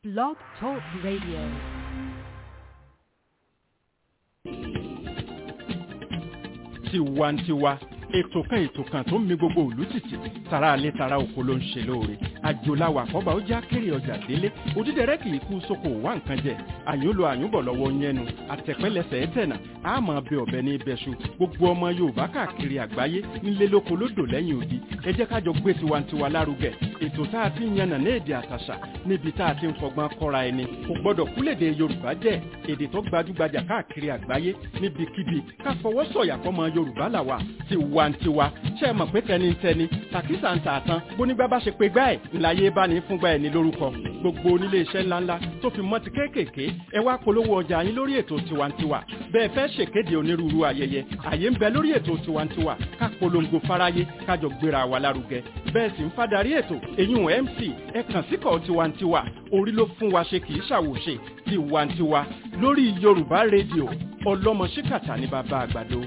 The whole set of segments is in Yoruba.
Blog Talk Radio. tiwantiwa ètò kan ètò kan tó ń mi gbogbo ìlú tìtì tara alẹ́ tara oko ló ń ṣe lóore àjòláwà àkọ́bà ó já kéré ọjà délé òdídẹrẹ́ kì í kú sóko wá nǹkan jẹ àyúnlò àyúnbọ̀ lọ́wọ́ yẹnu àtẹ̀pẹ́lẹsẹ̀ ẹ̀tẹ̀nà àmọ́ bẹ ọ̀bẹ ní ibẹ̀ṣu gbogbo ọmọ yorùbá káàkiri àgbáyé nílé lóko lódò lẹ́yìn odi ẹ jẹ́ kájọ gbé tiwantiwa lárugẹ ètò tá a ti ń yànnà ní èdè àtàṣà níbi tá a ti ń fọgbọ́n kọ́ra ẹni kò gbọ́dọ̀ kúlèdè yorùbá jẹ́ èdè tó gbajúgbajà káàkiri àgbáyé níbikíbi ká fọwọ́ sọ̀yà fọmọ yorùbá làwà tiwantiwa ṣe é mọ̀ pé tẹnitẹni tàkísà ń tà tán bónígbà bá ṣe pé gbá ẹ̀ ńláyé bá ní fúngbà ẹ̀ ní lórúkọ gbogbo onílé iṣẹ́ ńláńlá tó fi mọ́ ti kéékèèké ẹ wá polówó ọjà yín lórí ètò tiwantiwa bẹ́ẹ̀ fẹ́ ṣèkéde onírúurú ayẹyẹ àyè ń bẹ lórí ètò tiwantiwa ká polongo fáráyé kájọ gbéra wa lárugẹ bẹ́ẹ̀ sì ń fadarí ètò èyún mc ẹ kàn síkọ̀ tiwantiwa orí ló fún wa ṣe kì í ṣàwòṣe tiwantiwa lórí yorùbá rédíò ọlọ́mọ ṣíkàtà ní bàbá àgbàdo.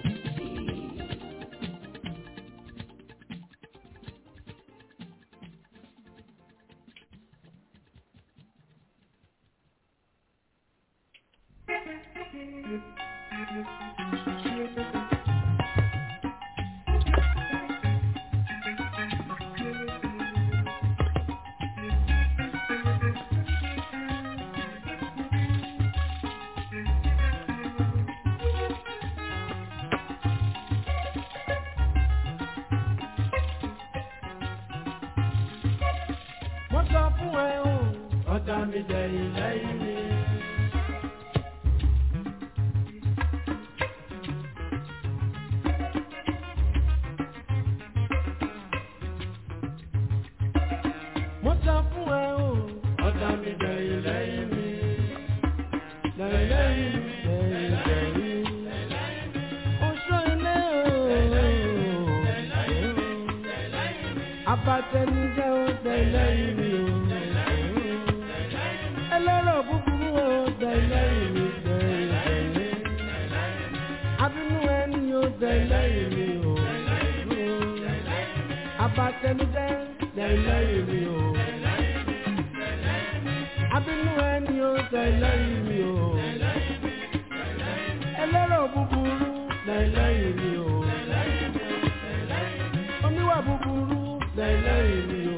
wọ́n sọ fún ẹ o ọ̀tá mi dẹ̀yìn lẹ́yìn mi. wọ́n sọ fún ẹ o ọ̀tá mi dẹ̀yìn lẹ́yìn mi. lẹ́yìn lẹ́yìn mi lẹ́yìn lẹ́yìn mi. oṣù ilé o. abatẹnijẹ́ o tẹ̀lẹ́yìn mi o. ẹlẹ́rọ̀ búburú o tẹ̀lẹ́yìn mi tẹ̀lẹ́yìn. abínú ẹni o tẹ̀lẹ́yìn mi o. abatẹnijẹ́ tẹ̀lẹ́yìn mi o. abínú ẹni o tẹ̀lẹ́yìn mi o. ẹlẹ́rọ̀ búburú tẹ̀lẹ́yìn mi o. oníwà búburú tẹ̀lẹ́yìn mi o.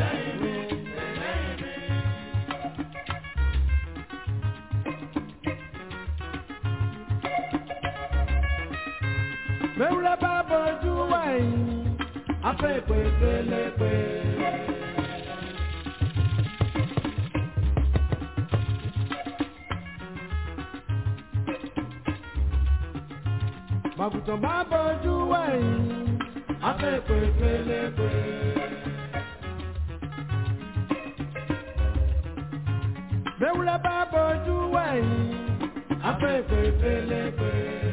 Mẹ́wúrẹ́ bá bọ́jú wáyé, afẹ́ ìpè pélepé. Màgùtàn bá bọ́jú wáyé, afẹ́ ìpè pélepé. Mẹ́wúrẹ́ bá bọ́jú wáyé, afẹ́ ìpè pélepé.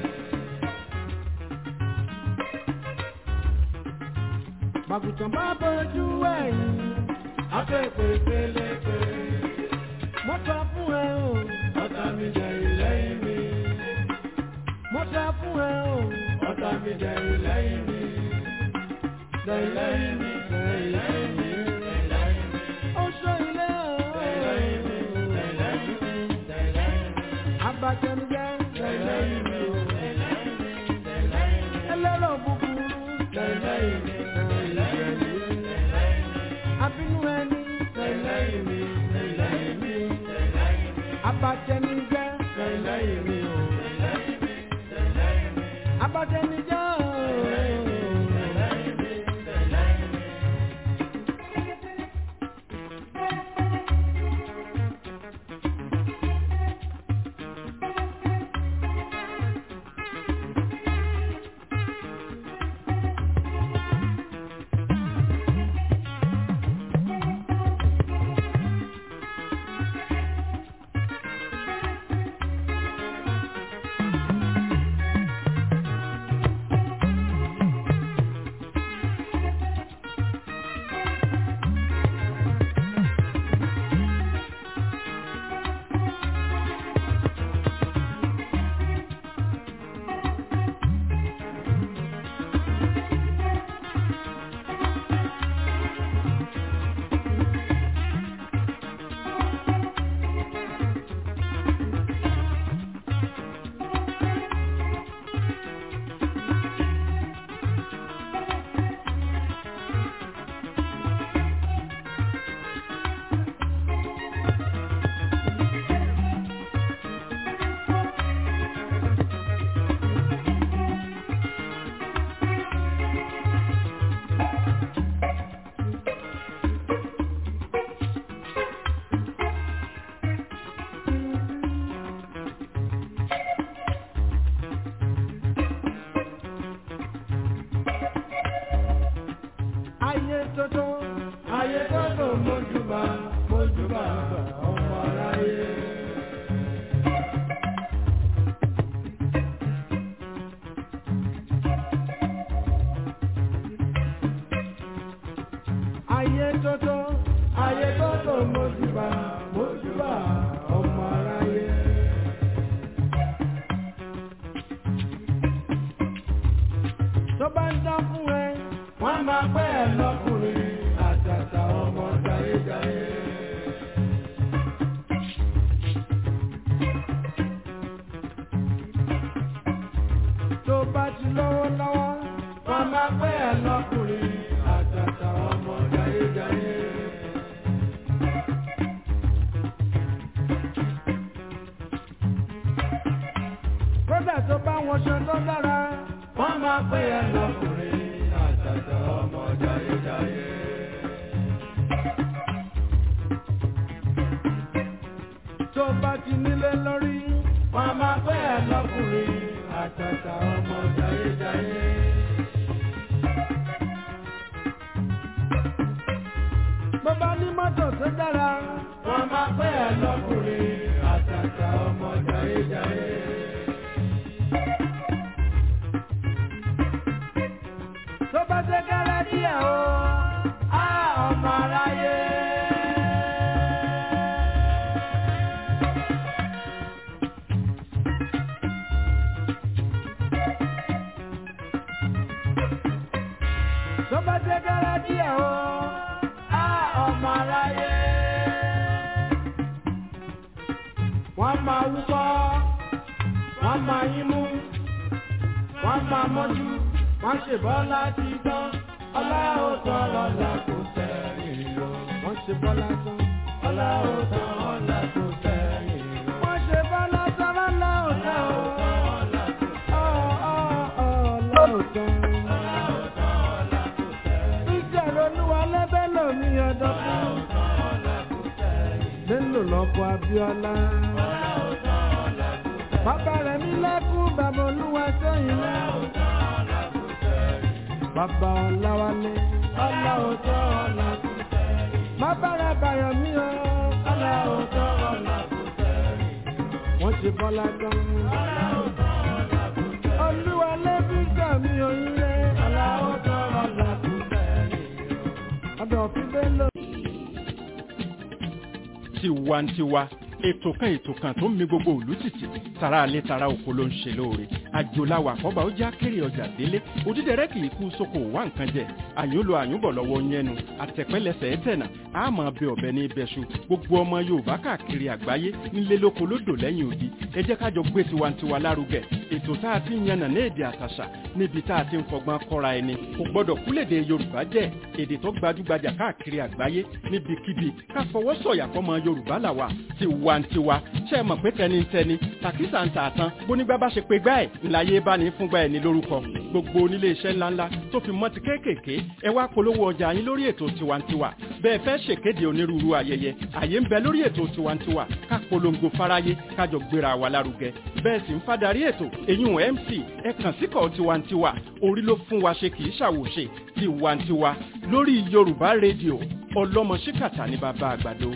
Màgùtàn bá bọ́jú ẹ̀yìn, afẹ́fẹ́ pélepé. Mo sọ fún ẹ o, ọ̀tá mi jẹ ìlẹ́yìn mi. Mo sọ fún ẹ o, ọ̀tá mi jẹ ìlẹ́yìn mi. Lẹ́yìn mi, lẹ́yìn mi, lẹ́yìn mi. Oṣù ilé o. Lẹ́yìn mi, lẹ́yìn mi, lẹ́yìn mi. Abatẹnujẹ, lẹ́yìn mi o. Ẹlẹ́rọ̀ búburú, lẹ́yìn mi abínú ẹni lẹ́yìn mi lẹ́yìn mi abatẹnijẹ́ lẹ́yìn mi o abatẹnijẹ́ o. tó bá wọn ṣe tó dára. wọ́n máa pè é lọ́kùnrin àtàtà ọmọ jayéjayé. tó bá ti nílé lórí. wọ́n máa pè é lọ́kùnrin àtàtà ọmọ jayéjayé. bó bá ní mọ́tò tó dára. wọ́n máa pè é lọ́kùnrin àtàtà ọmọ jayéjayé. tó bá ṣe kẹ́rẹ́ díẹ̀ o á ọmọ aráyé. tó bá ṣe kẹ́rẹ́ díẹ̀ o á ọmọ aráyé. wọ́n máa wúkọ́ wọ́n máa yín mú wọ́n máa mọ́jú wọ́n ṣe bọ́lá ti tán ọlá ó tán ọlá kò sẹ́yìn lọ. wọ́n ṣe bọ́lá tán ọlá ó tán ọlá kò sẹ́yìn lọ. wọ́n ṣe bọ́lá tán ọlá ó tán ọ ọ ọ ọlá ó tán. ìjọba olúwa lẹ́bẹ̀ lómi ọdọ́ fún. lélò lọ́kọ̀ Abíọ́lá. bàbá rẹ̀ mi lẹ́kún bàbá olúwa sẹ́yìn náà bàbá ọ̀làwálé ọ̀là òótọ́ ọ̀là kò tẹ̀lé. bàbá rẹ̀ bàyọ̀ mí o ọ̀là òótọ́ ọ̀là kò tẹ̀lé. wọ́n ti bọ́lá tán. ọ̀là òótọ́ ọ̀là kò tẹ̀lé. olúwa lẹ́bí gbà mí oríire ọ̀là òótọ́ ọ̀là kò tẹ̀lé. ọ̀dọ̀ òfin bẹ́ẹ̀ lọ. tiwantiwa ètò kan ètò kan tó ń mi gbogbo òlú tìtì tara alẹ́ tara oko ló ń ṣe lóore àjòláwà àkọ́bà ó já kéré ọjà délé òdídẹrẹ́ kì í kú sóko wá nǹkan jẹ àyùnlò àyùnbọ̀ lọ́wọ́ yẹnu àtẹ̀pẹ́lẹsẹ̀ ẹ̀tẹ̀nà àmọ́ bẹ ọ̀bẹ ní ibẹ̀ṣu gbogbo ọmọ yorùbá káàkiri àgbáyé nílé lóko lódò lẹ́yìn odi ẹ jẹ́ kájọ gbé tiwantiwa lárugẹ ètò tá a ti ń yànnà ní èdè àtàṣà níbi tá a ti ń fọgbọ́n kọ́ra ẹni kò gbọ́dọ̀ kúlèdè yorùbá jẹ́ èdè tó gbajúgbajà káàkiri àgbáyé níbikíbi ká fọwọ́ sọ̀yà fọmọ yorùbá làwà tiwantiwa ṣe é mọ̀ pé tẹnitẹni tàkísà ń tà tán bónígbà bá ṣe pé gbá ẹ̀ ńláyé bá ní fúngbà ẹ̀ ní lórúkọ gbogbo onílé iṣẹ́ ńláńlá tó fi mọ́ ti kéékèèké ẹ wá polówó ọjà yín lórí ètò tiwantiwa bẹ́ẹ̀ fẹ́ ṣèkéde onírúurú ayẹyẹ àyè ń bẹ lórí ètò tiwantiwa ká polongo fáráyé kájọ gbéra wa lárugẹ bẹ́ẹ̀ sì ń fadarí ètò èyún mc ẹ kàn síkọ̀ tiwantiwa orí ló fún wa ṣe kì í ṣàwòṣe tiwantiwa lórí yorùbá rédíò ọlọ́mọ ṣíkàtà ní bàbá àgbàdo.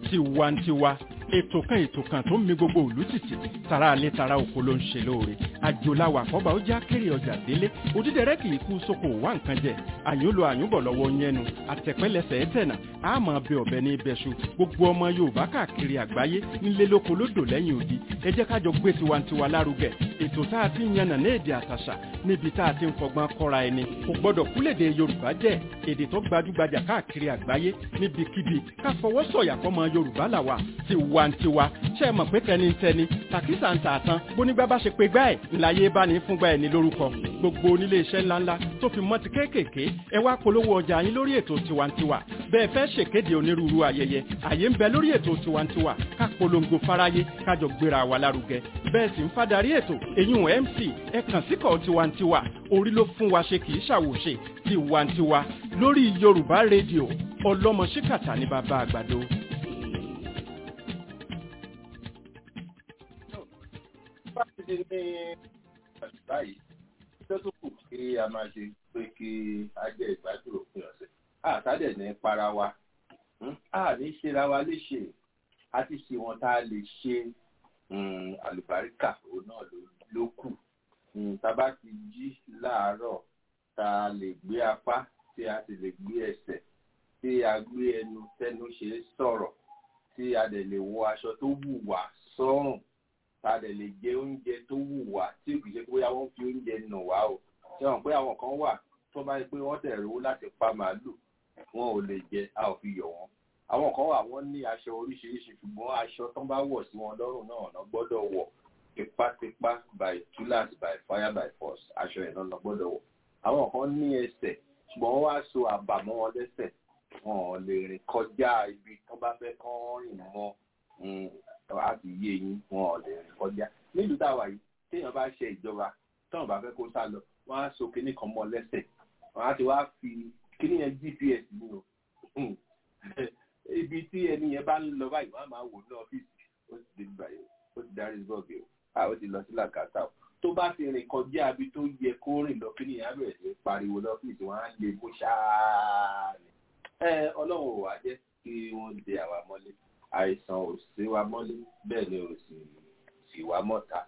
tiwantiwa ètò kan ètò kan tó ń mi gbogbo òlú tìtì tara alẹ́ tara oko ló ń ṣe lóore àjòláwà àkọ́bà ó já kéré ọjà délé òdídẹrẹ́ kì í kú sóko wá nǹkan jẹ àyùnlò àyùnbọ̀ lọ́wọ́ yẹnu àtẹ̀pẹ́lẹsẹ̀ ẹ̀tẹ̀nà àmọ́ bẹ ọ̀bẹ ní ibẹ̀ṣu gbogbo ọmọ yorùbá káàkiri àgbáyé nílé lóko lódò lẹ́yìn odi ẹ jẹ́ kájọ gbé tiwantiwa lárugẹ ètò tá a ti ń yànnà ní èdè àtàṣà níbi tá a ti ń fọgbọ́n kọ́ra ẹni kò gbọ́dọ̀ kúlèdè yorùbá jẹ́ èdè tó gbajúgbajà káàkiri àgbáyé níbikíbi ká fọwọ́ sọ̀yà fọmọ yorùbá làwà tiwantiwa ṣe é mọ̀ pé tẹnitẹni tàkísà ń tààtàn bónígbà bá ṣe pé gbá ẹ̀ ńláyé bá ní fúngbà ẹ̀ ní lórúkọ gbogbo onílé iṣẹ́ ńláńlá tó fi mọ́ ti kéékèèké ẹ wá polówó ọjà yín lórí ètò tiwantiwa bẹ́ẹ̀ fẹ́ ṣèkéde onírúurú ayẹyẹ àyè ń bẹ lórí ètò tiwantiwa ká polongo fáráyé kájọ gbéra wa lárugẹ bẹ́ẹ̀ sì ń fadarí ètò eyín mc ẹ kàn síkọ̀ tiwantiwa orí ló fún wa ṣe kì í ṣàwòṣe tiwantiwa lórí yorùbá rédíò ọlọ́mọ ṣíkàtà ní bàbá àgbàdo. ti ní báyìí tó tún kù kí a máa ṣe pé kí a jẹ ìgbádùn òpin ọ̀sẹ̀ àtàdẹ̀ ní para wa a ní ṣera wa léṣe a ti ṣe wọn tá a lè ṣe àlùbáríkà òun náà ló kù tá a bá ti jí láàárọ̀ tá a lè gbé apá tí a sì lè gbé ẹsẹ̀ tí a gbé ẹnu tẹnu ṣe é sọ̀rọ̀ tí a dẹ̀ lè wọ aṣọ tó wù wá sọ́rùn ta dẹ̀ lè jẹ oúnjẹ tó wù wá tí kì í ṣe pé wọ́n fi oúnjẹ nù wá o ṣé wọn pé àwọn kan wà tó bá yẹ pé wọ́n tẹ̀ rówó láti pa màálù wọn ò lè jẹ a ò fi yọ̀ wọ́n àwọn kan wà wọ́n ní aṣọ oríṣiríṣi ṣùgbọ́n aṣọ tó bá wọ̀ sí wọn lọ́rùn náà ọ̀nà gbọ́dọ̀ wọ̀ tipátipá by tulas by fire by force aṣọ ẹ̀ náà gbọ́dọ̀ wọ̀ àwọn kan ní ẹsẹ̀ ṣùgbọ́n wọ́n wá so àbàmọ́ wọn lẹ́sẹ̀ wọn ò lè rìn kọjá ibi tó bá fẹ́ kán rìn mọ́ a ti yé yín wọn ò lè rìn kọjá nílùú táwa yìí téèyàn bá ṣe ìjọba táwọn bá fẹ́ kó sá lọ wọ́n á so kinní kan mọ́ lẹ́sẹ̀ wọ́n á ti wá fi kinní yẹn gps ní o ibi tí ẹni yẹn bá ń lọ báyìí wọ́n á máa wò ní ọ́fíìsì ó ti dé báyìí ó ti darí bọ́ọ̀gì o à ó ti lọ sí làkàtà o tó bá ti rìn kọjá ibi tó yẹ kó rìn lọ kinní yẹn á bẹ̀rẹ̀ sí pariwo lọ́fíìsì wọ́n á lè mú ṣáá ni ẹ ọlọ́run ò wá jẹ́ kí wọ́n de àwa mọ́lé àìsàn ò sí wa mọ́lé bẹ́ẹ̀ ni ò sì sì wá mọ́ta.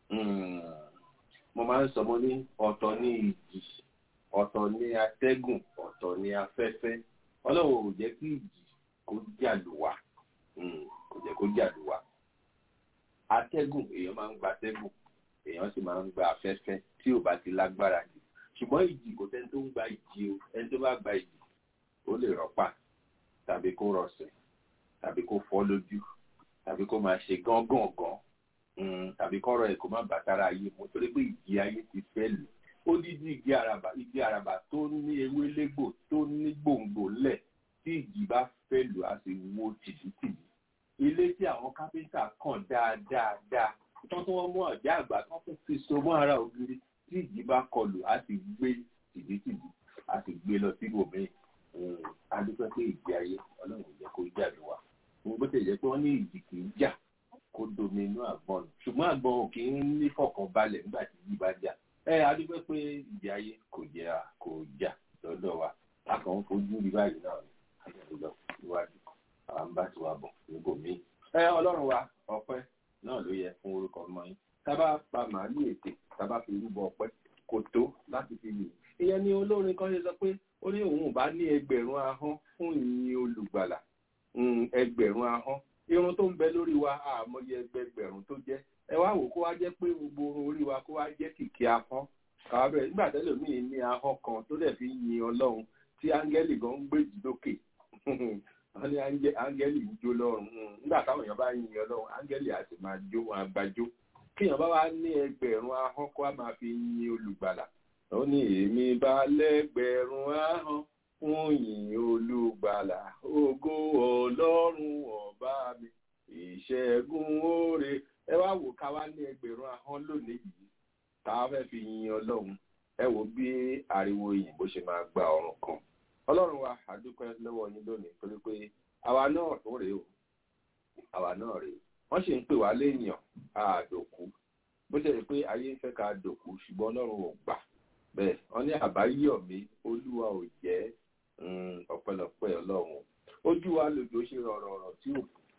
mo máa ń sọ mo ní ọ̀tọ̀ ní ìjì ọ̀tọ̀ ní atẹ́gùn ọ̀tọ̀ ní afẹ́fẹ́ ọlọ́run ò jẹ́ kí ìjì kó jà lù wá kò jẹ́ kó jà lù wá. atẹ́gùn èèyàn máa ń gba atẹ́gùn èèyàn sì máa ń gba afẹ́fẹ́ tí ò bá ti lágbára jù ṣùgbọ́n ìjì kò sẹ́ni tó ń gba ìjì o ẹni tó bá gba ìjì ó lè rọ́pà tàbí kó rọ̀ṣẹ̀ tàbí kó fọ́ lójú tàbí kó máa ṣe gángangan tàbí kọ́rọ̀ ẹ̀ kó má bàtàrà ayé mu torí pé ìjì ayé ti fẹ́ lù ó dídí igi àràbà igi àràbà tó ní ewé légbò tó ní gbòǹgbò lẹ̀ tí ìjì bá fẹ́ lù á sì wó tìdítìdí ilé tí àwọn kápẹ́ńtà kàn dáadáa dáa tán tí wọ́n mú ọ̀já àgbà tán tún fi so mọ́ ara ògiri tí ìjì bá kọlù á sì gbé tìdítìdí á sì gbé lọ sí ibòmíì adúpẹ́ pé ìjì ayé ọlọ́run jẹ́ kó jà lù wá mo bó tẹ̀ jẹ́ pé wọ́n ní ìjì kì í jà kó domi inú àgbọn nù ṣùgbọ́n àgbọn ò kì í ní fọkàn balẹ̀ nígbà tí ìjì bá jà ẹ adúpẹ́ pé ìjì ayé kò jẹ́ kò jà lọ́dọ̀ wa a kàn ń fojú rí báyìí náà ni àyẹ̀wò lọ síwájú àwọn bá ti wà bọ̀ níbòmíì ẹ ọlọ́run wa ọpẹ́ náà ló yẹ fún orúkọ ọmọ yín tábà pa màálù ètè tábà fi rúbọ ọpẹ́ kò tó láti fi yìn ìyẹn ni olórin kan ṣe sọ pé ó ní òun bá ní ẹgbẹ̀rún ahọ́n fún ìyìn olùgbàlà ẹgbẹ̀rún ahọ́n irun tó ń bẹ lórí wa àmọye ẹgbẹgbẹ̀rún tó jẹ́ ẹ wá wò kó wá jẹ́ pé gbogbo orí wa kó wá jẹ́ kìkì ahọ́n kàwá bẹ̀rẹ̀ nígbà tẹ́lẹ̀ míì ní ahọ́n kan tó dẹ̀ fi yin ọlọ́run tí áńgẹ́lì gan ń gbèjì lókè wọ́n ní áńgẹ́lì ń jó lọ́run nígbà táwọn èèyàn bá yin ọlọ́run áńgẹ́lì á sì máa jó wọn àgbàjó kíyàn bá wá ní ẹgbẹ̀rún ahọ́n kó wá máa fi yin olùgbàlà ó ní èmi bá lẹ́gbẹ̀rún ahọ́n fún yìn olùgbàlà ògo ọlọ́run ọba mi ìṣẹ́gun oore ẹ wá wò ká wá ní ẹgbẹ̀rún ahọ́n lónìí yìí tá a fẹ́ fi yin ọlọ́run ẹ wò bí ariwo òyìnbó ṣe máa gba ọ̀run kan ọlọ́run wa àdúpẹ́ lọ́wọ́ yín lónìí torí pé àwa náà tó rèé o àwa náà rèé wọ́n sì ń pè wá léèyàn àdòkú bó ṣe rí pé ayé ń fẹ́ ká dòkú ṣùgbọ́n ọlọ́run ò gbà bẹ́ẹ̀ wọ́n ní àbáyọ̀mí olúwa ò jẹ́ ọ̀pẹ̀lọpẹ̀ ọlọ́run ojú wa lòjò ṣe rọ̀rọ̀ ọ̀rọ̀ tí ò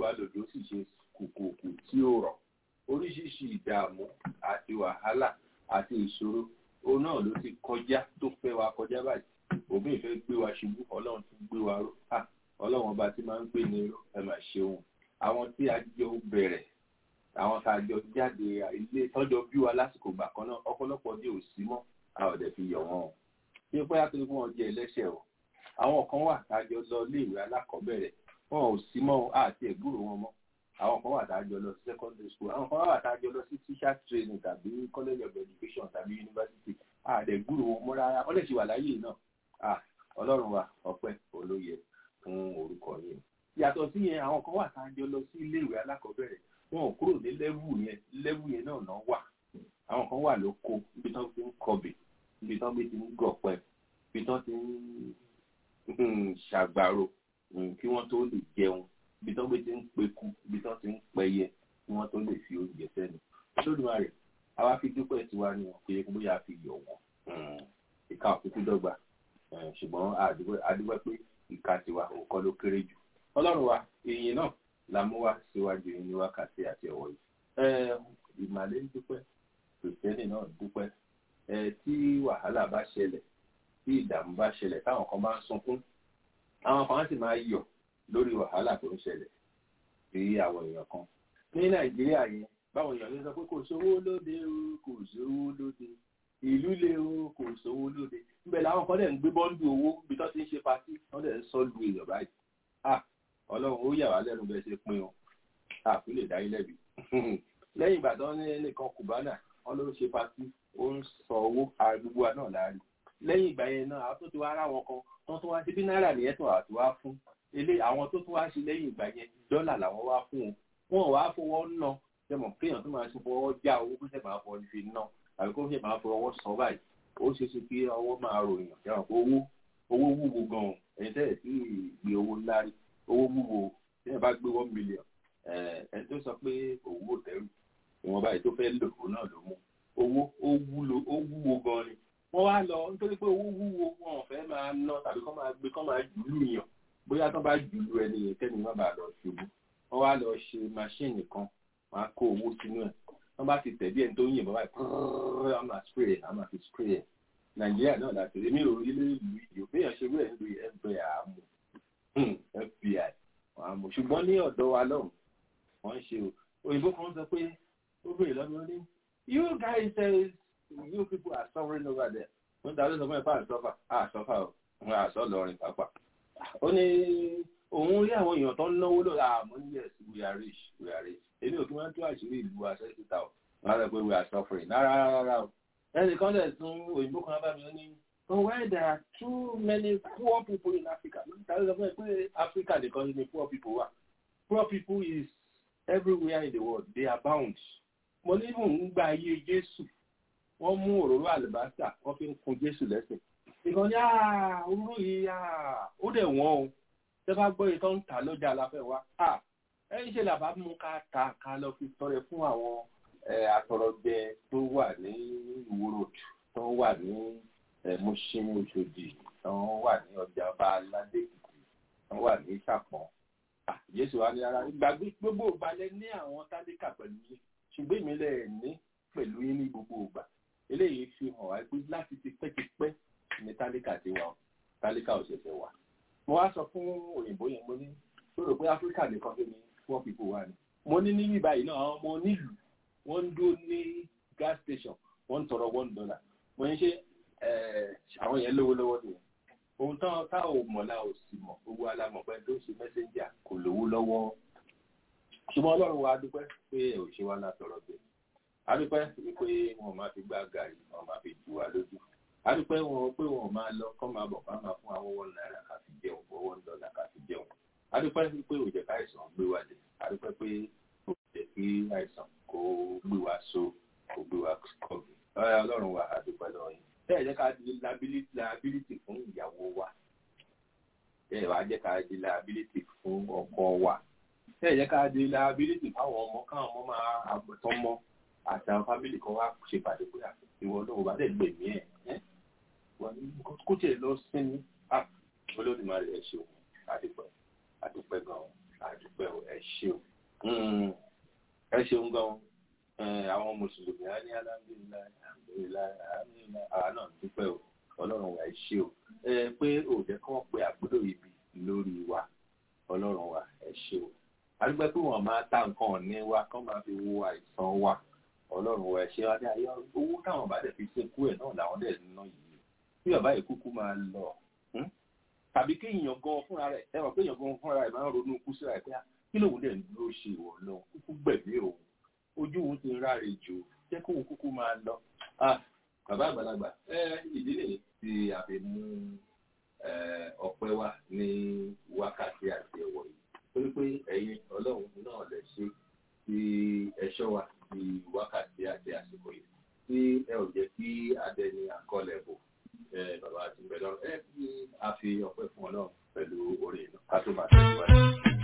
wa lòdì ó sì ṣe kùkùkù tí ó rọ̀ oríṣiríṣi ìdààmú àti wàhálà àti ìṣòro òun náà ló ti kọjá tó fẹ́ wa kọjá báyìí òbí ìfẹ́ gbé wa ṣubú ọlọ́run tún gbé wa ró ọlọ́run ọba tí máa ń gbé ní ró ẹ máa ṣeun àwọn tí a jọ bẹ̀rẹ̀ àwọn tá a jọ jáde ilé tọ́jọ́ bí wa lásìkò gbà kan náà ọ̀pọ̀lọpọ̀ dé ò sí mọ́ a ò dẹ̀ fi yọ̀ wọ́n o ṣé pé àti fún wọn jẹ ẹlẹ́ṣẹ̀ o àwọn kan wà tá a jọ lọ iléèwé alákọ̀ọ́bẹ̀rẹ̀ wọn ò sí mọ́ àti ẹ̀gbúrò wọn mọ́ àwọn kan wà tá a jọ lọ sí secondary school àwọn kan wà tá a jọ lọ sí teacher training tàbí college of education tàbí university àdẹ̀gbúrò wọn mọ́ rárá wọ́n lè ṣe wà láyé náà ọlọ́run wa ọpẹ́ olóye fún orúkọ yìí yàtọ̀ sí yẹn àwọn kan wà tá a jọ lọ sí iléèwé alákọ̀ọ́bẹ̀rẹ̀ wọn ò kúrò ní lẹ́wù yẹn lẹ́wù yẹn náà náà wà àwọn kan wà lóko ibi tán ti ń kọbè ibi tán ti ń gọ̀pẹ ibi tán ti ń ṣàgbàrò kí wọ́n tó lè jẹun ibi tán ti ń peku ibi tán ti ń pẹyẹ kí wọ́n tó lè fi oúnjẹ sẹ́nu Olódùmarè àwa fi dúpẹ́ tiwa ni wọn kò yẹ kó bóyá fi yọ̀ wọ́n ìka òkúkú dọ́gba ṣùgbọ́n àdúgbò pé ìka tiwa òkọ́ ló kéré jù ọlọ́run wa èyí náà la mú wá síwájú ní wákàtí àti ọ̀wọ́ yìí ìmàlẹ́ ń dúpẹ́ kìrìsìtẹ́nì náà dúpẹ́ tí wàhálà bá ṣẹlẹ̀ tí ìdààmú bá ṣẹlẹ̀ táwọn kan bá ń sunkún àwọn kan sì máa yọ̀ lórí wàhálà tó ń ṣẹlẹ̀ sí àwọn èèyàn kan ní nàìjíríà yẹn báwọn èèyàn ló sọ pé kò sówó lóde o kò sówó lóde ìlú le o kò sówó lóde níbẹ̀ làwọn kan dẹ̀ ń gbé bọ́ńdù owó bí tó ti ń ṣe patí wọ́n dẹ̀ ń sọ lu èèyàn báyìí ah ọlọ́run ó yà wá lẹ́nu bẹ́ẹ̀ ṣe pín o àfi lè dá ilẹ̀ bí lẹ́yìn ìgbà tó ní ẹnìkan kùbánà wọ́n ló ń ṣe patí ó ń sọ owó àgbègbè wa náà láàrin lẹ́yìn ìgbà yẹn náà àwọn tó ti wá ara wọn kan tó tún wá sí bí náírà nìyẹn tó àti wá fún ilé àwọn tó tún wá sí lẹ́yìn ìgbà yẹn dọ́là làwọn wá fún wọn wọn wá fowó ná jẹmọ kéèyàn tó máa ṣe fọwọ́ já owó kó ṣe máa fọwọ́ fi ná àbí kó ṣe máa fọwọ́ sọ báyìí ó ṣe ṣe kí ọwọ́ máa ròyìn jẹmọ pé owó owó wúwo gan-an ẹ̀yin tẹ́lẹ̀ sí ìgbé owó ńlá rí owó wúwo tí ẹ bá gbé one million ẹ tó sọ pé owó tẹrù ìwọ̀n báyìí tó fẹ́ lò ó náà ló mú owó ó wúlo ó wúwo gan ni wọ́n wá lọ nítorí pé owó wúwo wọn ò fẹ́ máa ná tàbí kọ́ máa gbé kọ́ máa jùlù yàn bóyá tó bá jùlù ẹni yẹn kẹ́ni má bàa lọ ṣubú wọ́n wá lọ ṣe máṣíìnì kan wọ́n á kó owó sínú ẹ̀ wọ́n bá ti tẹ̀ bí ẹni tó ń yìnbọn báyìí pọ́ọ́rọ́ a máa spray ẹ̀ a máa fi spray ẹ̀ nàìjíríà náà láti rí mi ò rí ilé ìlú ìdí òfin ṣe wẹ́ẹ̀ ń lo fbi àmú fbi àmú ṣùgbọ́n ní ọ̀dọ̀ wa lọ́hùn wọ́n ń ṣe òyìnbó kan sọ pé ó bèrè lọ́dún ní you guys say you people are suffering over there wọ́n darí sọ fún ẹ̀ fún àṣọfà àṣọfà ò wọ́n àṣọ lọrin pàápàá ó ní òun rí àwọn èèyàn tó ń náwó lórí àmọ́ ní yes we are rich we are rich èmi ò kí wọ́n tó àṣírí ìlú àṣẹ síta ò wọ́n á rẹ̀ pé we are suffering rárá rárá o ẹnì kan dẹ̀ tún òyìnbó kan bá mi ó ní oh why there are too many poor people in Africa tàbí sọ fún ẹ pé Africa nìkan ni poor people wà poor people is everywhere in the world they abound mo ní mò ń gba ayé Jésù wọ́n mú òróró àlùbáṣà wọ́n fi ń kun Jésù lẹ́sẹ̀ ìkan ní òróró yìí ó dẹ̀ wọ́n o tẹ́ bá gbọ́ ìtọ́ ń tà lọ́jà aláfẹ́ wa ẹ̀yìn ṣe làbá mú ká ta ká lọ fi tọrẹ fún àwọn àtọrọjẹ tó wà ní ìwòrò tó wà ní Mùṣín Òṣòdì tó wà ní ọjà ọba aládé Èkìtì tó wà ní Ìṣàpọ̀n Jésù wa ní ara ìgbàgbé gbogbo ìgbàlẹ̀ ní àwọn tálíkà pẹ̀lú yín ṣùgbọ́n ìmílẹ̀ ní pẹ̀lú yín ní gbogbo ìgbà eléyìí fi hàn wá pé láti ti pẹ́kipẹ́ ní tálíkà ti wà tálíkà ò ṣẹ̀ṣẹ̀ wà mo wá sọ fún òyìnbó yẹn mo ní tó rò pé áfíríkà nìkan tó ní four people wà ní mo ní níbí báyìí náà àwọn ọmọ onílùú wọ́n ń dó ní gas station wọ́n ń tọrọ one dollar mo ní ṣe àwọn yẹn lówó lọ́wọ́ nìyẹn ohun tán tá ò mọ̀ la ò sì mọ̀ gbogbo alamọ̀ pé tó ṣe messenger kò lówó lọ́wọ́ ṣùgbọ́n ọlọ́run wa dúpẹ́ pé ẹ̀ ò ṣe wá látọ̀rọ̀ bẹ́ẹ̀ adúpẹ́ wípé wọn máa fi gbá gàrí wọn máa fi jù wá lójú adúpẹ́ wọn pé wọn máa lọ kọ́ máa bọ̀ ká máa fún àwọn one náírà ká fi jẹun owó ń dọ́là ká fi jẹun adúpẹ́ wípé òjẹ̀ káìsàn gbé wa dé adúpẹ́ pé kò jẹ́ kí àìsàn kó gbé wa so kó gbé wa kọ́bí ọlọ́run wa adúpẹ́ lọ́wọ́ yìí bẹ́ẹ̀ jẹ́ ká di liability fún ìyàwó wa bẹ́ẹ̀ wá jẹ́ ká di liability fún ọkọ wa bẹ́ẹ̀ jẹ́ ká di liability fáwọn ọmọ káwọn ọmọ máa àgbẹ̀tọ́ mọ́ àti àwọn fámìlì kan wá ṣe pàdé pé ìwọ náà bá dẹ̀ gbẹ̀mí ẹ̀ kó tiẹ̀ lọ sinmi olódùmarè ẹ̀ ṣeun àdúpẹ́ àdúpẹ́ gan-an àdúpẹ́. dúpẹ́ o ẹ ṣeun Mm, ẹ ṣeun gan Eh, àwọn mùsùlùmí á ní alhamdulilayi alhamdulilayi alhamdulilayi àwa náà dúpẹ́ o ọlọ́run wa ẹ ṣe o ẹ pé òjẹ́ kí wọ́n pe àgbélò ibi lórí wa ọlọ́run wa ẹ ṣe o àdúgbò pé wọ́n máa ta nǹkan ọ̀ní wa kán máa fi wo àìsàn wa ọlọ́run wa ẹ ṣe wa ní ayé owó táwọn bá dẹ̀ fi sìnkú ẹ̀ náà làwọn dẹ̀ ná yìí bí bàbá yìí kúkú máa lọ hmm? tàbí kí èèyàn gan fúnra rẹ̀ ẹ mọ̀ pé èèyàn gan fúnra rẹ̀ máa ń ronú kú síra ẹ̀ pé ah, kí lòun dẹ̀ ń dúró ṣe ìwọ náà kúkú gbẹ̀mí òun ojú òun ti ń ráre jù jẹ́ kóun kúkú máa lọ ah bàbá àgbàlagbà ẹ ìdí nìyí tí a fi mú ẹ, ọpẹ́ wá ní wákàtí àti ẹ̀wọ̀ yìí torí pé ẹ̀yin ọlọ́run náà lè ṣe tí ẹ̀ṣọ́ wa di wákàtí àti àsìkò yìí tí ẹ ò jẹ́ kí adẹni àkọlẹ̀ bò ẹ, bàbá àti bẹ̀rẹ̀ ẹ kí a fi ọpẹ́ fún ọlọ́run pẹ̀lú orin ìlú ká tó máa tẹ̀síwájú.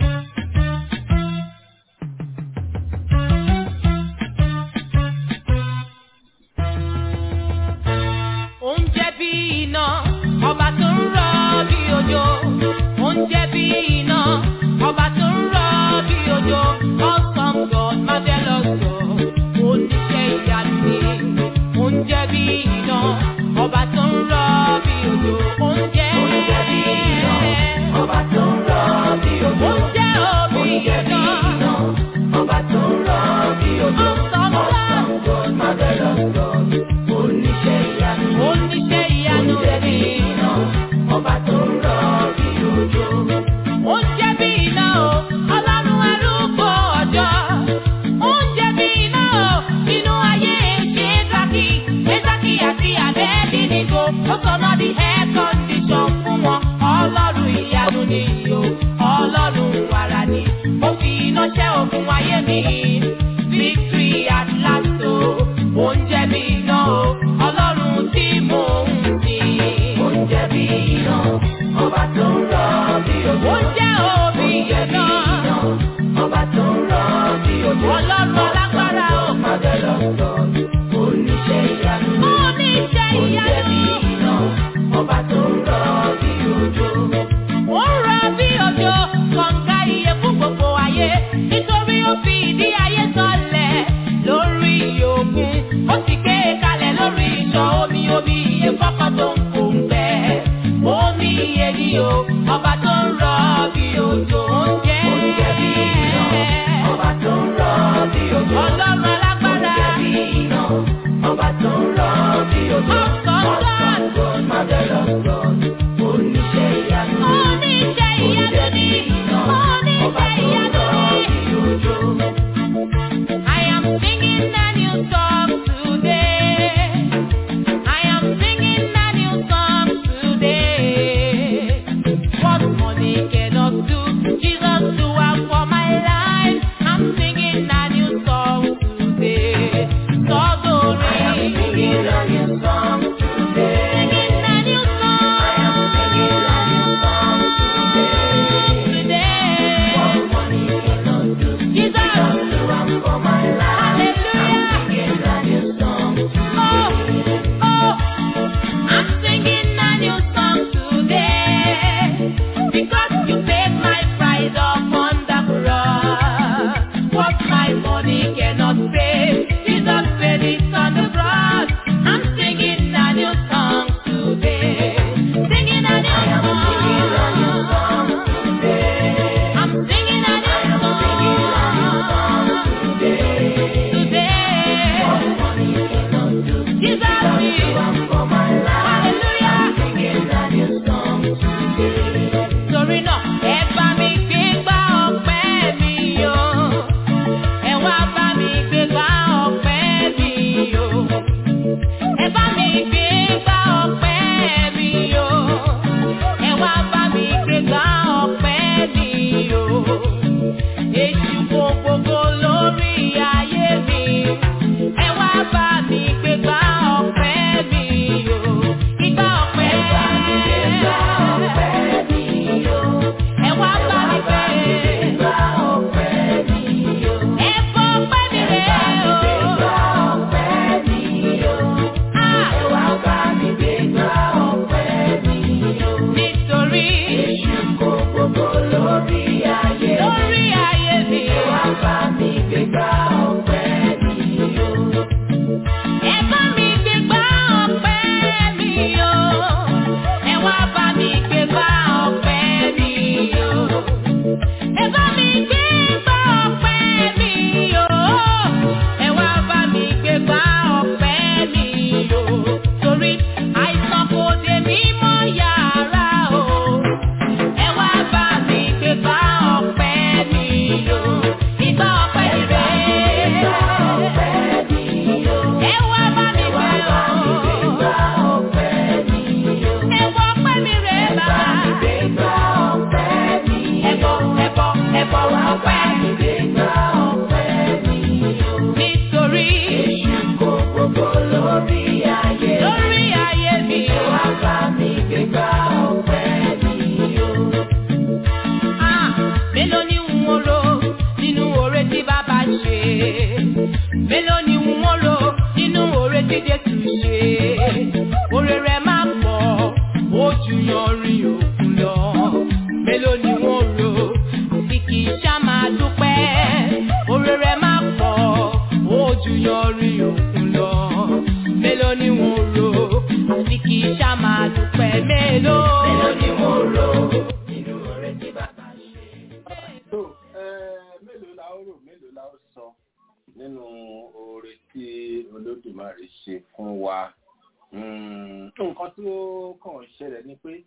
Oúnjẹ bí iná, ọba tó ń rọ bí òjò. Oúnjẹ bí iná, ọba tó ń rọ bí òjò. Awesome God, marvelous God, oníṣẹ́ ìyanu ni. Oúnjẹ bí iná, ọba tó ń rọ bí òjò. Oúnjẹ Oúnjẹ bí iná, ọba tó ń rọ bí òjò. Oúnjẹ òbí iná, ọba tó ń rọ bí òjò. Awesome God, marvelous God, oníṣẹ́ ìyanu. Oníṣẹ́ ìyanu rẹ̀ bí iná, ọba tó ń rọ bí òjò. Oúnjẹ bí iná o, ọlọ́run ẹrú kò ọjọ́. Oúnjẹ bí iná o, inú ayé ṣe é dákì. Ẹ̀dákì àti àbẹ́ẹ́dínnígo, ó sọ̀nà di air condition fún wọn. Ọlọ́run ìyanu ni o, ọlọ́run wàrà ni. Ó fi iná ṣẹ́ ogun ayé mi. Victory at last o, oúnjẹ bí iná o, ọlọ́run tí mò ń sìn. Oúnjẹ bí iná, ọba tó ń rọ bí òjò. Oúnjẹ òbí iná, ọba tó ń rọ bí òjò. Ọlọ́run alágbára o. Mọ̀dẹ́lọ̀ sọ, oníṣẹ́ ìyanu. Oníṣẹ́ ìyanu. Oúnjẹ bí iná, ọba tó ń rọ bí òjò. Ó ń rọ bí òjò, kọ̀ǹga iye fún gbogbo ayé. Nítorí ó fi ìdí ayé sọlẹ̀ lórí òkun. Ó sì gbé e kalẹ̀ lórí ìṣàn omi omi iye fọ́kàn tó ń kó ń gbẹ. Omi iye ni o, ọba tó ń rọ bí òjò. Oúnjẹ oúnjẹ bí tó mélòó la ó rò mélòó la ó sọ nínú oore tí olódùmarè ṣe fún wa nǹkan tó kàn ṣẹlẹ̀ ni pé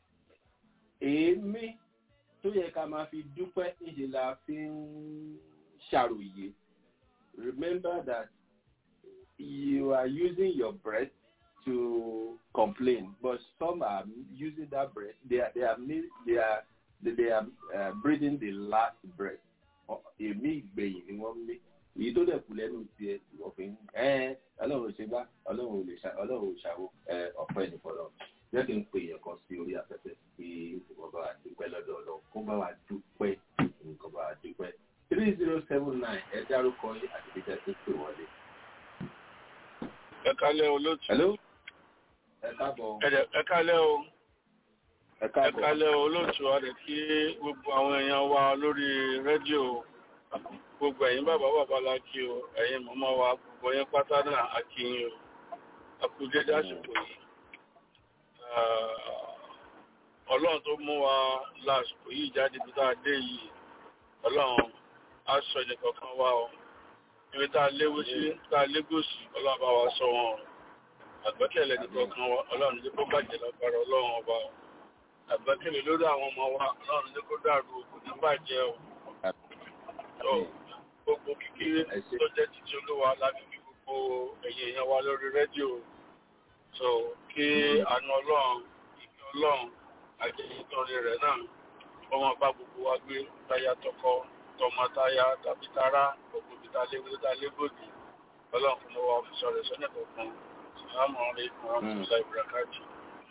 èémí tó yẹ ká máa fi dúpẹ́ níṣẹ́ la fi ń ṣàròyé remember that you are using your breath to complain but some are using that breath they are they are they are they are uh, breathing the last breath èmi ìgbẹ̀yìn ni wọ́n mí èyí tó dẹ̀ kù lẹ́nu tiẹ̀ òfin ẹ̀ ọlọ́run ò ṣe gbá ọlọ́run ò lè ṣá ọlọ́run ò ṣàwó ọ̀pẹ́ nìfọ̀lọ́ jẹ́ kí n pè yẹn kan sí orí afẹ́fẹ́ kí wọ́n bá wa dúpẹ́ lọ́dọ̀ ọlọ́run kó bá wa dúpẹ́ nǹkan bá wa dúpẹ́ three zero seven nine ẹ dárúkọ yín àti ìjà tó pè wọlé. ẹ kálẹ́ olóòtú. hello ẹ káàbọ̀. ẹ kálẹ́ o ẹ ẹ káàbọ̀. kálẹ́ olóòtú adẹ kí gbogbo àwọn èèyàn wa lórí rédíò gbogbo ẹ̀yin bàbá bàbá la kí o ẹ̀yin màmá wa gbogbo yẹn pátá náà a kí yín o a kú dédé àsìkò yìí ọlọ́run tó mú wa lásìkò yìí jáde bí tá a dé yìí ọlọ́run á sọ ẹnìkọ̀ọ̀kan wa o ibi tá a léwu sí tá a légòsì ọlọ́run bá wa sọ wọn o àgbẹ́kẹ̀lé ẹnìkọ̀ọ̀kan wa ọlọ́run ní kó bàjẹ́ lágbára ọlọ́run ọba o àgbẹ́kẹ̀lé lórí àwọn ọmọ wa ọlọ́run ní kó dàrú òkú ní bàjẹ́ o tó gbogbo kíkiri Ẹ ṣé. tó jẹ́ títí olúwa láti fi gbogbo ẹ̀yìn èèyàn wa lórí rédíò so kí àánú ọlọ́run ìfẹ́ ọlọ́run àjẹyìntọ́rin rẹ̀ náà wọ́n máa bá gbogbo wa gbé táyà tọkọ tọmọtáyà tàbí tará gbogbo ibi tá a léwu tá a lébòdì ọlọ́run fún wa fi sọ̀rọ̀ sọ́nà kankan sàlámù alaykum wa rahmatulahi wa barakatuh.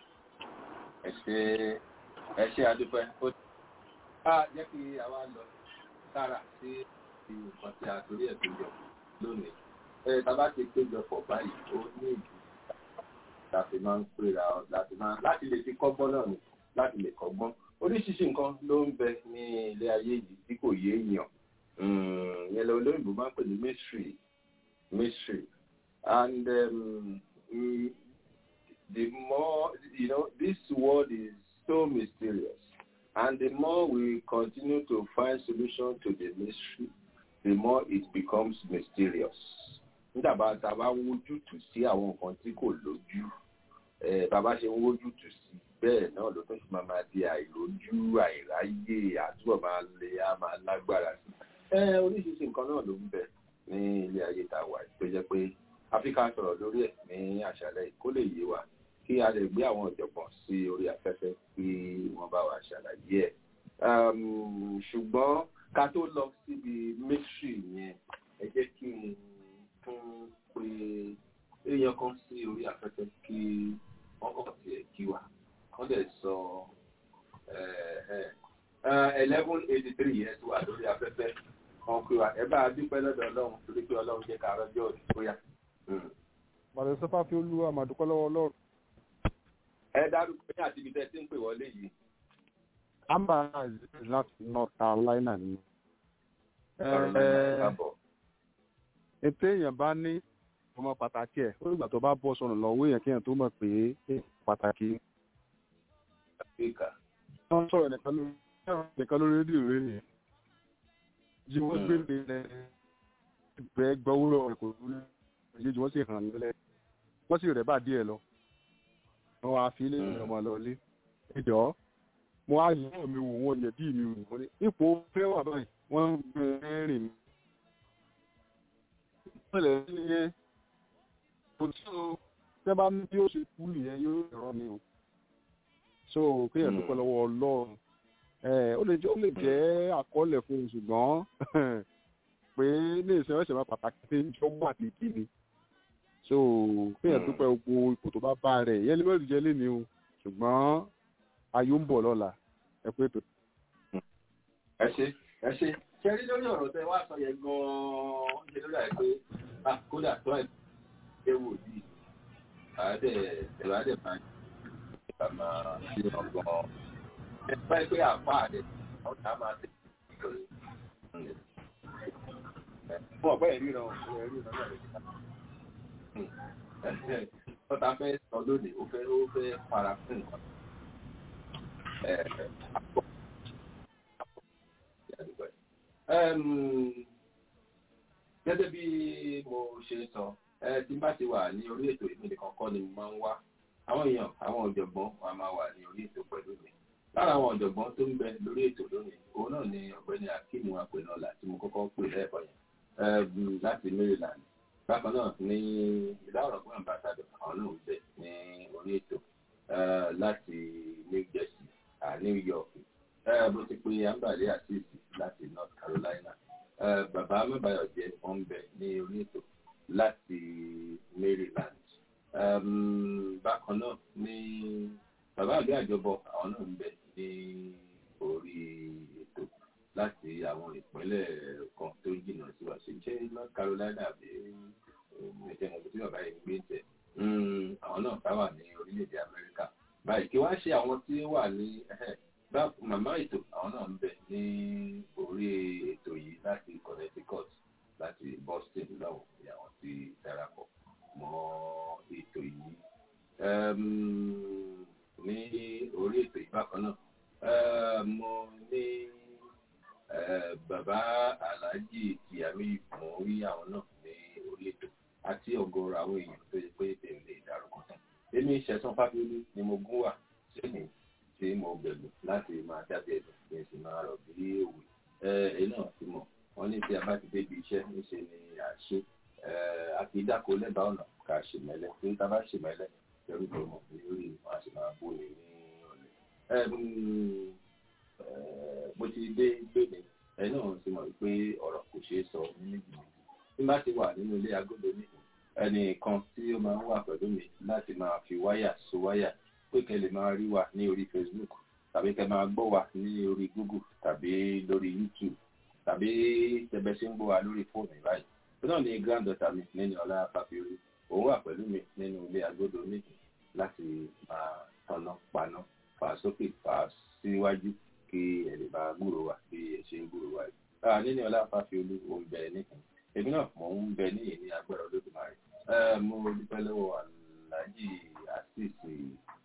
ẹ ṣe ẹ ṣe àdúpẹ́ ó a jẹ́ kí àwa lọ sára sí nǹkan tí a torí ẹ̀ péjọ lónìí ẹ tábà ti péjọ pọ̀ báyìí ó ní ìdí láti máa ń pera ọ láti máa láti lè fi kọ́gbọ́n náà ni láti lè kọ́gbọ́n oríṣiríṣi nǹkan ló ń bẹ ní ilé ayé yìí tí kò yé èèyàn yẹn lọ olóyìnbó máa ń pè ní mystery mystery and um, mm, the more you know this world is so mysterious and the more we continue to find solution to the mystery the more it becomes mysterious nígbà tá a bá ń wójútùú sí àwọn nǹkan tí kò lójú eh, bàbá ṣe ń wójútùú sí bẹ́ẹ̀ náà ló tún fi máa máa di àìlójú àìráyè àtúbọ̀ máa lè á máa lágbára sí ẹ oríṣiríṣi nǹkan náà ló ń bẹ ní ilé ayé tá a wà tó jẹ́ pé áfíríkà sọ̀rọ̀ lórí ẹ̀ ní àṣálẹ́ yìí kó lè yé wa kí a lè gbé àwọn ọ̀jọ̀gbọ́n sí orí afẹ́fẹ́ kí wọ́n bá wa ṣàlàyé ẹ̀. Um, ṣùgbọ́n ká tó lọ síbi mystery yẹn ẹ jẹ́ kí n tún pe èèyàn kan sí orí afẹ́fẹ́ kí wọ́n kàn tiẹ̀ kí wa wọ́n dẹ̀ sọ eleven eighty three yẹn tó wà lórí afẹ́fẹ́ wọn pe wa ẹ bá a dúpẹ́ lọ́dọ̀ ọlọ́run torí pé ọlọ́run jẹ́ ká rọ́jọ́ òní bóyá. Bàdé sọ́fà fi olúwa màdúpẹ́ lọ́wọ́ ọlọ́run. ẹ dárúkọ ní àti ibi tẹ́ ti ń pè wọlé yìí. Amber is láti North Carolina ni. ọ̀rọ̀ náà kábọ̀. Ètò èèyàn bá ní ọmọ pàtàkì ẹ̀ ó nígbà tó bá bọ́ sọnù lọ́wọ́ èèyàn kéèyàn tó mọ̀ pé èèyàn pàtàkì. áfíríkà. Wọ́n sọ̀rọ̀ nìkan lórí nìkan lórí rédíò rẹ̀ nìyẹn. Jí wọ́n gbé mi lẹ̀ ìgbẹ́ gbọ́wúrọ̀ rẹ̀ kò dúró ìyéjú wọ́n sì hàn nílẹ̀. Wọ́n sì rẹ̀ bá díẹ̀ lọ. Wọ́n wá fi ilé ìrìn ọmọ lọ lé. Ẹ jọ̀ọ́ mo á yẹ mi wò wọ́n yẹ bí mi wò wọ́n ní ipò fẹ́ wà báyìí wọ́n ń gbé rìn mi. ìpínlẹ̀ yẹn kò tí o tẹ́ bá ní bí ó ṣe kú nìyẹn yóò rọ mi o. so kéèyàn dúpẹ́ lọ́wọ́ ọlọ́run ẹ̀ ó lè jẹ́ ó lè jẹ́ àkọọ́lẹ̀ fún un ṣùgbọ́n pé ní ìsìn ọ̀sẹ̀ máa pàtàkì pé jọ wà ní kíni. so kéèyàn dúpẹ́ gbogbo ipò tó bá bá rẹ̀ yẹn lè má jẹ́ lé ní o ṣùgbọ́n ayọ̀ ń bọ̀ lọ́la ẹ pé tó. ẹ ṣe ẹ ṣe ṣe rí lórí ọ̀rọ̀ tẹ wá sọ yẹn gan-an ṣe lórí àìpé ah kódà tó ẹ̀ ṣe wò yìí àádẹ ẹ̀rọ àádẹ máa ń ṣe máa ṣe ọgbọ́n ẹ bá ẹ pé àpá àdẹ ọ̀tá máa tẹ̀ lórí. fún ọ̀pẹ́ ìríran òun ìríran náà lè ṣe ọ̀tá fẹ́ sọ lónìí ó fẹ́ ó fẹ́ fara fún nǹkan. gẹ́gẹ́ bí mo ṣe sọ tí bá ti wà ní orí ètò ìpínlẹ̀ kọ̀ọ̀kan ni mo máa ń wá àwọn èèyàn àwọn ọ̀jọ̀gbọ́n wa máa wà ní orí ètò pẹ̀lú mi lára àwọn ọ̀jọ̀gbọ́n tó ń bẹ lórí ètò lónìí òun náà ni ọ̀gbẹ́ni akeem apẹ̀nọ́lá tí mo kọ́kọ́ pè lẹ́ẹ̀kọ́ yẹn láti maryland bákan náà ní ìlà ọ̀rọ̀gbọ́n ambassador àwọn náà ń bẹ ní orí ètò láti new jersey new york bó ti pe ambale asisi láti north carolina bàbá mẹ́bàáyọ̀jẹ́ wọ́n ń bẹ ní orí ètò láti maryland bákan náà ní bàbá àgbẹ̀ àjọbọ àwọn náà ń bẹ ní orí ètò láti àwọn ìpínlẹ̀ kan tó jìnnà sí wa ṣe jẹ́ north carolina àbí ẹ̀jẹ̀ mọ̀ tí bàbá yìí ń gbé tẹ̀ àwọn náà bá wà ní orílẹ̀-èdè amẹ́ríkà báyìí kí wá ṣe àwọn tí ó wà ní màmá ètò àwọn náà ń bẹ ní orí ètò yìí láti connecticut láti boston lọ́wọ́ ní àwọn tí darapọ̀ mọ́ ètò yìí ní orí ètò ìbákan náà mo ní bàbá aláàjì tìyàmí mo rí àwọn náà ní orí ètò àti ọ̀gọ̀rọ̀ àwọn èèyàn tó yẹ pé èmi lè dárúkọ tán èmi ṣẹ̀sán fábíolú ni mo gún wà sẹ́yìn tí mo bẹ̀rù láti máa dábẹ́ ẹ̀dùn kí n sì máa rọ̀ bí òwe ẹ̀ náà ti mọ̀ wọ́n ní tí a bá ti débi iṣẹ́ níṣe ni àṣe àti ìdáko lẹ́bàá ọ̀nà ká ṣe mẹ́lẹ́ tí tá a bá ṣe mẹ́lẹ́ pẹ̀lú tó mọ̀ ní orí wọn a sì máa bó ní ní ọ̀lẹ́. mo ti dé gbèmí ẹ náà ti mọ̀ pé ọ̀rọ̀ kò ṣeé sọ ní méjì méjì tí bá ti wà nínú ilé agodo ní ẹnìkan tí ó máa ń wà pẹ̀lú mi láti máa fi wáyà so wáyà pé kẹ́ lè máa rí wa ní orí Facebook tàbí kẹ́ máa gbọ́ wa ní orí Google tàbí lórí YouTube tàbí tẹ̀bẹ̀ ṣe ń gbọ́ wa lórí fóònù báyìí tó náà ní granddaughter mi nínú ọlá fàfihàn òun wà pẹ̀lú mi nínú ilé agodo méjì láti máa tanná paná fà sókè fà síwájú kí ẹ lè máa gbúrò wa bí ẹ ṣe ń gbúrò wa yìí. nínú ọlá fàfihàn òun bẹ̀rẹ̀ nìkan èmi náà mò ń bẹ ní ìní agbára olódùmarè mo dúpẹ́ lọ́wọ́ aláàjì àṣìṣe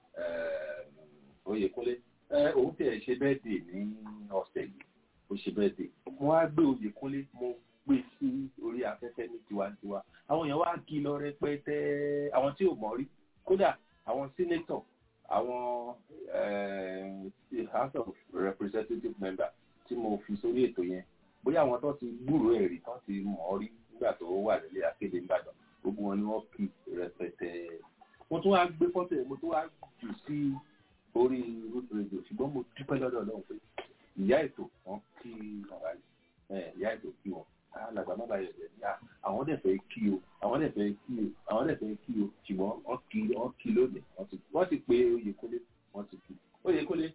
oyèkúnlé òun tẹ̀ ṣe bẹ́ẹ̀ dè ní ọ̀sẹ̀ yìí ó ṣe bẹ́ẹ̀ dè mo wá gbé oyèkúnlé mo gbé sí orí afẹ́fẹ́ ní tiwantiwa àwọn èèyàn wá kí lọ rẹpẹtẹ àwọn tí ò mọ̀ rí kódà àwọn sínétọ̀ àwọn house of representative member tí mo fi sórí ètò yẹn bóyá àwọn tó ti gbúròó ẹ̀rí tó ti mọ̀ ọ́ rí nígbà tó wà nílé akéde ìbàdàn gbogbo wọn ni wọ́n kì rẹpẹtẹ. mo tún wá gbé fọ́tò ẹ̀ mo tún wá jù sí orí root radio ṣùgbọ́n mo dúpẹ́ lọ́dọ̀ ọlọ́run pé ìyá ètò wọn kí ọ̀rá yìí ìyá ètò kí wọn alàgbà má bàa yẹ̀yẹ̀ ní àwọn dẹ̀ fẹ́ kí o àwọn dẹ̀ fẹ́ kí o àwọn dẹ̀ fẹ́ kí o ṣùgbọ́n wọ́n kí wọ́n kí lónìí wọ́n ti pé oyèkólé wọ́n ti kí oyèkólé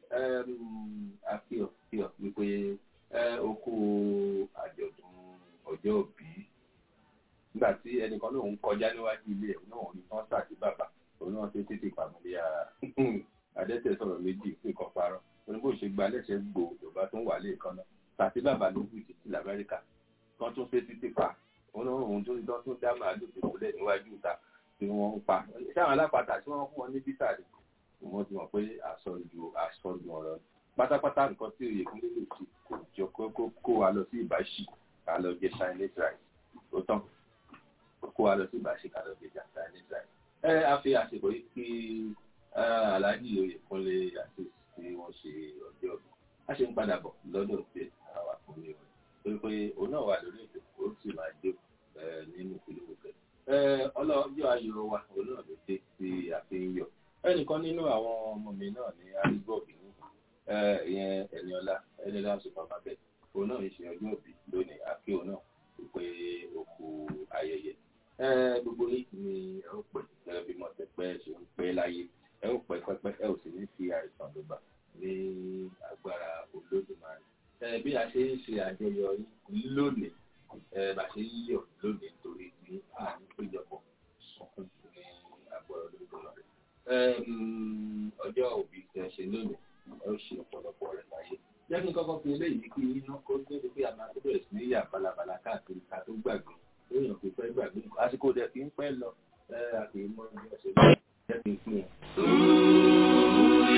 àkíọ̀ kíọ̀ wípé oko àjọ̀dún ọjọ́ òbí nígbà tí ẹnìkan náà ń kọjá níwájú ilé ẹ̀ náà ní wọ́n sàkí bàbá òun náà ṣe tètè pàmòlé ara adẹ́tẹ̀ sọ̀rọ̀ méjì nǹkan parọ́ oníbò ṣe gba lẹ́sẹ̀ gbò yorùbá tó ń wà lẹ́ẹ̀kan náà sàkí bàbá ló wù títí lamẹ́ríkà kan tó ṣe títí pa òun náà òun tó tó tó dá màálù tó kúlẹ̀ níwájú ìta tí wọ́n ń pa sáwọn alápàtà tí wọ́n fún wọn ní bísà rẹ̀ wọ́n ti mọ̀ pé àsọjù àsọjù ọ̀rọ̀ pátápátá nǹkan tí òye kún lè ṣe kò jọ kó kó wa lọ sí ìbáṣì ká lọ jẹ chinese rice ó tán kó wa lọ sí ìbáṣì ká lọ jẹ chinese rice. ẹ a fi àsìkò yìí kí aláàjì òye kún lè àti tí wọ́n ṣe ọjọ́ ọ̀gbìn a ṣe ń padà bọ̀ lọ́dọ̀ tí àwa fún mi rẹ̀ torí pé òun náà wà lórí ètò ó sì máa jó nínú ìpínlẹ̀ òkè. ọlọ́jọ́ ayọ̀ wa òun náà ló dé sí àfihàn yọ ẹnìkan nínú àwọn ọmọ mi náà ní harrisburg ní ìyẹn ẹniọlá ẹniọlá supermarket òun náà ń ṣe ọjọ́ òbí lónìí àkí òun náà pé òkú ayẹyẹ gbogbo yìí ni ẹ ó pè gẹ́gẹ́ bí mọ̀tẹ́pẹ́ ṣe ń pẹ́ láyé ẹ ó pẹ́ pẹ́pẹ́ ẹ ò sì ní fi àìsàn ló bà ní agbára olódùmarè bí a ṣe ń ṣe àjọyọ̀ lónìí bá ṣe ń yọ̀ lónìí nítorí ní àní péjọpọ̀ sọkún ní agbára olódùmarè ọjọ́ òbí tí a ṣe lónìí ẹ ó ṣe ọ̀pọ̀lọpọ̀ rẹ̀ láyé. jẹ́ kí n kọ́kọ́ fi eléyìí kí iná kó tó di pé a máa tó bẹ̀rẹ̀ sí ní yà balabala káàkiri ká tó gbàgbé lóyún kò fẹ́ gbàgbé àsìkò dẹ̀ kí ń pẹ́ lọ àti ìmọ̀ ẹgbẹ́ ọ̀sẹ̀ lọ jẹ́ kí n fún wọn.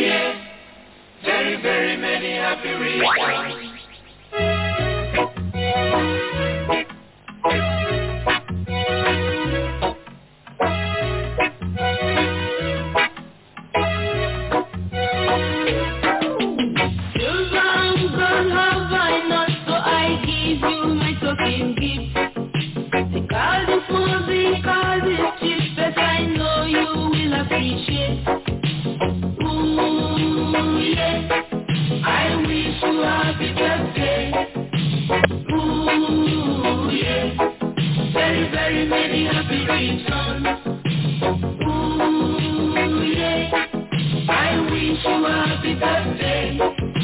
Very, very many happy reasons. very many happy returns. Ooh, yeah. I wish you a happy birthday.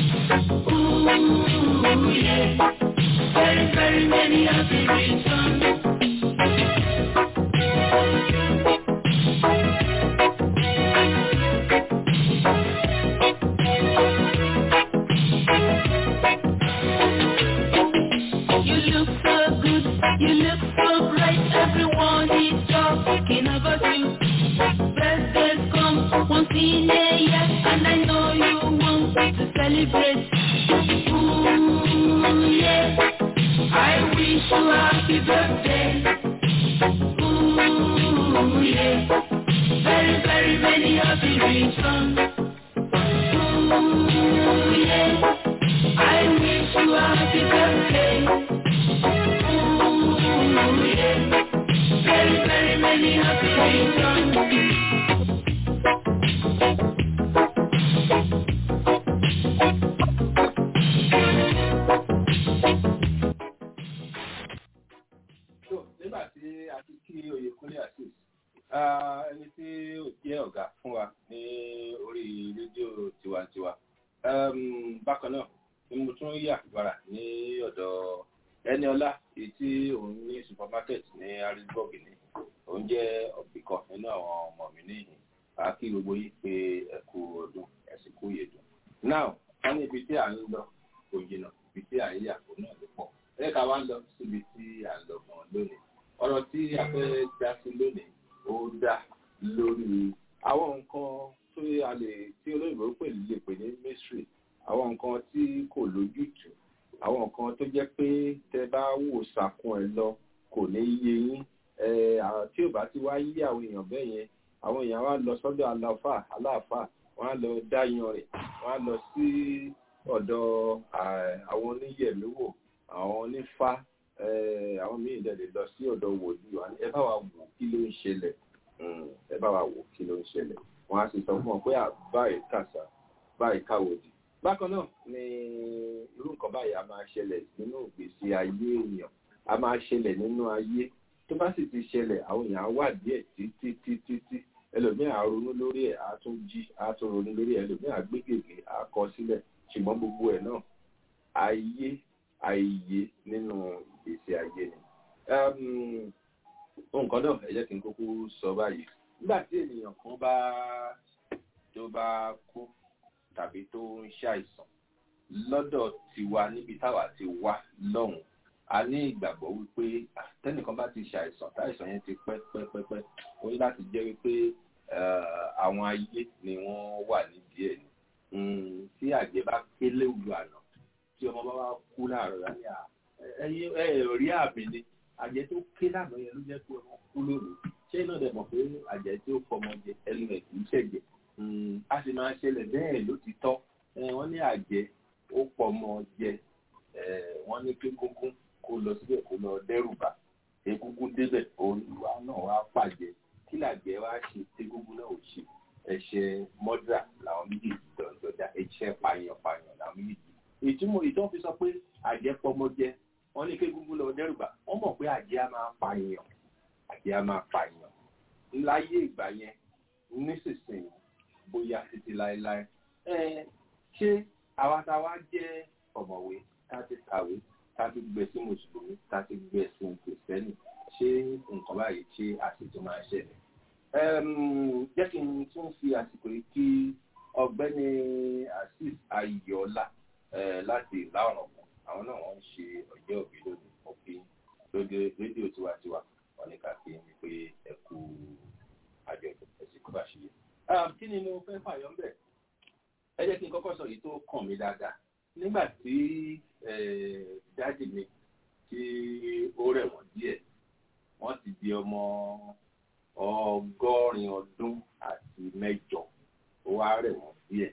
Ooh, yeah. Very, very many happy returns. You look so good, you look so bright, everyone is talking about you. Birthdays come once in a year, and I know you want to celebrate. Ooh, yeah, I wish you a happy birthday. Ooh, yeah, very, very many happy returns. Ooh, yeah, I wish you a happy birthday. Ooh, yeah, very, very many happy returns. So, nígbà tí a ti kí Oyèkúnlé Azeez ẹni tí ó jẹ́ ọ̀gá fún wa ní orí rédíò tiwantiwa um, bákan náà ni mo tún yà gbára ní ọ̀dọ̀ ẹni ọlá èyí tí òun ní supermarket ní harrisburg ní òun jẹ́ ọ̀bìkan nínú àwọn ọmọ mi níyìn a kí gbogbo yìí pé ẹ kú ọdún ẹ sì kú yèdùn now wọ́n ní ibi tí à ń lọ kò jìnnà ibi tí à ń yà kó náà ló pọ̀ ẹ ká wá ń lọ síbi tí à ń lọ gan lónìí ọ̀rọ̀ tí a fẹ́ dá sí lónìí ó dá lórí àwọn nǹkan tó a lè tí olóyìnbó pè lè pè ní mystery àwọn nǹkan tí kò lójútùú àwọn nǹkan tó jẹ́ pé tẹ bá wò sàkún ẹ lọ kò ní yé yín ẹ àwọn tí ò bá ti wá yí àwọn èèyàn bẹ́ẹ̀ yẹn àwọn èèyàn wá lọ sọ́dọ̀ aláfà aláàfà wọ́n á lọ dáyan rẹ̀ wọ́n á lọ sí ọ̀dọ̀ àwọn oníyẹ̀míwò àwọn onífá àwọn míì dẹ̀ lè lọ sí ọ̀dọ̀ wòlíì wọn ẹ bá wa wò kí ló ń ṣẹlẹ̀ ẹ bá wa wò kí ló ń ṣẹlẹ̀ wọ́n á sì sọ fún wọn pé báyìí kàṣà báyìí káwòdì bákan náà ni irú nǹkan báyìí a máa ṣẹlẹ̀ nínú ìgbésí ayé èèyàn a máa ṣẹlẹ̀ nínú ayé tó bá sì ti ṣẹlẹ̀ àwọn èèyàn á wà díẹ̀ títí títí tí ẹlòmíràn á ronú lórí ẹ̀ á tún jí á tún ronú lórí ẹ̀ ẹlòmíràn á gbé gègé á kọ sílẹ̀ ṣùgbọ́n gbogbo ẹ̀ náà ayé àìyé nínú ìgbésí ayé ni. nǹkan náà ẹ jẹ́ kí n kúkú sọ báyìí nígbà tí ènìyàn kan bá tó bá kú tàbí tó ń ṣàìsàn lọ́dọ̀ tiwa níbi táwa ti wá lọ́hùn a ní ìgbàgbọ́ wípé tẹ́nìkan bá ti ṣàìsàn táìsàn yẹn ti pẹ́ pẹ́ pẹ́ pẹ́ ó ní láti jẹ́ wípé àwọn ayé ni wọ́n wà nídìí ẹ̀ ni tí àjẹ́ bá kélé òlu àná tí ọmọ bá wá kú láàárọ̀ rẹ̀ ní ẹ̀yìn ẹ̀rí àmì ni àjẹ́ tó ké lánàá yẹn ló jẹ́ pé ọmọ kú lónìí ṣé iná dẹ̀ mọ̀ pé àjẹ́ tí ó fọmọ jẹ ẹnu ẹ̀ kì í ṣẹ̀jẹ̀ a sì máa ṣẹlẹ̀ bẹ́ẹ̀ ló ti tọ́ wọ́n ní àjẹ́ ó pọmọ jẹ wọ́n ní pé gúngún kó lọ síbẹ̀ kó lọ dẹ́rù bà egúngún débẹ̀ olùwà náà wá pàjẹ́ kí làjẹ́ wá ṣe tegúngún náà ò ṣe ẹ̀ṣẹ̀ mọ́dà làwọn méjèèjì dọ̀dọ̀dà ẹ̀ṣẹ̀ pààyàn pààyàn làwọn méjèèjì ìtumọ̀ ìtọ́ fi sọ pé àjẹ́ pọmọ jẹ wọ́n ní kégúngún lọ dẹ́rù bà wọ́n mọ̀ pé àjẹ́ á máa pààyàn àjẹ́ á máa pààyàn láyé ìgbà yẹn nísinsìnyí bóyá títí láéláé ẹ ṣé àwa tá a wá jẹ́ ọ̀mọ̀wé tá a ti kàwé tá a ti gbé sí mùsùlùmí tá a ti gbé sí kìrìsìtẹ́nì ṣé nǹkan báyìí ṣé àṣetò máa ṣẹlẹ̀ jẹ́ kí n tún fi àsìkò yìí kí ọ̀gbẹ́ni azeez ayọ̀ọ́lá láti ìlà ọ̀nà kan àwọn náà wọ́n ń ṣe ọjọ́ òbí lónìí òfin lóde rédíò tiwantiwa wọn ní ká fi ní pé ẹ kú àjọyọ̀ ẹ̀sìn kó bá ṣe yẹ. kí ni mo fẹ́ fàyọ́ ń bẹ̀? ẹ jẹ́ kí n kọ́kọ́ sọ èyí tó kàn mí dáadáa nígbà tí dáàdì mi tí ó rẹ̀ wọ́n díẹ̀ wọ́n ti di ọmọ ọgọ́rin ọdún àti mẹ́jọ ó wá rẹ̀ wọ́n díẹ̀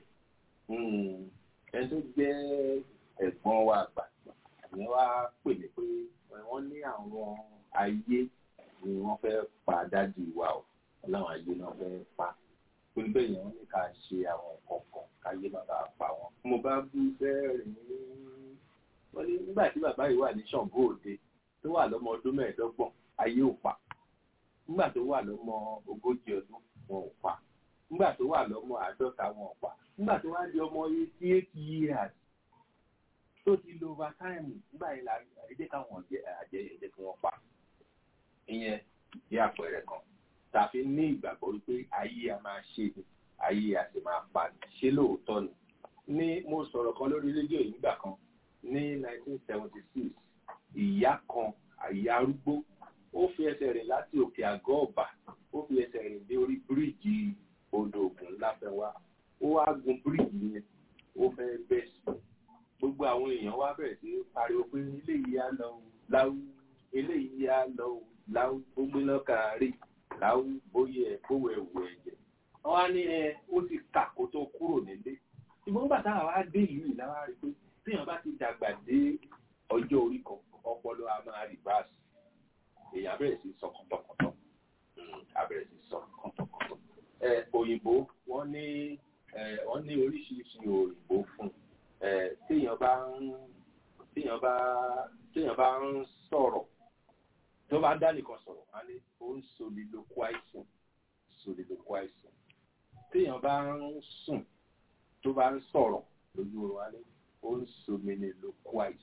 ẹni tó jẹ́ ẹ̀gbọ́n wa àgbà ìyẹn wá pè mí pé wọ́n ní àwọn ayé ni wọ́n fẹ́ pa dájú wa o láwọn ayé náà fẹ́ pa torí bẹ́ẹ̀ yẹn wọ́n ní ká ṣe àwọn kọ̀ọ̀kan káyé bàbá pa wọn. mo bá bú bẹ́ẹ̀rẹ̀ ní wọ́n ní nígbà tí bàbá yìí wà ní Ṣàngó Òde tó tó wà lọ́mọ ọdún mẹ́ẹ̀ẹ́dọ́gbọ̀n ayé ò pa nígbà tó wà lọ́mọ ogójì ọdún wọn ò pa nígbà tó wà lọ́mọ àádọ́ta wọn ò pa nígbà tó wá di ọmọ eighty eight years tó ti lo overtime nígbà yẹn la ẹ jẹ́ káwọn àjẹ ẹ jẹ́ kí wọ́n pa ìyẹn jẹ́ àpẹẹrẹ kan tàfi ní ìgbàgbọ́ wípé ayé a máa ṣe ayé a sì máa pa ṣé lóòótọ́ ni ní mo sọ̀rọ̀ kan lórí rédíò yìí nígbà kan ní 1976 ìyá kan àyà arúgbó ó fi ẹsẹ̀ rìn láti òkè àgọ́ ọ̀bà ó fi ẹsẹ̀ rìn dé orí bíríìjì odò ògùn láfẹ́wá ó wá gun bíríìjì yẹn ó fẹ́ bẹ́ sí gbogbo àwọn èèyàn wá bẹ̀rẹ̀ sí pariwo pé eléyìí á lọ láwù eléyìí á lọ láwù ó gbéná kárí láwù bóyá ẹ bówó ẹwù ẹ̀jẹ̀ wọ́n á ní ẹ ó ti kà kó tó kúrò nílé ṣùgbọ́n nígbà táwa wá dé ìlú yìí láwa rí pé téèyàn bá ti dàgbà dé ọjọ́ orí kan ọpọlọ a máa rìbáàsì èèyàn bẹ̀rẹ̀ sí sọ kọ̀tọ̀kọ̀tọ̀ abẹ̀rẹ̀ sí sọ kọ̀tọ̀kọ̀tọ̀ ẹ òyìnbó wọ́n ní ẹ wọ́n ní oríṣiríṣi òyìnbó fún ẹ téèyàn bá ń téèyàn bá téèyàn bá ń sọ̀rọ̀ tó bá dá nìkan sọ̀rọ̀ á ní ó ń soliloquizing soliloquizing téèyàn bá ń sùn tó bá ń sọ̀rọ̀ lójú oorun á ní ó ń sominiloquize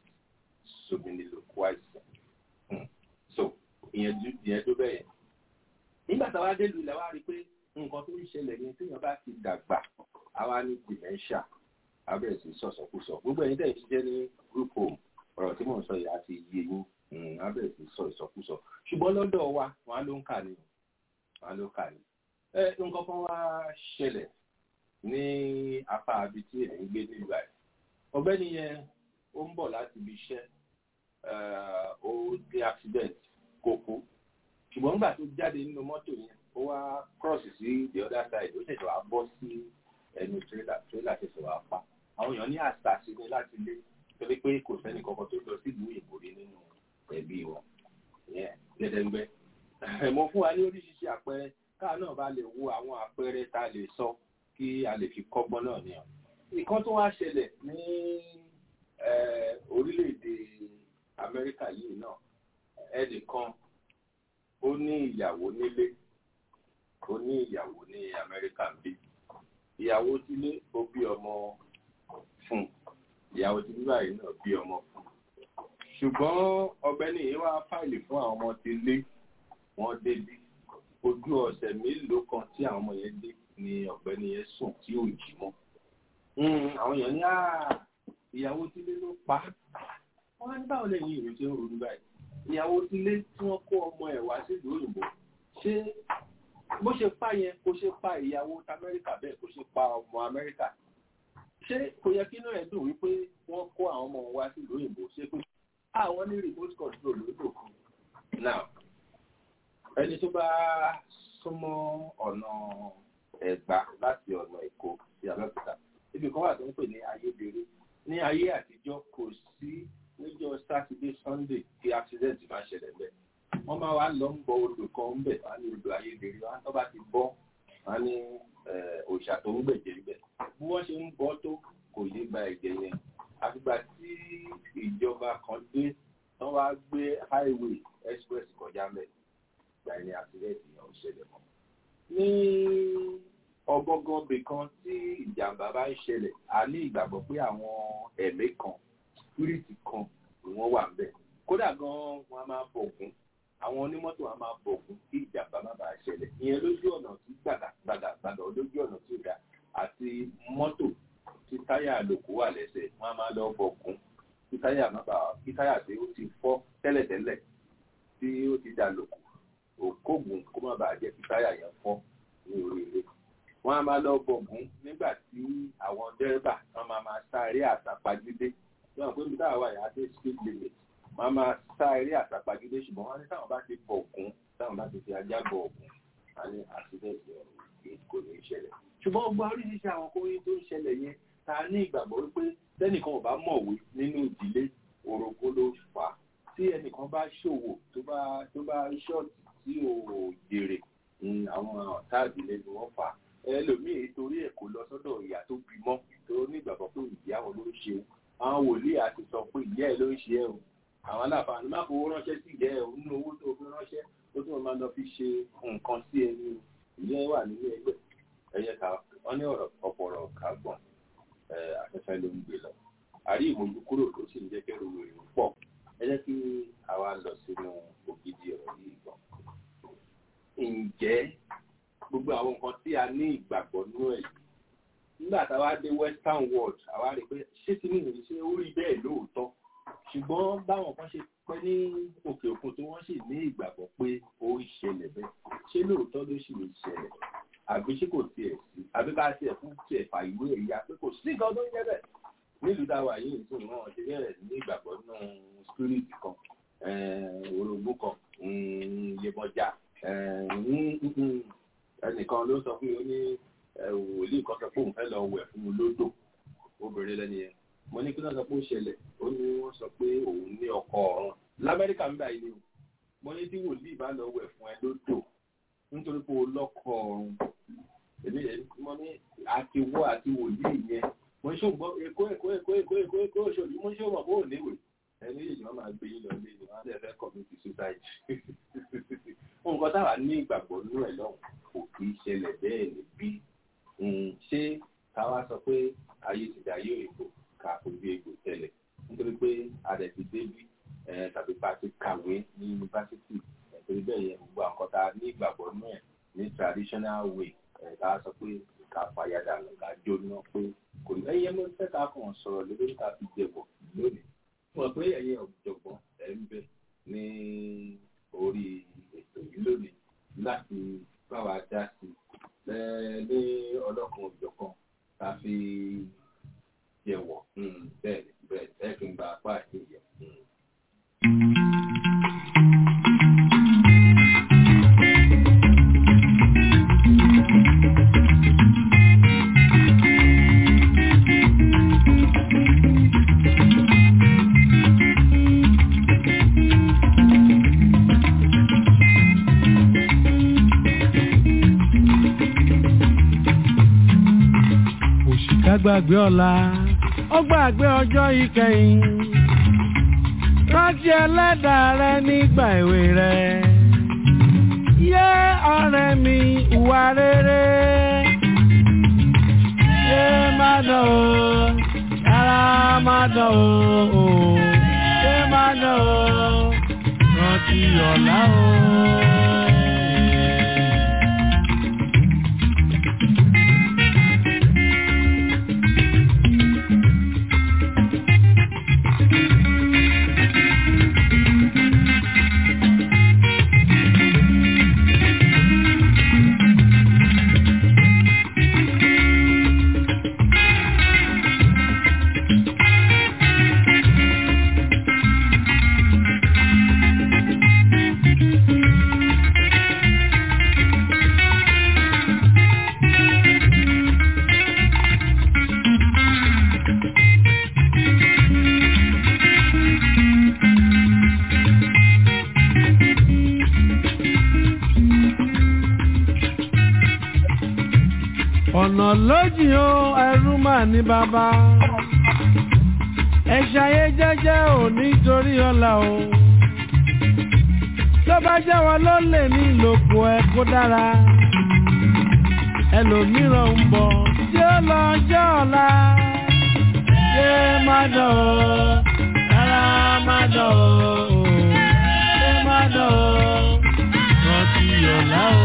sominiloquize so ìyẹn ìyẹn tó bẹ́ẹ̀ yẹn nígbà táwa dé lu ilẹ̀ wa rí i pé nǹkan tó ń ṣẹlẹ̀ ní téèyàn bá ti dàgbà àwa ní dementia abẹ́rẹ́ sí sọ̀sọ̀kúsọ gbogbo ẹ̀yin tẹ̀ ṣiṣẹ́ ní group home ọ̀rọ̀ tí mò ń sọ yìí àti iye yín abẹ́rẹ́ sí sọ ìsọkúsọ ṣùgbọ́n lọ́dọ̀ wa wọn á ló ń kà ní wọn á ló ń kà ní. ẹ nǹkan kan wá ṣẹlẹ̀ ní apá abi tí èmi ń gbé nílùú àyè ọ̀gbẹ́ni yẹn ó ń bọ̀ láti ibi iṣẹ́ ó dé accident kó kú ṣùgbọ́n nígbà tó jáde nínú mọ́tò yẹn ó wá cross sí the other side ó ṣẹ̀ṣẹ̀ wá bọ́ sí ẹnu trailer trailer ṣẹ̀ṣẹ̀ wá pa àwọn èèyàn ní àṣà sí ni láti lé torí pé kò sẹ́ni kankan tó lọ sílùú ìbòrí nínú ẹbí wọn gẹ́gẹ́ mo fún wa ní oríṣiríṣi àpẹẹrẹ káà náà bá lè wo àwọn àpẹẹrẹ tá a lè sọ kí a lè fi kọ́gbọ́n náà ní ọ. nǹkan tó wá ṣẹlẹ̀ ní orílẹ̀-èdè amẹ́ríkà yìí náà ẹnìkan ó ní ìyàwó nílé ó ní ìyàwó ní amẹ́ríkà ń bí ìyàwó sílé ó bí ọmọ fún ìyàwó tí bíbá yìí náà bí ọmọ fún ṣùgbọ́n ọ̀gbẹ́ni yìí wá fáìlì fún àwọn ọmọ tí lé wọn débí ojú ọ̀sẹ̀ mélòó kan tí àwọn ọmọ yẹn dé ni ọ̀gbẹ́ni yẹn sùn tí ò jí mọ́ àwọn èèyàn ní ìyàwó sílé ló pa wọ́n á ní báwo lẹ́yìn ìrìn tí ó ronú báyìí ìyàwó sílé tí wọ́n kó ọmọ ẹ̀ wá sílùú òyìnbó ṣé bó ṣe pa yẹn kó ṣe pa ìyàwó amẹ́ríkà bẹ́ẹ̀ kó ṣe pa ọmọ amẹ́ríkà ṣé kò yẹ kí inú ẹ̀ dùn wípé wọ́n kó àwọn ọmọ wá sílùú òyìnbó ṣé pé àwọn ní remote control lódò kan now ẹni tó bá súnmọ́ ọ̀nà ẹ̀gbá láti ọ̀nà èkó sí abẹ́òkúta ibi kan wà tó ń pè ní ayédèrè ní ayé àtijọ́ kò sí níjọ́ sátidé sunday tí accident máa ṣẹlẹ̀ bẹ́ẹ̀ wọ́n máa wá lọ ń bọ odò kan ń bẹ̀ wá ní odò ayédèrè wá tó bá ti bọ́ wá ní òòṣà tó ń gbẹ̀jẹ̀ bẹ̀ bí wọ́n ṣe ń bọ́ tó kò yé gba ẹ̀jẹ̀ yẹn àfìgbà tí ìjọba kan dé wọ́n wá gbé highway express kọjá mẹ́ ìgbà ní accident yẹn ò ṣẹlẹ̀ mọ́ ní ọgọ́gọ́ bì kan tí ìjàmbá bá ń ṣẹlẹ̀ a ní ìgbàgbọ́ pé àwọn ẹ̀mí kan spiriti kan ni wọ́n wà ńbẹ̀ kódà gan wọn a máa bọ̀gún àwọn onímọ́tò a máa bọ̀gún kí ìjàmbá má bàa ṣẹlẹ̀ ìyẹn lójú ọ̀nà tí gbàgà gbàgà gbàgà lójú ọ̀nà tí ó dá àti mọ́tò tí táyà àlòkù wà lẹ́sẹ̀ wọn a máa lọ bọ̀gún kí táyà má bàa kí táyà tí ó ti fọ́ tẹ́lẹ̀tẹ́lẹ̀ tí ó ti dà lòkù òkóògùn kó má bàa jẹ́ kí táyà yẹn fọ́ ní orí ilé wọ́n á máa lọ bọ̀gún nígbà tí àwọn dẹ́rẹ́bà wọ́n máa máa sá eré àsápagídé wọ́n pé mi táwọn wà yà á dé speed limit wọ́n á máa sá eré àsápagídé ṣùgbọ́n wọ́n ní táwọn bá ti bọ̀gún táwọn bá ti fi ajá bọ̀ ọ̀gùn wọ́n ní accident yẹn kò ní í ṣẹlẹ̀ ṣùgbọ́n gbogbo oríṣiríṣi àwọn kóyún tó ń ṣẹlẹ̀ yẹn ta ní ìgbàgbọ́ wípé tẹ́nìkan ò bá mọ̀wé nínú ìdílé orogún ló fà á tí ẹnìkan bá ṣòwò tó bá tó bá ṣọ́ọ̀tì tí ò jèrè àwọn ọ̀tá ìdílé ni wọ́n fà á ẹlòmíì torí ẹ̀ kò lọ sọ́dọ̀ ìyá tó bímọ tó ní ìgbàgbọ́ pé ìyá wọn ló ń ṣe o àwọn wòlíì àti sọ pé ìyá ẹ̀ ló ń ṣe ẹ̀ o àwọn aláfààní má fowó ránṣẹ́ sí ìjẹ́ ẹ̀ nínú owó tó fi ránṣẹ́ ó tún máa lọ fi ṣe nǹkan sí ẹni ìyẹn wà nínú ẹgbẹ́ ẹ̀yẹ ká wọ́n ní ọ̀rọ̀ ọ̀pọ̀rọ̀ kágbọ̀n afẹ́fẹ́ ló ń gbé lọ àrí ìmọ̀jú kúrò tó sì ń jẹ́ kẹ́rù ìrìn pọ̀ ẹ jẹ́ kí àwa lọ sínú ògidì ọ̀rọ̀ yìí gan. ǹjẹ́ gbogbo àwọn nǹkan tí a ní ìgbàgbọ́ nínú ẹ̀ yìí nígbà táwa dé western world àwa rí i pé ṣé tí nìyí ṣe ó rí bẹ́ẹ̀ lóòótọ́ ṣùgbọ́n báwọn kan ṣe pẹ́ ní òkè òkun tí wọ́n sì ní ìgbàgbọ́ pé ó ń ṣẹlẹ̀ bẹ́ẹ̀ ṣé lóòótọ́ ló sì lè ṣẹlẹ̀ àbí ṣé kò tiẹ̀ sí àbí ká tiẹ̀ fún tiẹ̀ fà ìwé ẹ̀yà pé kò sí nǹkan tó ń jẹ́ bẹ́ẹ̀ nílùú táwa yìí nìkan náà ṣe bẹ̀rẹ̀ ní ìgbàgbọ́ nínú spirit kan orogún kan iyemọja ẹnìkan ló sọ fún mi ó ní wòlíì kan sọ pé òun fẹ́ lọ wẹ̀ fún un lódò obìnrin lẹ́ni yẹn mo ní kí wọ́n sọ pé ó ṣẹlẹ̀ ó ní wọ́n sọ pé òun ní ọkọ ọ̀run lamẹ́ríkà ń bá ilé o mo ní tí wòlíì bá lọ wẹ̀ fún ẹ lódò nítorí pé o lọ́kọ ọ̀run èmi mo ní àti wọ́ àti wòlíì yẹn mo ń ṣògbọ́n èkó èkó èkó èkó èkó èkó òṣòdì mo ń ṣòwò bó ò léwè ẹni èyí wọn máa gbé yín lọ lé ní wọn á lè fẹ́ community suicide nǹkan táwa ní ìgbàgbọ́ nínú ẹ̀ lọ́hùn kò kì í ṣẹlẹ̀ bẹ́ẹ̀ níbí ṣé káwa sọ pé ayé ti dà yóò èkó ká fojú egbò tẹ́lẹ̀ nítorí pé adẹ̀ ti débí tàbí bá ti kàwé ní yunifásitì nítorí bẹ́ẹ̀ yẹn gbogbo àwọn tá a ní ìgbàgbọ́ nínú ẹ̀ ní traditional way ká sọ pé ká fàyàdà ká jóná pé kò ní ẹyẹ ló ń fẹ́ ká kàn sọ̀rọ̀ lórí ká fi jẹ̀bọ̀ lónìí mọ̀ pé ẹ̀yin ọ̀jọ̀gbọ́n ẹ̀ ń bẹ ní orí ètò yìí lónìí láti bá wa dá sí ní ọlọ́kan òjọ̀kan ká fi jẹ̀wọ̀ bẹ́ẹ̀ bẹ́ẹ̀ ẹ̀ fi ń gba apá àti ìyẹ̀. gbàgbé ọ̀la ó gbàgbé ọjọ́ ìkẹyìn rántí ẹlẹ́dàá rẹ nígbà èwe rẹ yé ọ̀rẹ́ mi ìwà rere yé má dán o rárá má dán o yé má dán o rántí ọ̀la o. ọ̀nà lójì o ẹrú mà ní bàbá ẹ ṣayé jẹ́jẹ́ ò nítorí ọ̀la o tó bá jẹ́ wọn ló lè ní ìlòkù ẹ kó dára ẹlòmíràn ń bọ̀ tí ó lọ jẹ́ ọ̀la ṣé má dán o rárá má dán o ṣé má dán o rántí ọ̀la o.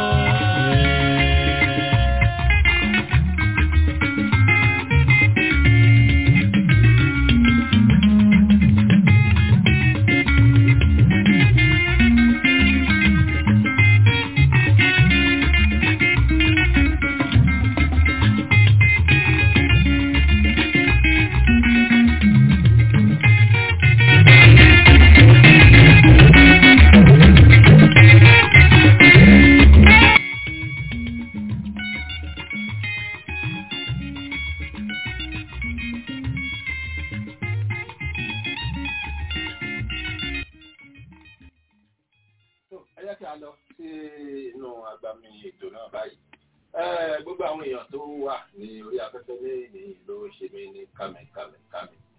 ẹ jẹ́ kí a lọ sí inú agbami ètò náà báyìí gbogbo àwọn èèyàn tó wà ní orí afẹ́fẹ́ ní ìlú ṣe mí ní kàmì kàmì kàmì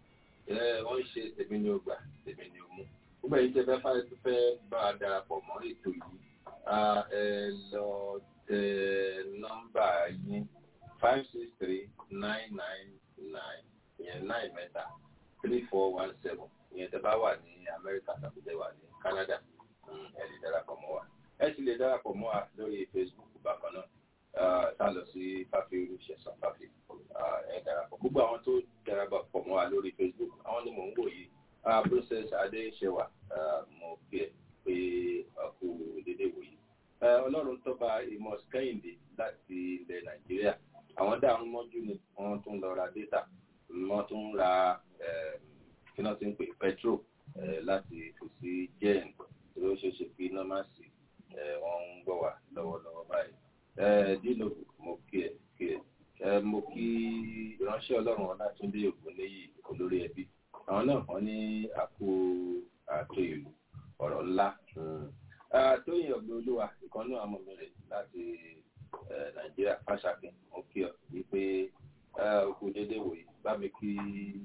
ẹ wọ́n ṣe tèmi ní ọgbà tèmi ní ọmú gbogbo ẹ̀yin tẹ́ fẹ́ fẹ́ fẹ́ bá a darapọ̀ mọ́ ètò yìí ah, ẹ lọ tẹ nọ́mbà yín five six three nine nine nine ìyẹn nine mẹ́ta three four one seven ìyẹn tẹ́ bá wà ní Amẹ́ríkà tàbí tẹ́ wà ní Canada mm, ẹ lè darapọ̀ mọ́ wa ẹ sì lè darapọ̀ mọ́ wa lórí Facebook bákan náà ah, tá a lọ sí fáfi olùṣẹ̀sán fáfi ah, ẹ darapọ̀ gbogbo àwọn tó darapọ̀ mọ́ wa lórí Facebook àwọn ni mò ń wò yìí ah, Princess Adéṣẹwà ah, mo kí ẹ pé ọkù dédé wò yìí Eh, ọlọ́run tọ́ba ìmọ̀ kẹ́hìndé láti ilẹ̀ nàìjíríà àwọn dáhùn mọ́jú ni wọ́n tún lọ ra data wọ́n tún ra eh, kí wọ́n ti ń pè petrol eh, láti fi sí jẹ́ẹ̀n tí ó ṣeé ṣe kí iná má sí eh, wọ́n ń gbọ́ wá lọ́wọ́lọ́wọ́ báyìí. Eh, dino mo kí ẹ kí ẹ Eh, mo kí ìránṣẹ́ ọlọ́run ọlátúndé ògúnléyì olórí ẹbí àwọn náà wọ́n ní àpò àtò ìlú ọ̀rọ̀ ńlá. Mm tóyìn ọ̀gbìn olúwa ìkan náà àmọ́ mi rè láti nàìjíríà fàṣàkín mo kí ọ wípé òkú déédéé wòye bá mi kí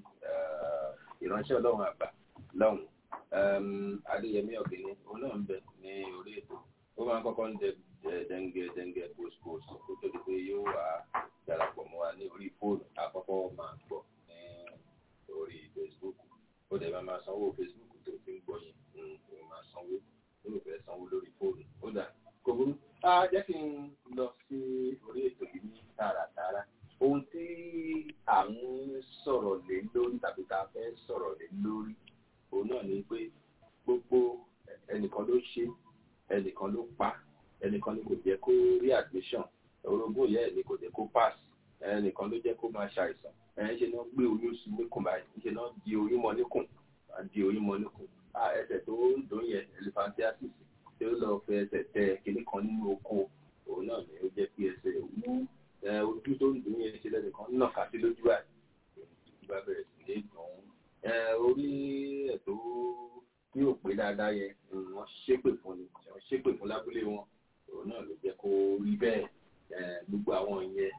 ìránṣẹ́ ọlọ́run àgbà lọ́hùn adéyẹmí ọ̀gbìn òun náà ń bẹ ní orí ètò ó máa ń kọ́kọ́ ń dẹ dẹ́ngẹ́ dẹ́ngẹ́ post-post kó tó di pé yóò wá darapọ̀ mọ́ wa ní orí fóònù àkọ́kọ́ máa gbọ́ ní orí facebook ó dẹ̀ máa máa sanwó facebook tó fi ń gbọ́ yẹn ó máa sanwó yóò fẹ́ sanwó lórí fóònù ó dà kò burú. a jẹ́ kí n lọ sí orí ètò yìí ní tààràtààrà ohun tí à ń sọ̀rọ̀ lé lórí tàbí tá a fẹ́ sọ̀rọ̀ lé lórí òun náà ni pé gbogbo ẹnìkan ló ṣe ẹnìkan ló pa ẹnìkan ni kò jẹ́ kó rí admission orogún ìyá ẹ̀ ni kò jẹ́ kó pass ẹnìkan ló jẹ́ kó máa ṣàìsàn ẹ̀ ṣe náà gbé oyún sí níkùn báyìí ṣe náà di oyún mọ́ níkùn di oyún mọ́ níkùn ẹsẹ̀ tó ń dùn yẹn elephantiasis tí ó lọ fẹ́ ẹsẹ̀ tẹ kinní kan nínú oko òun náà ni ó jẹ́ kí ẹsẹ̀ wú ojú tó ń dùn yẹn ṣe lẹ́nìkan náà ká sí lójú ẹ̀ ìgbà bẹ̀rẹ̀ sí ní dùn orí ẹ̀ tó ní òpè dáadáa yẹn wọ́n ṣépè fún ni wọ́n ṣépè fún lábúlé wọn òun náà ló jẹ́ kó rí bẹ́ẹ̀ gbogbo àwọn yẹn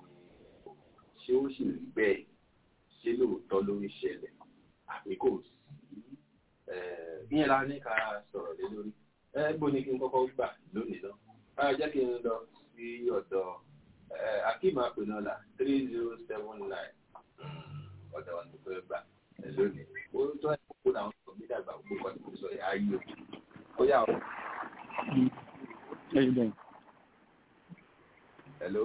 ṣé ó sì rí bẹ́ẹ̀ ṣé lóòótọ́ ló ń ṣẹlẹ̀ àbí kò sí ìyẹn la ní ká sọ̀rọ̀ lé lórí ẹgbẹ́ ní kí n kọ́kọ́ gbà lónìí náà báyọ̀ jẹ́ kí n lọ sí ọ̀dọ̀ akeem apenola three zero seven nine ọ̀dọ̀ wọn tó fẹ́ gbà lónìí ó tọ́ ẹ̀ kó làwọn sọ mí dàgbà gbogbo kan tó sọ ayé o ó yà ó. hello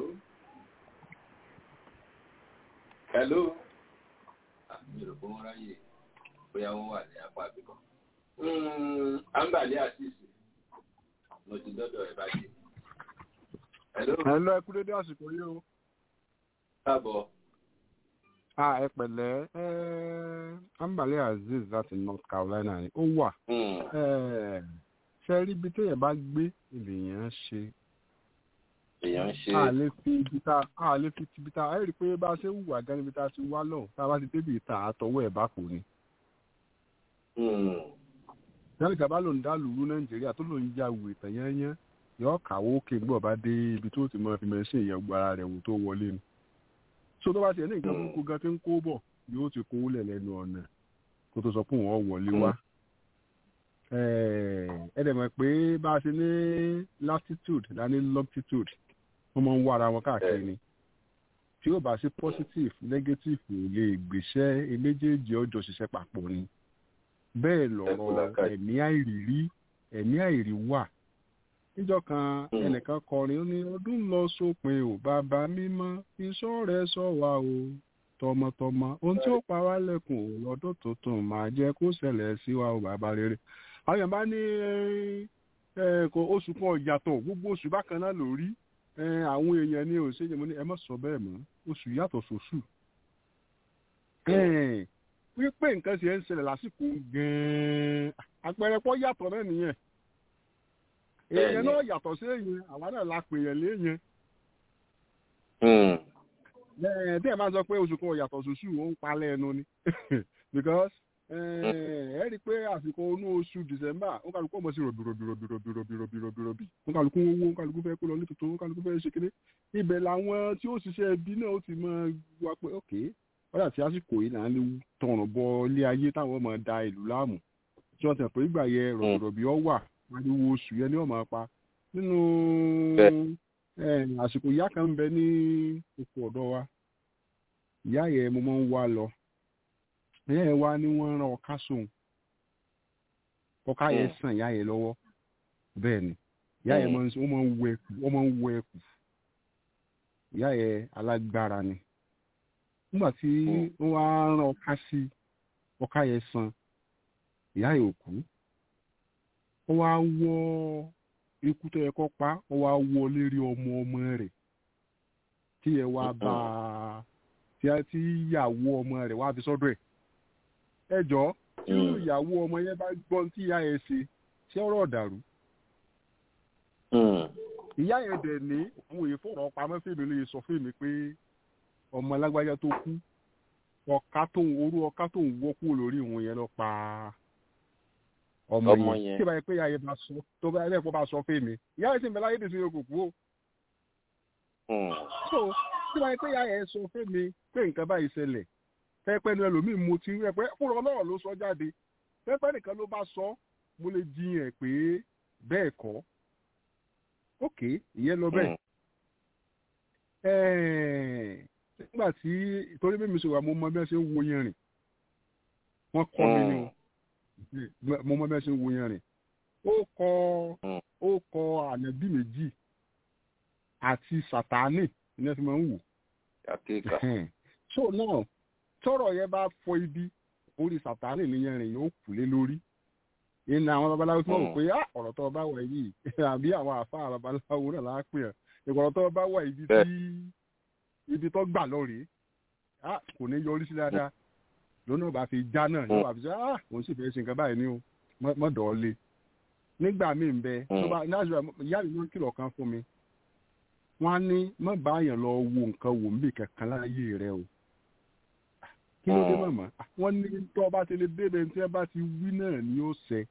hello àmì ìròpọ̀ wọn ráyè bóyá wọ́n wà ní apá àbíkọ́. àǹbàlẹ́ àtìsí mo ti dọ́dọ̀ ẹ̀ báyìí. Hello. Hello, ẹ kú dédé àsìkò yìí o. káàbọ̀. a ẹ pẹ̀lẹ́ ẹ Ambale Azeez láti North Carolina ni ó wà. ṣe rí ibi téèyàn bá gbé èèyàn ṣe. èèyàn ń ṣe. a lè fi ibi tá a lè fi ibi tá a rí i pé bá a ṣe ń wùwà gan níbi tá a ti wá lọ tá a bá ti débi ìta àtọwọ́ ẹ̀ bá kò ní ìyáàlì kaba ló ń dá lùrú nàìjíríà tó ló ń ya wù ìtàn yẹnyẹn yọ kàwó òkè gbọ́ bá dé ibi tó ti mọ fi mẹ́sìn ìyẹn gbọ́ ara rẹ̀ wò tó wọlé ni. so tó bá tiẹ̀ ní nǹkan burúkú gan tí ń kó bọ̀ yóò ti kó lẹ̀ lẹ́nu ọ̀nà kó tó sọ pé wọ́n wọlé wá. ẹ dẹ̀ mọ̀ pé bá a ṣe ní latitude la ní longitude wọ́n máa ń wá ara wọn káàkiri ni tí ó bá sí positive negative ò lè gbéṣẹ́ méjèèjì ọjọ́ ṣiṣẹ́ papọ̀ ni bẹ́ẹ̀ lọ̀rọ̀ ẹ̀mí àìrírí ẹ̀mí àìrí wà níjọ́ kan ẹnìkan kọrin ó ní ọdún lọ sópin ò bàbá mímọ́ iṣọ́ rẹ̀ sọ wá o tọmọtọmọ ohun tí ó pa wá lẹ́kùn ò lọ́dún tuntun máa jẹ́ kó ṣẹlẹ̀ sí wa o bàbá rere àwọn èèyàn bá ní oṣù kan ìyàtọ̀ gbogbo oṣù bákan náà lórí àwọn èèyàn ní òṣèlú mo ní ẹ má sọ bẹ́ẹ̀ mọ́ oṣù yàtọ̀ sóṣù wípé nǹkan ṣe ń ṣẹlẹ̀ lásìkò gan-an àpẹẹrẹ pọ́ yàtọ̀ náà nìyẹn èèyàn náà yàtọ̀ sí èèyàn àwa náà la pè yẹn léèyàn. tí ẹ máa sọ pé oṣù kan yàtọ̀ sóṣù ó ń palẹ̀ ẹnu ni because ẹ rí i pé àsìkò inú oṣù december ó kálukú ọmọ sí rọ̀bìrọ̀bìrọ̀bìrọ̀bìrọ̀bìrọ̀bì ó kálukú owó ó kálukú fẹ́ kó lọ ní tuntun ó kálukú fẹ́ ṣe kéde ibẹ̀ làwọn tí ó ṣiṣẹ́ ẹbí náà ó ti máa wá pé ok wọ́n àti àsìkò yìí là ń lè tọ̀rùn bọ ilé ayé táwọn ọmọ da ìlú láàmú tí wọ́n tẹ̀ pé ìgbà yẹ rọ̀bìrọ̀bì ọ wà ariwo oṣù yẹn ni wọ́n máa pa nínú àsìkò ìyá kan ń bẹ ní oko ọ̀dọ́ wa ìyá yẹn mo máa ń wá lọ ìyá yẹn wá ní wọ́n rán ọká sóun ọká yẹn sàn ìyá yẹn lọ́wọ́ bẹ́ẹ̀ ni ìyá yẹn máa ń wọ ẹkù wọ́n máa ń wọ ẹkù ìyá yẹn alágbára ni nígbà tí wọ́n wá rán ọká sí ọká yẹn san ìyá yẹn ò kú ó wá wọ ikú tó yẹ kó pa ó wá wọ lérí ọmọ ọmọ rẹ̀ tí yẹ wá bá a tí ìyàwó ọmọ rẹ̀ wá fi sọ́dọ̀ ẹ̀ ẹ jọ tí ìyàwó ọmọ yẹn bá gbọ́n tí ìyá yẹn ṣe ṣé ọ̀rọ̀ dàrú. ìyá yẹn dẹ̀ ní àwọn èèyàn fọ̀rọ̀ pamọ́ fèmí lè sọ fún mi pé ọmọ alágbájá tó kú ọ̀ká tó ń orú ọ̀ká tó ń wọ́ kúrò lórí ìwọ̀n yẹn lọ pa ọmọ yẹn tí ìbáyé pé ìyá yẹn bá sọ tó bá yẹn bá sọ fèmí ìyá yẹn sì ń bẹ láyé dèsí yẹn kò kú o. so tí ìbáyé pé ìyá yẹn sọ fèmí pé nǹkan báyìí ṣẹlẹ̀ pẹ́pẹ́ ni ẹlòmíì mo ti rí ẹ pé fúnra ọlọ́rọ̀ ló sọ jáde pẹ́pẹ́ nìkan ló bá sọ mo lè jiyàn pé bẹ́ẹ̀ kọ́ ok ìyẹn lọ bẹ́ẹ̀ nígbà tí torí bí mi ṣe wà mo mọ bí wọ́n ṣe ń wo yẹn rìn wọ́n kọ́ mi ni o mo mọ bí wọ́n ṣe ń wo yẹn rìn ó kọ ó kọ ànábì méjì àti sàtáánì ní ẹ fi máa ń wò so náà tọrọ yẹn bá fọ ibi orí sàtánì nìyẹn rìn yóò kù lé lórí ìnà àwọn babaláwo tí wọn rò pé ọ̀rọ̀ tó bá wà yìí àbí àwọn àfa babaláwo náà lápè ẹ̀ ìkọ̀rọ̀ tó bá wà ibi tí ibi tó gbà lọ́rẹ̀ kò ní yọrí sí dáadáa lónà bá fi já náà yóò wà fi sọ òun sì fẹ́ ṣe nǹkan báyìí ní o mọ́ dọ̀ọ́lé nígbà míì ń bẹ ìyá mi ló ń kìlọ̀ kan fún mi wọ́n á ní má báyàn lọ wo nǹkan wò ń bì kankan láyé rẹ o kí ló dé màmá wọn ní tó ọba ti lè débẹ̀ tí ẹ bá ti wí náà ni ó ṣẹ.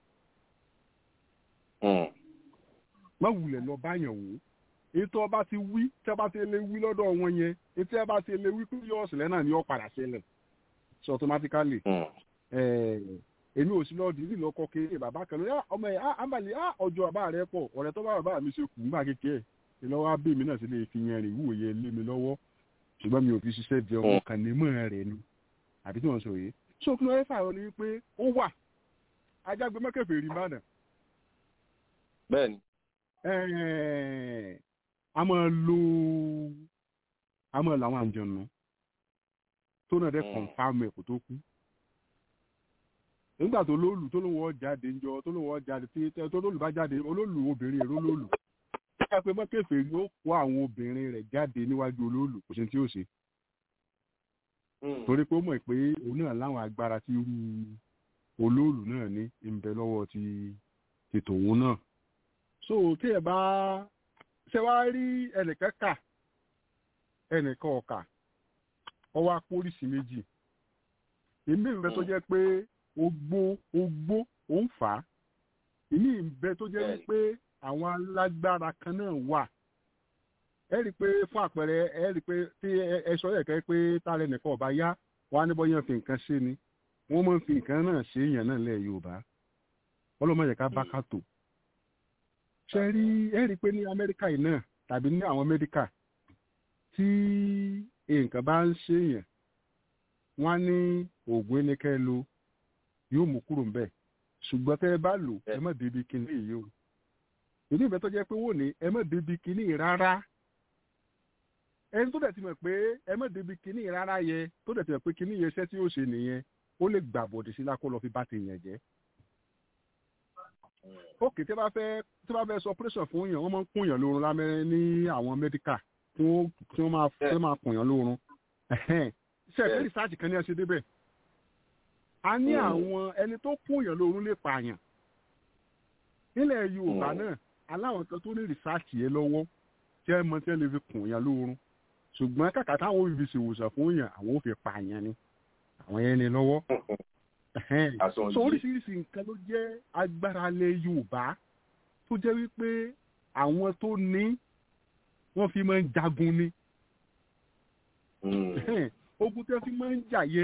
má wulẹ̀ lọ báyàn wò ètò ọba ti wí tí ẹ bá ti lè wí lọ́dọ̀ wọn yẹn ètò ẹ bá ti lè wí pé yóò ṣẹlẹ̀ náà ni ó padà ṣẹlẹ̀ so automatically èmi ò sí lọ́ọ̀dì ìlú ọkọ̀ kéré bàbá kan lórí ọmọ ẹ̀ àmàlẹ́ ọjọ́ bàbá rẹ pọ̀ ọ̀rẹ́ tó bá bàbá mi ṣe kù nígbà kékeré ìlọ́wọ́ abẹ́ mi náà sì lè fi yẹn rìn wúwo yẹn lé mi lọ́wọ́ ṣùgbọ́n mi ò fi ṣiṣẹ́ di ọmọ kan ní mọ́ rẹ̀ ni àbí tí wọ́n sọ yìí so kí ló fẹ́ fààrọ̀ ni wípé ó wà ajágbe mọ́kẹ́fẹ́ rí mánà. bẹ́ẹ̀ni. a máa lo a máa lo àwọn àjọ̀nù tó náà dẹ́ kọ̀ǹfàmù ẹ̀kọ́ tó kú. nígbà tó lóòlù tó lóun wọ́n jáde ńjọ tó lóun wọ́n jáde tó lóòlù bá jáde olóòlù obìnrin èrò lóòlù. ó yà pé mọ́kẹ́fẹ́ rí ó kó àwọn obìnrin rẹ̀ jáde níwájú olóòlù kò sí tí ó ṣe torí pé ó mọ̀ pé òun náà láwọn agbára tí irú olóòlù náà ní ìbẹ̀ lọ́wọ́ ti ti tòun náà so tí ẹ bá ṣe wá rí ẹnìkan kà ẹnìkan ọ̀kà ọwọ́ apóríṣi méjì èmi ìbẹ́ tó jẹ́ pé ogbó ogbó ó ń fà á èmi ìbẹ́ tó jẹ́ pé àwọn alágbára kan náà wà ẹ rí i pé fún àpẹẹrẹ ẹ rí i pé tí ẹ sọ yẹ kẹ pé tálẹ nìkan ọba yá wọn á ní bọyán fi nǹkan ṣe ni wọn máa ń fi nǹkan náà ṣe èèyàn náà lẹ yorùbá ọlọmọ yẹ ká bá ká tò ṣe rí ẹ rí i pé ní amẹ́ríkà yìí náà tàbí ní àwọn amẹ́ríkà tí nǹkan bá ń ṣe èèyàn wọn á ní oògùn ẹnikẹ́ lo yóò mú kúrò ń bẹ̀ ṣùgbọ́n tẹ́ ẹ bá lò ẹ má débi kinní yìí o ìdí ìbẹ́ tó jẹ́ pé wò ní ẹ má débi kinní rárá ẹni tó dẹ̀ ti mọ̀ pé ẹ má débi kinní rárá yẹ tó dẹ̀ ti mọ̀ pé kinní yẹ iṣẹ́ tí ó ṣe nìyẹn ó lè gbà bọ̀dẹ̀ sí lákó lọ fi bá ti yàn jẹ́. ókè tí wọ́n bá fẹ́ tí wọ́n bá fẹ́ sọ operation fún yàn wọ́n máa ń kún yàn lórun lámẹ́rẹ́ ní àwọn mẹ́díkà tí wọ́n máa fẹ́ máa kún yàn lórun. ṣe ẹ̀fẹ́ rìsáàjì kan ní ẹ ṣe débẹ̀. a ní àwọn ẹni tó kún yàn lórun lè pààyàn. nílẹ̀ yorùbá náà aláwọn kan tó ní rìsáàjì yẹn lọ́wọ́ tí ẹ mọ tí ẹ lè fi kún yàn lórun ṣùgbọ́n kàkà táwọn òbí fi ṣèwòsàn fún yàn àwọn ò fi pààyàn ni àwọn yẹn ni lọ́wọ́. so oríṣiríṣi nǹkan ló jẹ́ agbára lẹ yorùbá tó jẹ́ wípé àwọn tó ní wọ́n fi máa ń jagun ni. ogun tí wọ́n fi máa ń jà yẹ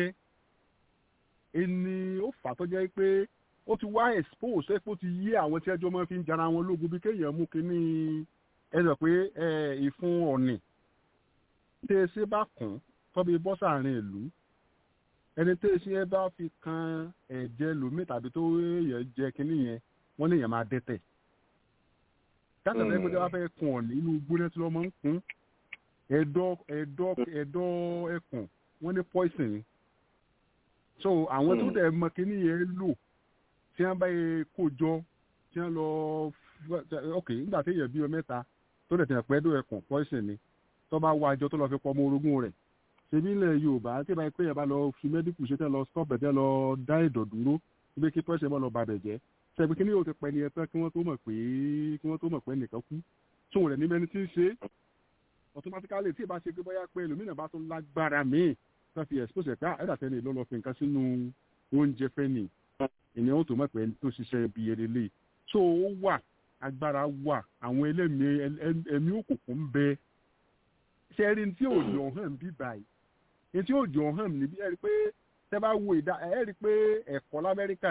ẹni ó fà tó jẹ́ pé ó ti wá expose ẹ pé ó ti yí àwọn tí ẹjọ́ máa fi ń jara wọn lógun bí kéèyàn mú kínní ẹ sọ pé ìfun ọ̀nì tẹ́ ẹ ṣe bá kùn tọ́bi bọ́ sàárín ìlú ẹni tẹ́ ẹ ṣe ẹ bá fi kan ẹ̀jẹ̀ lómi tàbí tó yẹ jẹ kínní yẹn wọ́n lè yàn máa dẹ́tẹ̀ káàtà tẹ́ pé tí wọ́n fẹ́ kun ọ̀nì inú gbóná tí wọ́n máa ń kún ẹ̀dọ̀ ẹ̀dọ̀ ẹ̀dọ̀ ẹkùn wọ́n ní poison ni so àwọn tó dẹ̀ mọ kínní yẹn lò tí wọ́n bá yẹ kó jọ tí wọ́n lọ ok nígbà tí èèyàn bí ọ mẹ́ta tó dẹ̀ tẹ̀ pẹ́ ẹ̀dọ̀ ẹkùn poison ni tó bá wá àjọ tó lọ fi pọ̀ ọmọ orogún rẹ̀ ṣebí ilẹ̀ yorùbá tí ìbá pé yẹn bá lọ fi mẹ́díkù ṣe tẹ́ lọ stop ẹ̀ tẹ́ lọ dá ìdọ̀ dúró ibi kí pẹ́sẹ̀ mọ́ lọ bàbẹ̀ jẹ́ ṣebí kí ni yóò ti pẹ́ ni ẹ tán kí wọ́n tó mọ̀ pé kí wọ́n tó mọ̀ pé nìkan kú tó rẹ̀ ní mẹ́ni tí ń ṣe automatically tí ìbá ṣe pé bóyá pé ẹlòmínà bá tún lágbára míì tó fi expose ẹ̀ pé ẹ̀dà tẹ́lẹ̀ ló lọ fi nǹkan sínú oúnjẹ fẹ́ nì ènìyàn ó tó mọ̀ pé tó ṣiṣẹ́ ibi erelé so ó wà agbára wà àwọn ẹlẹ́mìí ẹ̀mí òkùnkùn ń bẹ ṣe rí tí òjò hàn bí báyìí ní tí òjò hàn níbí ẹ rí pé tẹ bá wo ìdá ẹ rí pé ẹ̀kọ́ lamẹ́ríkà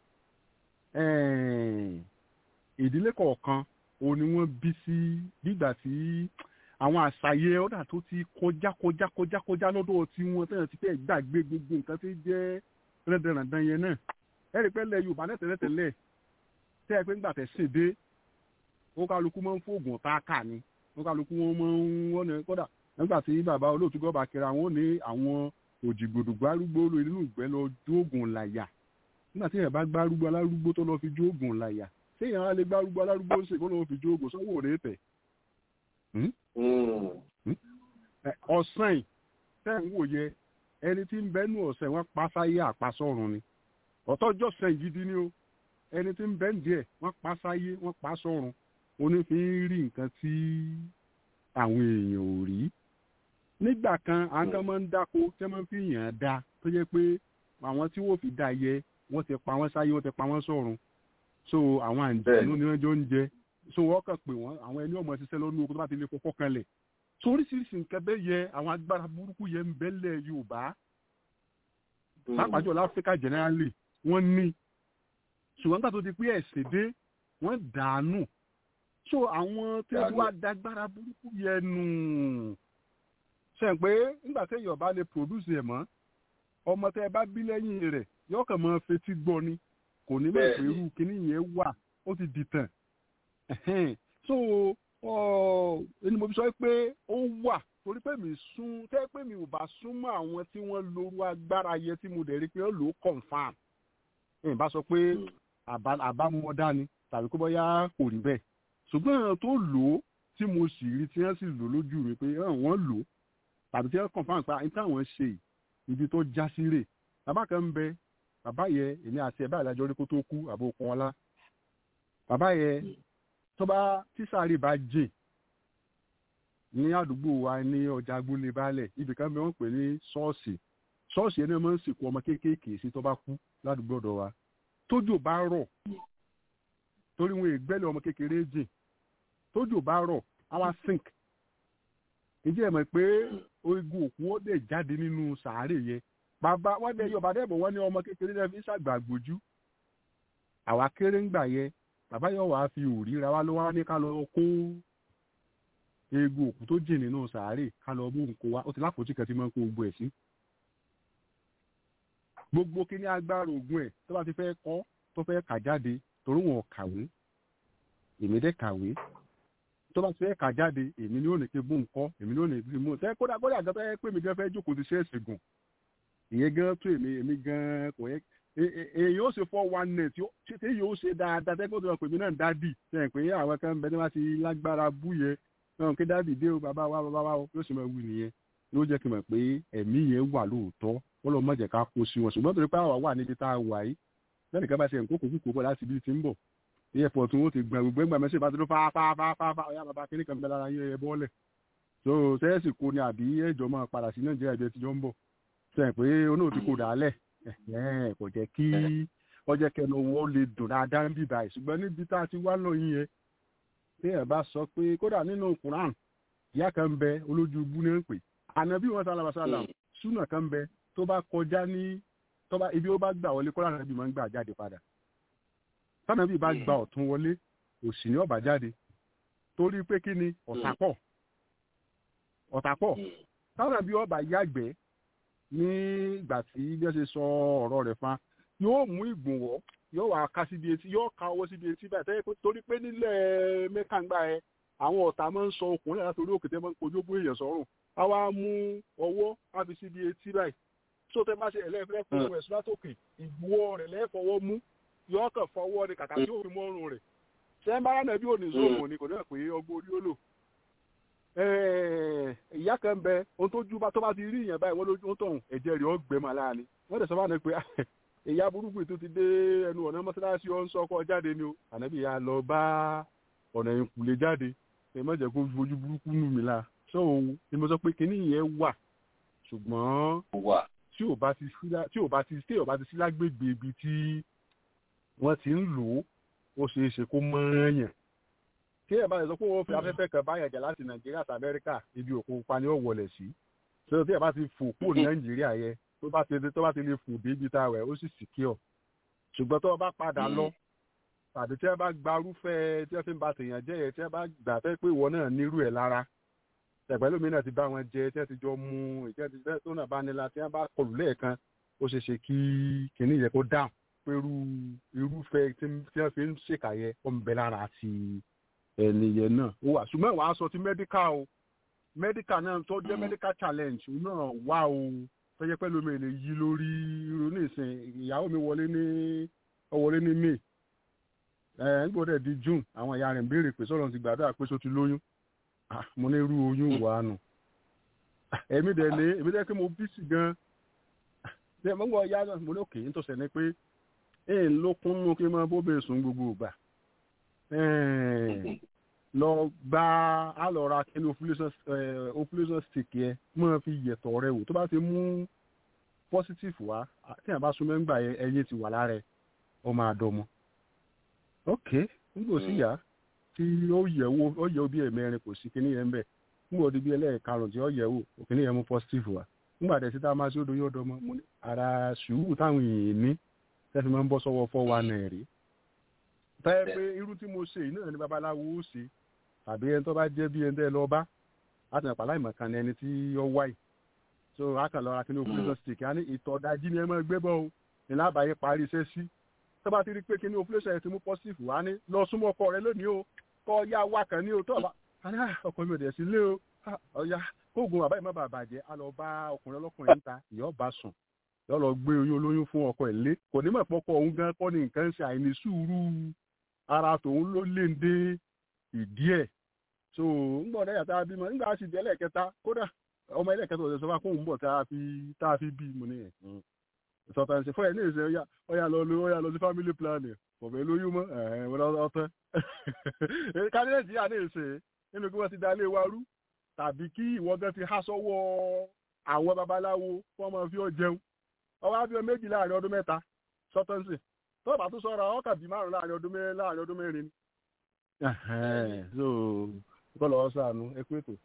yìí ìdílé kọ̀ọ̀kan òun ni wọ́n bí sí nígbà tí àwọn àṣàyẹ ọ̀dà tó ti kọjá kọjá kọjá kọjá lọ́dọ̀ tí wọ́n tẹ̀yàn ti fẹ́ gbàgbé gbogbo nǹkan tí jẹ́ rẹ́dẹ̀rẹ̀dẹ̀ yẹn náà ẹ rí pé lẹ Yorùbá náà tẹ́lẹ̀tẹ́lẹ̀ tẹ́ ẹ pé ńgbà tẹ̀ sìn dé ó kálukú máa ń fóògùn tá a kà ni ó kálukú wọn máa ń wọ́n ní kódà nígbà tí bàbá olóòtú gọ́ba kẹra wọn ní àwọn òjìgbòdò gbárùgbó lórí nínú ìgbẹ́ lọ jóògùn làyà nígbà tí èèyàn bá gbárùgbó alárúgbó tó lọ fi jóògùn làyà tí èèyàn á lè gbárùgbó alárúgbó ṣe kó lọ fi jóògùn sọ́wọ́ rẹ̀ tẹ̀. ọ̀sán yìí tẹ́ ń wò yẹ ẹni tí ń bẹ́nu ọ̀sẹ̀ wọn pa sáyé àpasọ̀run ni ọ̀tọ́jọ́ sẹ́yìn gidi ni o ẹni tí ń bẹ́ ń díẹ̀ wọ́n pa sáyé wọ́n pa sọ̀run onífin rí nǹkan tí àwọn èèyàn ò rí nígbà kan àwọn kan máa ń dáko tí wọ́n máa ń fi yàn án dá tó jẹ́ pé àwọn tí wọ́n fi dá yẹ wọ́n ti pa wọ́n sáyé wọ́n ti pa wọ́n sọ̀run so àwọn àǹjẹ̀nú ni wọ́n jọ ń jẹ so wọ́n kàn pé wọ́n àwọn ẹni ọmọ ṣiṣẹ́ lọ́nu oko tó bá ti lè fọkọ́ kanlẹ̀ so oríṣiríṣi nǹkan bẹ́ẹ̀ yẹ àwọn agbára burúkú yẹ ń bẹ́lẹ̀ Yorùbá pápájọ láfíríkà generally wọ́n ní ṣùgbọ́n nígbà tó ti pé ẹ̀sìn dé wọ́n dànù so àwọn tí wọ́n wá dágbára burúkú yẹn nù ṣe pé nígbà tí èèyàn bá lè produce ẹ̀ mọ́ ọmọ tẹ́ ẹ bá bí lẹ́yìn rẹ̀ yóò kàn máa fetí gbọ́ ni kò ní mọ̀ pé irú kíní yẹn wà ó ti dìtàn so ẹni mo fi sọ pé ó wà torí pé mi sún tẹ́ pé mi ò bá súnmọ́ àwọn tí wọ́n lóru agbára yẹ tí mo dẹ̀ rí pé ó lò ó confam ẹ̀ bá sọ pé àbámọ́dá ni tàbí kó bọ́yá kò rí bẹ́ẹ̀ ṣùgbọ́n tó lò ó tí mo sì rí tí wọ́n sì lò lójú mi pé wọ́n lò ó tàbí tí wọ́n confam pé àyíká àwọn ṣe ibi tó já sí rè bàbá kan ń bẹ bàbá yẹ èmi àti ẹ̀ báyìí lájọ rí kó tó kú àbò kan ọlá bàbá yẹ tó bá tísàárì bá jìn ní àdúgbò wa ní ọjà agbólé baálẹ̀ ibì kan bí wọ́n pè ní ṣọ́ọ̀ṣì ṣọ́ọ̀ṣì ẹni máa ń sìnkú ọmọ kéékèèké sí tó bá kú ládùúgbò ọ̀dọ̀ wa tójò bá rọ̀ torí wọn ìgbẹ́lẹ̀ ọmọ kékeré jìn tójò bá rọ̀ àwa sink ǹjẹ́ ẹ mọ̀ pé ogun òkú ó dẹ̀ jáde nínú sàárè yẹn bàbá wọn dẹ̀ yọba dẹ́bọ̀ wọn ní ọmọ kékeré náà fi ṣàgbà gbójú àwa kéré ń gbà yẹ bàbá yóò wá fi òrí ra wá ló wá ní ká lọ kó egun òkú tó jìn nínú sàárè ká lọ mú nǹkó wá ó ti lápòtí kan tí máa ń kó gbogbo ẹ̀ sí gbogbo kí ní agbára ògùn ẹ̀ tó bá ti fẹ́ kọ́ tó fẹ́ kà jáde torí wọn kàwé èmi dẹ́ kàwé tó bá ti fẹ́ kà jáde èmi ni ó ní kí bó nǹkọ́ èmi ni ó ní kí mú tẹ́ kódà kódà gan tó yẹ pé mi gan fẹ́ jókòó ti ṣẹ́ẹ̀sì gùn ìyẹn gan tó èmi èmi gan kò yẹ èyí ó ṣe fọ́ one net tí èyí ó ṣe dáadáa tẹ́kọ̀ tó yẹ pé mi náà dádì sẹ́yìn pé àwọn kan bẹ tí wọ́n ti lágbára bú yẹ náà kí dádì dé o bàbá wa bàbá wa yóò ṣe máa wù nìyẹn yóò jẹ́ kí n mọ̀ pé ẹ̀mí yẹn wà lóòótọ́ wọ́n lọ́ mọ̀jẹ̀ ká kó sí wọn ṣùgbọ́n torí pé àwa wà níbi tá a wà yìí lẹ́nu kan bá ṣe nǹkó kòkó kòkó láti ibi tí ń bọ̀ airport wọn ti gbọ̀n gbogbo ẹgbàá mẹ́sẹ̀ bá ti dún fáfáfáfá ọ̀yá bàbá kínní kan bẹ lára yẹn ẹ bọ́ọ̀lẹ̀ so sẹ́ẹ̀sì kò ní àbí ẹ̀jọ̀ máa padà sí nàìjíríà ibi ẹtìjọ́ ń bọ̀ sẹ́yìn pé onóò ti kò dálẹ̀ kò jẹ́ kí ọjọ́ kẹnu wọn lè dùn dáadáa ń bì báyìí ṣùgbọ́n níbi tá a ti wá lọ yín yẹn tí ẹ bá sọ pé kódà nínú Quran ìyá kan bẹ olójú ibú ní ń pè ànábì wọn sálàmà sálàm súnà kan bẹ tó bá kọjá ní tó bá ibi ó bá gbà wọlé kọ́lá nàbí máa ń gbà jáde padà tánàbí bá gba ọ̀tún wọlé òsì ní ọ̀bà jáde torí pé kí ni ọ̀tà pọ̀ ọ̀tà pọ̀ tánàbí ọba yàgbẹ́ ní ìgbà tí bí wọ́n ṣe sọ ọ̀rọ̀ rẹ̀ fa yóò mú ìgbùnwọ́ yóò wá ká síbi etí yóò ká owó síbi etí báyìí tẹ́lẹ̀ pé torí pé nílẹ̀ mẹ́kàngbà ẹ àwọn ọ̀tá máa ń sọ okùn náà látòrí òkè tẹ́ máa ń kojú bó èèyàn sọ́rùn á wá mú ọwọ́ á fi síbi etí báyìí tó tẹ́ bá ṣe ẹlẹ́fẹ́ fún ẹ̀sùn látòkè ìgbùwọ́ rẹ̀ lẹ́fọwọ́ mú yóò kàn fọwọ́ ni kàkà tí ó fi mọ́rùn rẹ̀ ṣé ń bá rán ẹbí òní zóòmù ni kò ní pé ọgbọ́n orí ó lò ìyá kan bẹ ohun tó jú bá tó bá ti rí ìyẹn báyìí wọ́n lójú tó ń ẹ̀jẹ̀ rẹ̀ ó gbẹ màá láàánú wọ́n dẹ̀ sọ fún mi pé ìyá burúkú tó ti dé ẹnu ọ̀nà mọ́sálásí ọ̀ ń sọ ọkọ̀ jáde ni o ànábì ya lọ bá ọ̀nà ìkùlé jáde ẹ má jẹ́ kó fojú burúkú nù mí la sọ òun ni mo sọ pé kinní yẹn wà ṣùgbọ́n tí ò bá ti sí tí ò bá ti tí ò bá ti sí lágbègbè ibi tí wọ́n ti ń lò ó ó ṣeé ṣe kó mọ́ọ́yàn tí ẹ̀ bá lè sọ pé wọ́n fi afẹ́fẹ́ kan báyàn jà láti nàìjíríà àti amẹ́ríkà ibi òkun pupa ni ó wọlé sí so tí ẹ̀ bá ti fò kúrò ní nàìjíríà yẹ tó bá ti tó bá ti lè fò débi tá a wẹ̀ ó sì secure ṣùgbọ́n tó o bá padà lọ tàbí tí ẹ bá gbarúfẹ́ tí ẹ fi ń ba tèèyàn jẹ́ yẹ tí ẹ bá gbà fẹ́ pé ìwọ náà nírú ẹ̀ lára ẹ̀pẹ́lú mi náà ti bá wọn jẹ tí ẹ ti jọ mu ìjẹ́ ti fẹ́ tó náà bá nílá tí ẹ bá kọlù lẹ́ẹ̀kan ó ṣeé ṣe kí kìnní yẹ kó dáhùn pé irú irúfẹ́ tí wọ́n fi ń ṣèkàyẹ ó ń bẹ lára àti ẹnìyẹn náà ó wà ṣùgbọ́n ìwà aṣọ ti mẹ́díkà o mẹ́díkà náà tó jẹ́ mẹ́díkà challenge náà wà o tó jẹ́ pẹ́lú mi lè yí lórí irú nísìn ìyàwó mi wọlé ní ọwọlé ní may ẹ̀ ń gbọ́dọ̀ di june àwọn ìyá rẹ̀ ń béèrè pé sọ́dọ̀ ti gbàdúrà pé sọ ti lóyún mo ní irú oyún wà nù èmi dẹ̀ ní èmi dẹ̀ pé mo bí sí gan ṣe mo ń gbọ́ ya mo ní òkè nítòsí ẹni pé ẹ̀ ń lókun nù kí n máa bóbè sùn gbogbo ìgbà lọ gba á lọ ra kí ni ovulation stick yẹ máa fi yẹ̀tọ̀ rẹ wò tó bá ti mú positive wá tí a bá súnmọ́ ń gbà yẹ ẹyin ti wà lára ẹ ọ máa dọmọ ok nígbò sí yá tí ó yẹ̀ wò ó yẹ̀ wò bí ẹ̀mẹrin kò sí kíní yẹn ń bẹ̀ nígbà tí bí ẹlẹ́ẹ̀karùn tí ó yẹ̀ wò kíní yẹn mú positive wá nígbà tẹ̀sí tá a máa ṣe odò yóò dọmọ mo ní ara sùúrù táwọn èèyàn ní tẹ́sí máa ń bọ́ sọ́wọ́ fọ́ wa náà rí tẹ́ pé irú tí mo ṣe náà ni babaláwo ó ṣe tàbí ẹni tó bá jẹ́ bí ẹni tẹ́ lọ bá láti nàpá láì mọ̀kan ni ẹni tí ó wáyì so a kàn lọ ra kíní ovulation stick a ní ìtọ̀ dájí ni ẹ máa gbé bọ́ o ní lábàáyé parí iṣẹ́ sí tó bá ti rí pé kíní ovulation yẹn ti mú positive wá ní lọ súnmọ́ ọkọ rẹ lónìí o kọ́ ya wá kan ní o tó bá a ní ọkọ mi ò dẹ̀ sí lé o ọ̀ya kóògùn àbáyé má bàa bàjẹ́ a lọ bá ọkùnrin ọlọ́kùnrin níta ìyọ́ bá sùn yọ lọ gbé oyún olóyún fún ọkọ ẹ̀ lé kò ní mọ̀ pọ́kọ òun gan kọ́ ni nǹkan ń ṣe àìní sùúrù ara tòun ló lé ń dé ìdí ẹ̀ so ńgbọ́n ọ̀dẹ́ yàtọ̀ abímọ nígbà tí ìdí ẹlẹ́kẹta kódà ọmọ ẹlẹ́kẹta ọ̀dẹ́ sọ fún akóhùn bọ̀ tá a fi tá a fi bí mo ní ẹ̀ sọ̀tàn ṣe fún ẹ̀ ní ìṣe ọ̀yà ọ̀yà lọ ọ̀yà lọ sí family planning kọ̀fẹ́ lóyún mọ́ ẹ̀ wọ́n lọ tán kádínẹ̀tì yà ní ìṣe nínú kí wọ́n ti dalé wa rú tàbí kí ìwọ gan ti há sọ́wọ́ àwọn babaláwo wọ́n máa fi ọ́ jẹun ọwọ́ abíọ́ méjì láàrin ọdún mẹ́ta sọ́tọ́nsì tó bá tún sọ́ra ọkà bí márùn láàrin ọdún mẹ́rin láàrin ọdún mẹ́rin ni. so kọ́ lọ́wọ́ sànú ẹ pé tó.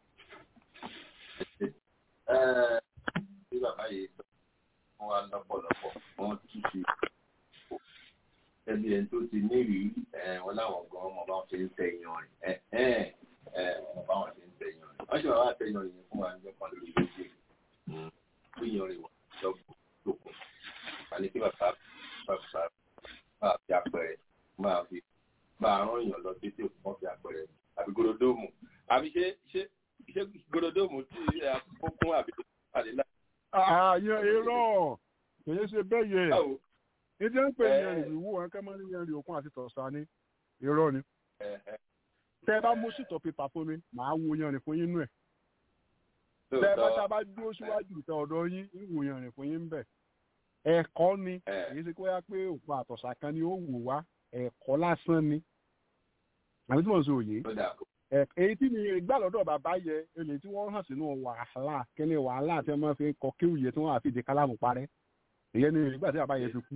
bí bàbá yìí sọ wọn wá lọ́pọ̀lọpọ̀ wọn tún ṣe ẹbí ẹni tó ti ní ìrírí wọn láwọn gan ọmọ bá wọn ṣe ń tẹ ìyan rìn ọmọ bá wọn ṣe ń tẹ ìyan rìn wọn ṣe wà wá tẹ ìyan rìn fún wa níjọ kan lórí lóṣè fún ìyan rìn wọn lọ́gbọ̀n lókun àní kí bàbá bàbá máa fi àpẹẹrẹ máa fi máa rán èèyàn lọ títí òkú wọn fi àpẹẹrẹ àbí gorodomu àbí ṣé ṣé ṣé gorodomu tí àkókún àbí àlè náà. ààyè irọ́ kìí ṣe bẹ́ẹ̀ yẹ ìdí ń pè ní ẹrìn ìwú wọn kẹ́ máa ń yan òkun àti tọ̀sán ní irọ́ ni tẹ́ ẹ bá mú sítọ̀ pépà fún mi màá wo yanrìn fún yín nú ẹ̀ tẹ́ ẹ bá tá a bá dúró síwájú ìtẹ ọ̀dọ̀ yín ìwò yanrìn fún yín bẹ̀ ẹ̀kọ́ ni èyí ṣe kó yá pé òkun àtọ̀sà kan ni ó wò wá ẹ̀kọ́ lásán ni àbí tí mo ń sọ òye èyí tí mi gbà lọ́dọ̀ bàbá yẹ èlé tí wọ́n hàn sínú wàhálà kíni wàhálà tí wọ́n fi kọ kéwìyẹ tí wọ́n àfi di kálámù parẹ́ ìyẹn ni ìgbà tí bàbá yẹ fi kú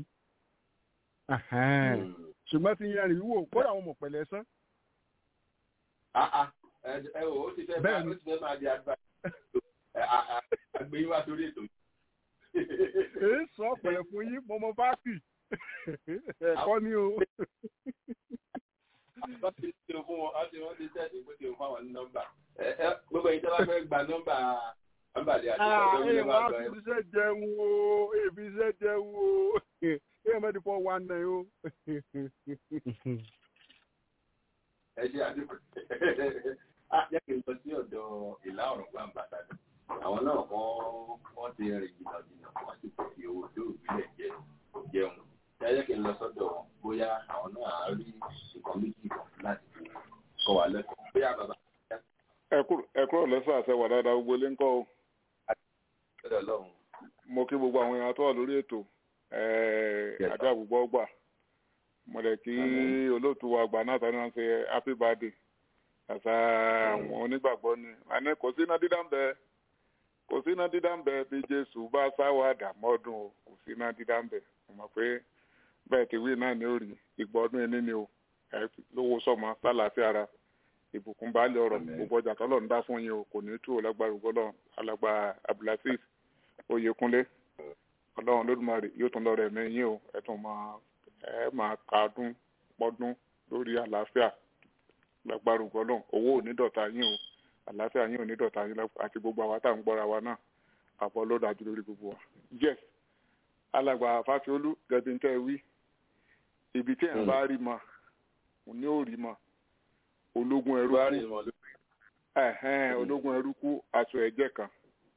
ṣùgbọ́n ti yẹn rìn wò kódà àwọn ọmọ pẹ̀lẹ́ sán. ẹ ò ó ti fẹ́ máa ó ti fẹ́ máa di agbára àgbẹ̀ yín wá sórí ètò yìí. èé sọ pẹ̀lẹ́ fún yín mọ́mọ́ fáàkì ẹ̀kọ́ ni o. wọ́n ti ṣe fún wọn wọ́n ti wọ́n ti tẹ̀sí pé kí n fún àwọn ní nọ́mbà gbogbo yìí tó bá fẹ́ gba nọ́mbà nọ́mbà lè àti ìṣẹ́ tó ń ẹ bá wá gbọ́ ẹ. fi iṣẹ́ jẹun o èfi iṣẹ́ jẹun o ẹ mẹ́tì fọ́ wa nà o. ẹ ṣe àdúgbò jẹ́ kí n lọ sí ọ̀dọ̀ ìlà ọ̀rọ̀ gbà àmbàdàn àwọn náà wọ́n wọ́n ti rìn jìnnà jìnnà wọ́n sì fi owó tó ìbílẹ̀ jẹ jẹun ẹ jẹ́ kí n lọ sọ́dọ̀ wọn bóyá àwọn náà á rí nǹkan méjì kan láti fi kọ́ wa lẹ́kọ̀ọ́ bóyá bàbá ẹ kúrò lẹ́sọ̀ àṣẹ wà dáadáa gbogbo ilé ń kọ́ o lọ́dọ̀ lọ́hùn. mo kí gbogbo àwọn èèyàn tó wà lórí ètò àjọ àgbùgbọ́ gbà mo lè kí olóòtú wa àgbà náà tani wọn ṣe happy birthday àṣà àwọn onígbàgbọ́ ni àní kò sí iná dídá ń bẹ kò sí iná dídá ń bẹ bí jésù bá sáwà dàmọ́dún o kò sí iná dídá ń bẹ mo mọ̀ pé bẹ́ẹ̀ ti wí náà ní òrì ìgbọ́dún ẹni ni o ẹ lówó sọmọ sálàáfíà ara ìbùkún baálé ọ̀rọ̀ gbogbo ọjà tọ́lọ̀ ń dá fún yín o kò ní tú ọlágbára ògbọ́lọ̀ alàgbà abdulaziz oyèkúnlé ọlọ́run lódùmarè yóò tún lọ́rọ̀ ẹ̀mí yín o ẹ tún máa ẹ máa kàádùn pọ́dún lórí àlàáfíà lágbára ògbọ́lọ̀ owó ò ní dọ̀tá yín o àlàáfíà yín ò ní dọ̀tá yín àti gbogbo àwa tá à ń gbọ́ra wa náà àbọ̀ ló dájú lórí gbogbo wa. yes alàgbà fásiolú gẹ̀bí ń tẹ́ wí ibi tí ẹ̀ ń bá rí ma òun ní ò rí ma ológun ẹrú kú ẹhẹn ológun ẹrú kú aṣọ ẹ̀jẹ̀ kan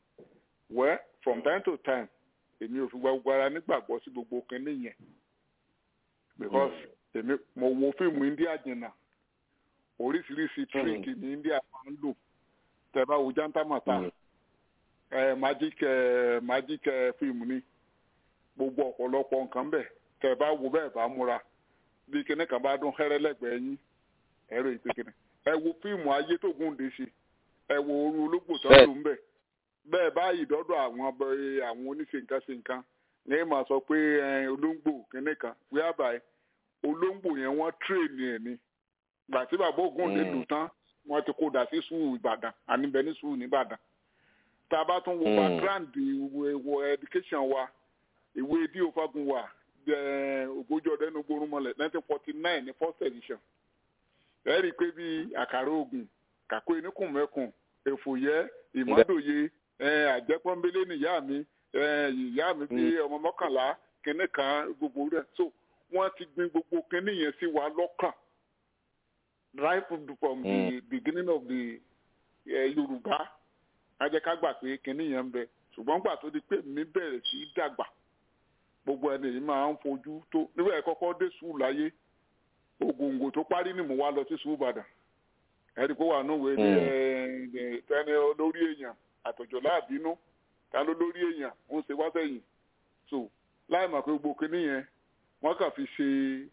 wẹ from time to time èmi ò fi gbogbo ara nígbàgbọ́ sí gbogbo kinní yẹn because èmi mo wo fíìmù india jìnnà oríṣiríṣi tíríkì ní india máa ń lò tẹ́ bá wo jantamata ẹ magic ẹ magic ẹ fíìmù ni gbogbo ọ̀pọ̀lọpọ̀ nǹkan bẹ̀ tẹ́ bá wo bẹ́ẹ̀ bá múra bí kinní kan bá dún hẹ́rẹ́ lẹ́gbẹ̀ẹ́ yín ẹ̀rọ ìpèkìnì ẹ wo fíìmù ayé tó gùn dé ṣe ẹ wo oru ológbò tó ń lò ń bẹ bẹ́ẹ̀ báyìí dọ́dọ̀ àwọn àwọn oníṣe nǹkan ṣe nǹkan ní mà sọ pé olóńgbò kínní kan wíwábà olóńgbò yẹn wọ́n tírèènì ẹ̀ ni gbà tí bàbá ògùn lè lù tán wọ́n ti kó dà sí sùúrù ìbàdàn àníbẹ̀ ní sùúrù nìbàdàn tá a bá tún wo background ìwé education wa ìwé dí òfagun wa ògbójú ọdẹ ní gbórúmọlẹ nineteen forty nine ní first edition ẹ rí i pé bí àkàrà oògùn kàkó eníkùnmẹ́kùn èfòyẹ́ ìmọ́dòye àjẹpọ́nbélé nìyá mi ìyá mi bí ọmọ mọ́kànlá kínní kan gbogbo rẹ̀ so wọ́n ti gbin gbogbo kínní yẹn sí wa lọ́kàn right from the beginning of the yorùbá ajẹ́ká gbà pé kínní yẹn ń bẹ ṣùgbọ́n gbà tó di pé mi bẹ̀rẹ̀ sí í dàgbà gbogbo ẹni yìí máa ń fojú tó nígbà yẹn kọ́kọ́ dé sùúrù láyé ògòǹgò tó parí ni mo wá lọ sí sùúbàdàn ẹni kó wà núwèé ní tẹni olórí èèyàn àtọ̀jọ̀ láàbínú ta ló lórí èèyàn ń ṣe wá sẹ́yìn so láì mọ̀ pé gbogbo kínní yẹn wọ́n kàn fi ṣe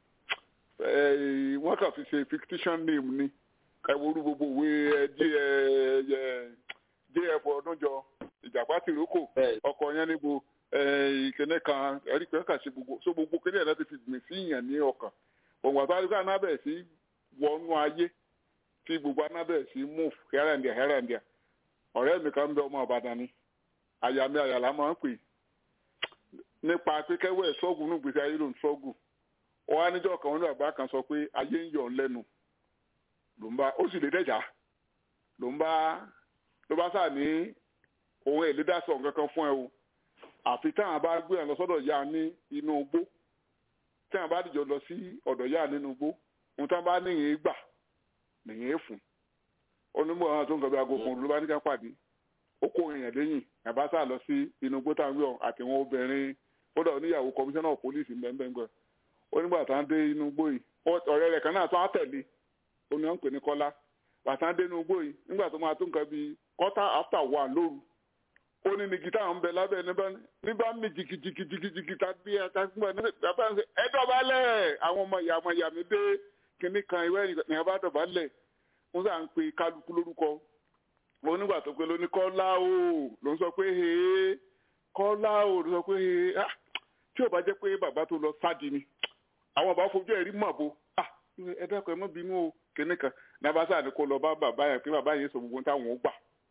wọ́n kàn fi ṣe fictitious name ni ẹ̀wòrú gbogbo òwe jf ọdúnjọ ìjàpá tìrókò ọkọ̀ yẹn níbo ìkíní kan ẹ̀rí pé kàn ṣe gbogbo so gbogbo kínní yẹn láti fi gbìn sí ìyàn ní ọkàn òun àti àdúgbò anábẹ̀ sí wọnú ayé tí gbogbo anábẹ̀ sí move hẹ́rẹ̀ndíà hẹ́rẹ̀ndíà ọ̀rẹ́ mi kan ń bẹ ọmọ ọ̀bàdàn ni àyà mi àyàlá máa ń pè nípa pípẹ́wẹ́ sọ́ọ̀gù ní gbèsè ayé ló ń sọ́ọ̀gù ó wá níjọ́ kan ní bàbá kan sọ pé ayé ń yọ̀ ń lẹ́nu ló ń bá ó sì lè dẹ́jà ló ń bá ló bá sáà ní òun èlédàsọ̀ kankan fún ẹ o àfi táwọn bá gbé ẹ lọ sọ́dọ̀ yá ní inú igbó tí wọn bá dìjọ lọ sí ọ̀dọ̀ yá nínú igbó ohun tí wọn bá níyìn gbà nìyẹn fún onímọ̀ àwọn tó ń gbàgbé aago kan ló bá ní ká pàdé ó kó èèyàn lẹ́yìn àbáṣà lọ sí inú igbó táwọn yọ àti wọn obìnrin kódà oníyàwó kọmíṣánná of police mbẹ́mbẹ́ngbẹ́ onígbà tá ń dé inú igbó yìí ọ̀rẹ́ rẹ̀ kan náà tó á tẹ̀lé oní wọn ń pè ní kọ́lá bàtà ń dé inú igbó yìí nígbà tó máa tó nǹkan bíi quarter after one lóru ó ní ní gita ń bẹ lábẹ́ níbà mí jìgìjìgìjìgì tàbí àtàkùnbọ̀ níbà ń sẹ ẹ dọ̀bálẹ̀ àwọn ọmọ ìyá ọmọ ìyá mi dé kinní kan ìwé ní abá dọ̀bálẹ̀ wọ́n sà ń pe kálukú lórúkọ onígbà tó pé lóní kọ́lá o ló ń sọ pé hee kọ́lá o ló ń sọ pé hee ah tí ò bá jẹ́ pé bàbá tó lọ sáàdì ni àwọn bàbá fojú ẹ̀rí mọ̀ bo ah ẹ dákun ẹ mọ́ bínú o kinní kan ní abá sáà ní kó lọ bá bàbá yẹn pé bàbá yẹn sọ gbogbo táwọn ó gbà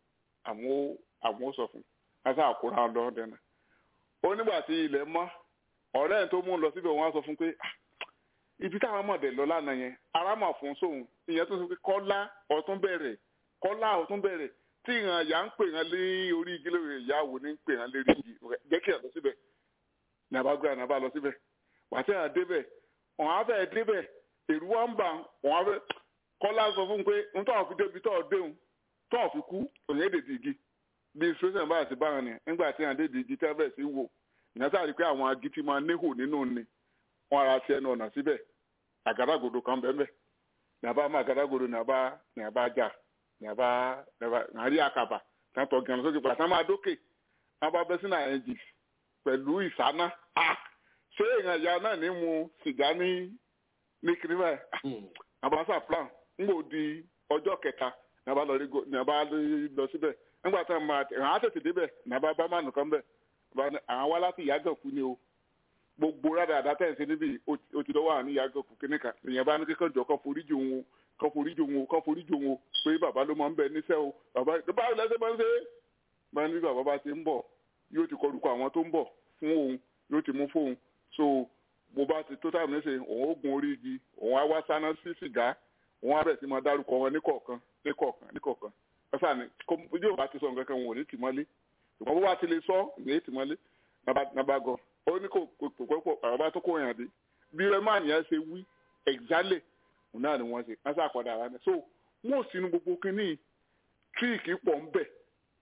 àwọn àwọn sọ fún wọn sá àkúrà lọ dẹnà ó nígbà tí ilẹ̀ mọ́ ọ̀rẹ́ ẹ̀ tó mú un lọ síbẹ̀ wọ́n á sọ fún pé ibi táwọn mọ̀dẹ̀ lọ lánàá yẹn ara mà fún sóhun ìyẹn tó sọ pé kọ́lá ọ̀tún bẹ̀rẹ̀ kọ́lá ọ̀tún bẹ̀rẹ̀ tí ìhàn ìyá ń pè hàn lé orí igi lórí ìyáwó ní ń pè hàn lérí igi jẹ́ kí ẹ̀ lọ síbẹ̀ ní abágbé ní abá lọ síbẹ̀ wàtí à débẹ̀ wọn á fẹ́ débẹ̀ èrú wa ń bà wọn á fẹ́ kọ́lá sọ fún un pé n tọ́ fi débi tọ́ déhùn tọ́ fi kú òyìn èdè dìgì bí sọ́sẹ̀ bá ti bá wọn ni nígbà tí àwọn èdè dìgì tẹ́ bẹ̀ sí wò ìyẹn sáà rí pé àwọn agi ti máa níhò nínú ni wọn ara ti ẹnu ọ̀nà síbẹ̀ àgádágodo kan bẹ́ẹ̀ bẹ́ẹ̀ ní abá má àgádágodo ní abá ní abá jà ní abá ní abá ní àrí àkàbà tàǹtọ̀ gànà sókè pàtàkì máa dókè wọn bá bẹ́ sínú àyẹ̀jì pẹ̀lú ìsáná ṣé èèyàn ìyá náà ní mu sìgá ní ní kiri báyìí àbáṣà plan ńgbò di ọjọ́ kẹta ní abá lọ ní abá lọ síbẹ̀ nígbà tí wọn máa àwọn á tètè débẹ̀ ní abá bá mánu kan bẹ̀ àwọn wá láti ìyágànkú ni o gbogbo rádà àdá tẹ̀ ṣe níbi ó ti lọ́wọ́ àwọn ìyágànkú kíní kan ìyẹn bá ní kíkọ́ jọ kọ́ foríjì òun kọ́ foríjì òun kọ́ foríjì òun pé bàbá ló máa ń bẹ níṣẹ́ o bàbá báwo lẹ́sẹ̀ máa ń ṣe é máa ní bàbá bá ti ń bọ̀ yóò ti kọlùkọ àwọn tó ń bọ̀ fún òun yóò ti mú fóun so bó bá ti tó táwọn níṣe òun ó gun orí igi òun á wá sáná sí sìgá òun á bẹ̀ sí máa dárúkọ wọn níkọ̀ọ̀kan níkọ̀ọ̀kan níkọ̀ọ̀kan ọ̀sán ni yóò bá ti sọ nǹkan kan wọn ò ní tì mọ́lé ṣùgbọ́n bó bá ti lè sọ ní tì mọ́lé nàbàgọ́ ó ní kò pòpòpò àbá tó kó yàn dé bí rẹ́mán yẹn ṣe wí ẹ̀gbálẹ̀ òun náà ni wọ́n ṣe wọ́n ṣàpàdà ara rẹ̀ so wọ́n ò sínú gbogbo kínní tíìkì pọ̀ ń bẹ̀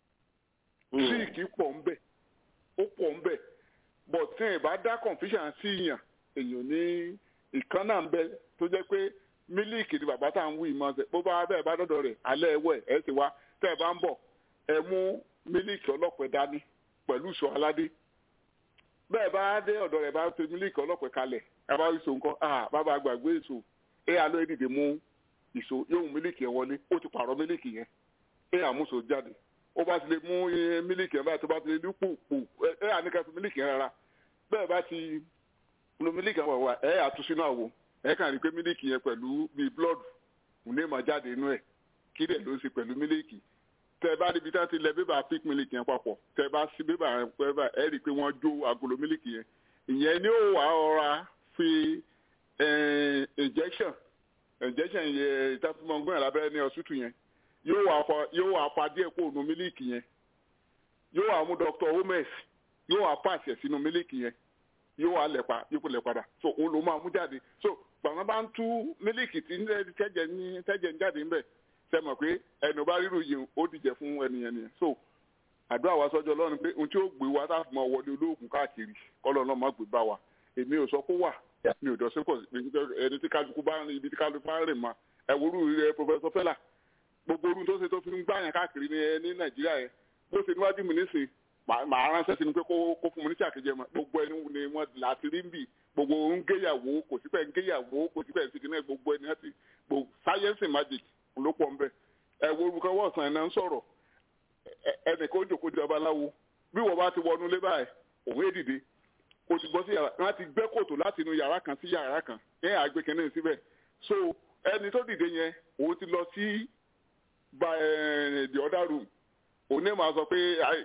tíìkì pọ̀ ń bẹ̀ ó pọ̀ ń bẹ̀ but tí ẹ̀ bá dá confusion sí yàn èèyàn ní ìkan náà ń bẹ tó jẹ́ pé mílíìkì ni bàbá tá à ń wí ìmọ̀ ṣe bó bá bẹ́ẹ̀ bá dọ́dọ̀ rẹ̀ alẹ́ ẹ̀wẹ̀ ẹ̀ sì wá tẹ́ ẹ bá ń bọ̀ ẹ mú mílíìkì ọlọ́pẹ dání pẹ̀lú ìṣọ́ aládé bẹ́ẹ̀ bá dé ọ̀dọ̀ rẹ̀ bá fi mílíìkì ọlọ́pẹ kalẹ̀ ẹ bá ìṣó nǹkan ah bàbá gbàgbé èso ẹ àlọ́ ẹ dìde mú ìṣó yóò mú mílíìkì yẹn wọlé ó ti pààrọ̀ mílíìkì yẹn ẹ àmúṣo jáde ó bá ti lè mú mílíìkì yẹn báyìí tó bá ti lè ní pòpò ẹ àníkà fi mílíìkì yẹn rárá bẹ́ẹ̀ bá ti lo mílíìkì àwọn àwọ̀ ẹ àtúnṣe náà wò ẹ kàn rí pé mílíìkì yẹn pẹ̀lú bíi blood ní ma jáde inú ẹ̀ kí dẹ̀ ló ń ṣe pẹ̀lú mílíìkì tẹ bá níbi tí wọ́n ti lẹ bébà pink mílíìkì yẹn papọ̀ tẹ bá sí bébà yẹn pẹ́ẹ́bà ẹ rí i pé wọ́n jó agolo mílíìkì yẹn ìyẹn ni ó wà ọ̀ra fi injection injection yẹn ìtàkùnmọ̀gbọ́n lábẹ́rẹ́ ní ọ̀ṣútù yẹn yóò wà fa díẹ̀ kó nu mílíìkì yẹn yóò wà mú Dr. Holmes yóò wà pàṣẹ sínú mílíìkì yẹn yóò wà lẹ̀pa yóò lẹ̀padà so òun ló máa mú jáde so gbàgbọ́n bá ń tú mílíìkì tí tẹ́jẹ̀ ní tẹ́jẹ̀ ń jáde ńbẹ̀ ṣe mọ̀ pé ẹnu bá ríru yìí ó dìjẹ́ fún ẹnìyẹn nìyẹn so àdúrà wa sọ́jọ́ lọ́run pé ohun tí ó gbé wa táà mọ wọlé olóògùn káàkiri kọ́lọ́ náà má gbé bá wa èmi ò sọ kó wà mi ò dọ̀sí pọ̀ ẹni tí kálukú bá rìn ibi tí kálukú bá rìn ma ẹ̀wòrú rẹ̀ pọfẹsọ fẹ́là gbogbo orun tó ṣe tó fi ń gbàyàn káàkiri ní nàìjíríà yẹn bó ṣe níwájú mi nísìnyí màá ránṣẹ́ sí ni pé kó fún mi ní sàkéjẹ mọ́ gbogbo ẹni ni wọ́n láti rí ń bì gbogbo ń géyàwó kò sí pẹ́ ń géyàwó kò sí pẹ́ ń sikin náà gbogbo ẹni láti gbogbo sáyẹ́nsì magic ló pọ̀ ń bẹ̀ ẹ wo orúkọ wọ́ọ̀sán ẹ̀ náà ń sọ̀rọ̀ ẹnì kan ó jòkó jọba láwo bí wọ́n bá ti wọnú lé báyìí òun èdìdè kò ti bọ́ sí yàrá wọ́n ti gbẹ́ kòtò láti inú yàrá kan sí yàrá kan ẹ̀ àgbékẹ́ni síbẹ̀ so ẹni tó dìde yẹn òun ti lọ sí the other room òní máa sọ pé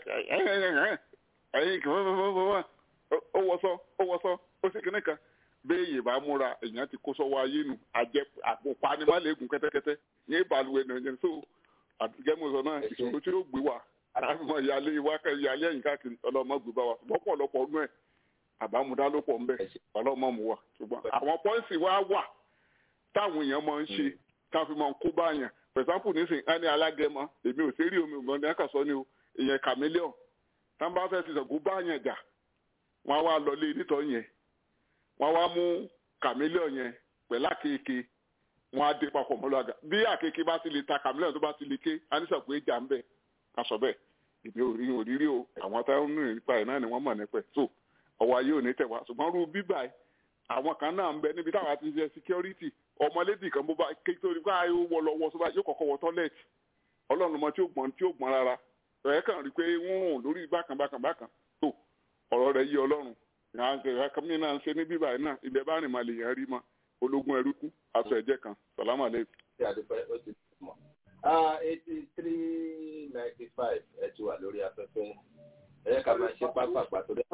ẹyin kan ó wọsọ ó wọsọ ó sì kíní kan béèyè bá múra èèyàn ti kó sọ́wọ́ ayé nu àjẹ àpò panimálẹ̀gùn kẹ́tẹ́kẹ́tẹ́ ní ìbàlùwẹ̀ nàìjíríà so àtìgẹ́mọ̀sọ náà ìṣòro tí ó gbé wa àmọ́ ìyálé ìwákẹ́ ìyálé ẹ̀yìn káàkiri ọlọ́mọ gbé bá wa lọ́pọ̀lọpọ̀ ọdún ẹ̀ àbámúdá ló pọ̀ ńbẹ ọlọ́mọ mu wa ṣùgbọ́n àwọn pọ́ìsì wa wà táwọn èèyàn máa ń ṣe káfí máa ń kó báyàn for example nísìnyí ẹni alágẹmọ èmi ò sẹ́rí omi ògbọ́n ní àkàsọ́ ni o ìyẹn chameleon tá n bá fẹ́ fi sọ̀gùn bá yẹn jà wọ́n á wá lọlé nítọ́ yẹn wọ́n á wá mú chameleon yẹn pẹ̀lú àkekèé wọ́n á dé papọ̀ mọ́ lọ́gà bí àkekèé bá ti lè ta chameleon tó bá ti lè ké anísàgbé ìjà ń bẹ̀ ká sọ bẹ́ẹ̀ ìbí orí òrírí o àwọn táwọn nù nípa ẹ̀ náà ni wọ́n mọ̀ nípa ẹ̀ so ọwọ́ ayé ò ní tẹ̀ wá ṣùgbọ́n rú bíbà ẹ̀ àwọn kan náà ń bẹ níbi táwọn àti ṣe security ọmọlédì kan bó bá ké torí pé ayé wọ lọ wọ sọba yóò kọ́kọ́ wọ tọ́lẹ̀tì ọlọ́run mọ tí ó gbọ́n tí ó gbọ́n rárá ẹ̀ kàn rí pé wọ́n rùn lórí bákan bákan bákan tó ọ̀rọ̀ rẹ̀ yí ọlọ́run ìhànkẹ́mi náà ń ṣe ní bíbà yìí náà ibẹ̀ bá rìn máa lè yẹn rí mọ́ ológun ẹrú kú aṣọ ẹ̀jẹ̀ kan sàlámà lẹ́yìn. eighty three ninety five ẹ ti wà lórí afẹ́fẹ́ ẹ yẹ ká máa ṣe pápá pàtó dé.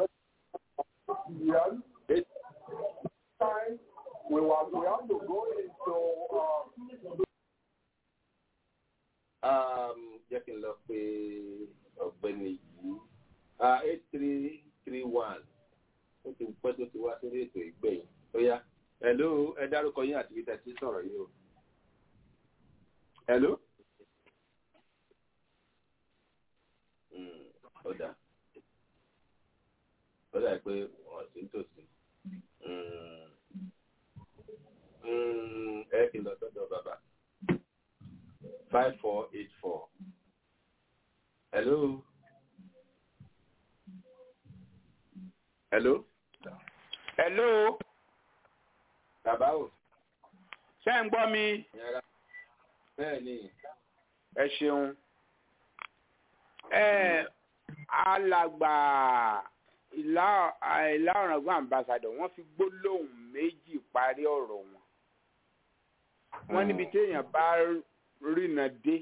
We were, we have to go into uh, Um, jẹ́ kí n lọ pé ọ̀gbẹ́ni yìí eight three three one ó ti pẹ́ tó ti wá sórí ètò ìgbẹ̀yìn ó yá hello ẹ dárúkọ yín àti ibi tẹ̀sí sọ̀rọ̀ yìí o hello. Mm, ó dà ó dà pé wọ́n sì ń tòsí Mm, mm, ẹ kì í lọ sọ́dọ̀ bàbá five four eight four. Hello. Hello. hello Bàbá o. ṣé ń gbọ́ mi Yàrá. Bẹ́ẹ̀ ni. ẹ ṣeun ẹ alàgbà ìlà ìlà ọ̀ràngún ambassadọ̀ wọ́n fi gbólóhùn méjì parí ọ̀rọ̀ wọn wọ́n níbi téèyàn bá rìnà dé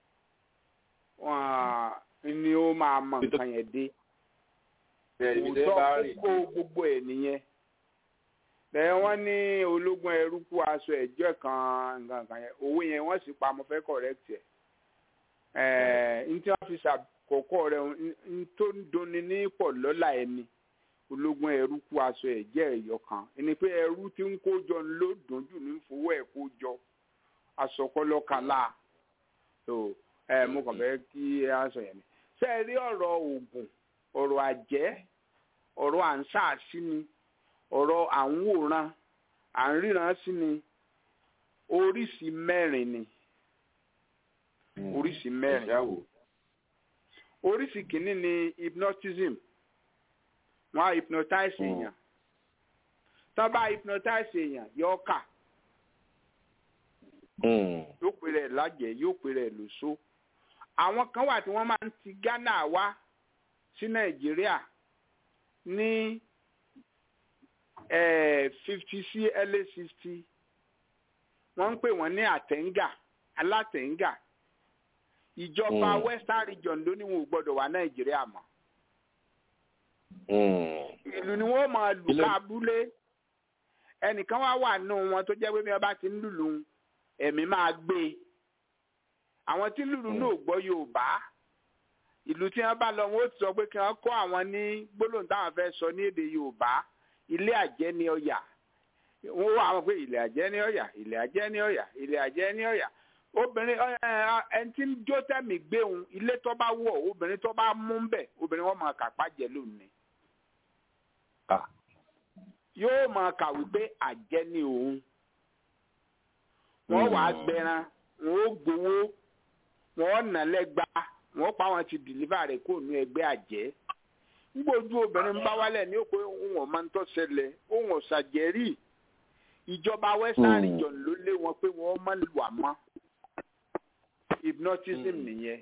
wọn ni ó máa mọ nǹkan yẹn dé Bẹ́ẹ̀ ni tẹ́ bá òótọ́ rìn. kókó gbogbo ẹ̀ nìyẹn lẹ́yìn wọ́n ní ológun ẹrú kú aṣọ ẹ̀jọ́ kan nǹkan kan yẹn owó yẹn wọ́n sì pa mo fẹ́ correct ẹ̀ ẹ̀ n tí wọ́n fi ṣàkókò rẹ̀ n tó ń dunni ní pọ̀ lọ́la ẹni ológun ẹrú kú aṣọ ẹ̀jẹ̀ ẹ̀yọ kan ẹni pé ẹrú tí ń kó jọ ló dùn jù ní fowó ẹ̀ kó jọ aṣọkọlọ kan láà tó ẹ mo kàn fẹ́ kí ẹ aṣọ yẹn ni ṣé ẹ rí ọ̀rọ̀ oògùn ọ̀rọ̀ àjẹ́ ọ̀rọ̀ à ń ṣàṣì ni ọ̀rọ̀ à ń wòran à ń ríran sí ni oríṣi mẹ́rin ni oríṣi mẹ́rin Ìyáwó. oríṣi kìíní ni hypnotism wọ́n á hypnotize èèyàn tán bá hypnotize èèyàn yóò kà yóò pè rẹ̀ lájẹ̀ yóò pè rẹ̀ lóṣó àwọn kan wà tí wọ́n máa ń ti Ghana wá sí Nàìjíríà ní fifty sí early sixty wọ́n ń pè wọ́n ní àtẹ̀ǹgà alátẹ̀ǹgà ìjọba Mm. Western Region ló ní wọn ò gbọ́dọ̀ wá Nàìjíríà mọ́ ìlú ni wọ́n máa lù Ilé- ká abúlé ẹnìkan wá wà nù wọn tó jẹ́ pé bí wọ́n bá ti ń lùlù ẹ̀mí máa gbé e àwọn tí lùlù náà ò gbọ́ Yorùbá ìlú tí wọ́n bá lọ wọn ó ti sọ pé kí wọ́n kọ́ àwọn ní gbólóhùn táwọn fẹ́ sọ ní èdè Yorùbá ilé àjẹ́ ní Ọ̀yà wọ́n wá àwọn pé ilé àjẹ́ ní Ọ̀yà ilé àjẹ́ ní Ọ̀yà ilé àjẹ́ ní Ọ̀yà obìnrin ẹ, ẹ, ẹni tí ń jó tẹ̀mí gbéhùn ilé tó bá wọ̀ obìnrin tó bá mú bẹ̀ obìnrin wọn máa kàpá jẹ lónìí yóò máa kà wípé àjẹ́ ni òun wọ́n wàá gbẹran wọ́n ó gbowó wọ́n nà lẹ́gba wọ́n pa wọn ti dìlífà rẹ̀ kó nu ẹgbẹ́ àjẹ́ ngbójú obìnrin bá wálẹ̀ ní òpé òun ọ̀ma ń tọ́sẹ̀lẹ̀ òun ọ̀sàjẹ́rì ìjọba western region ló lé wọn pé wọ́n má lù àmọ́ hypnotism nìyẹn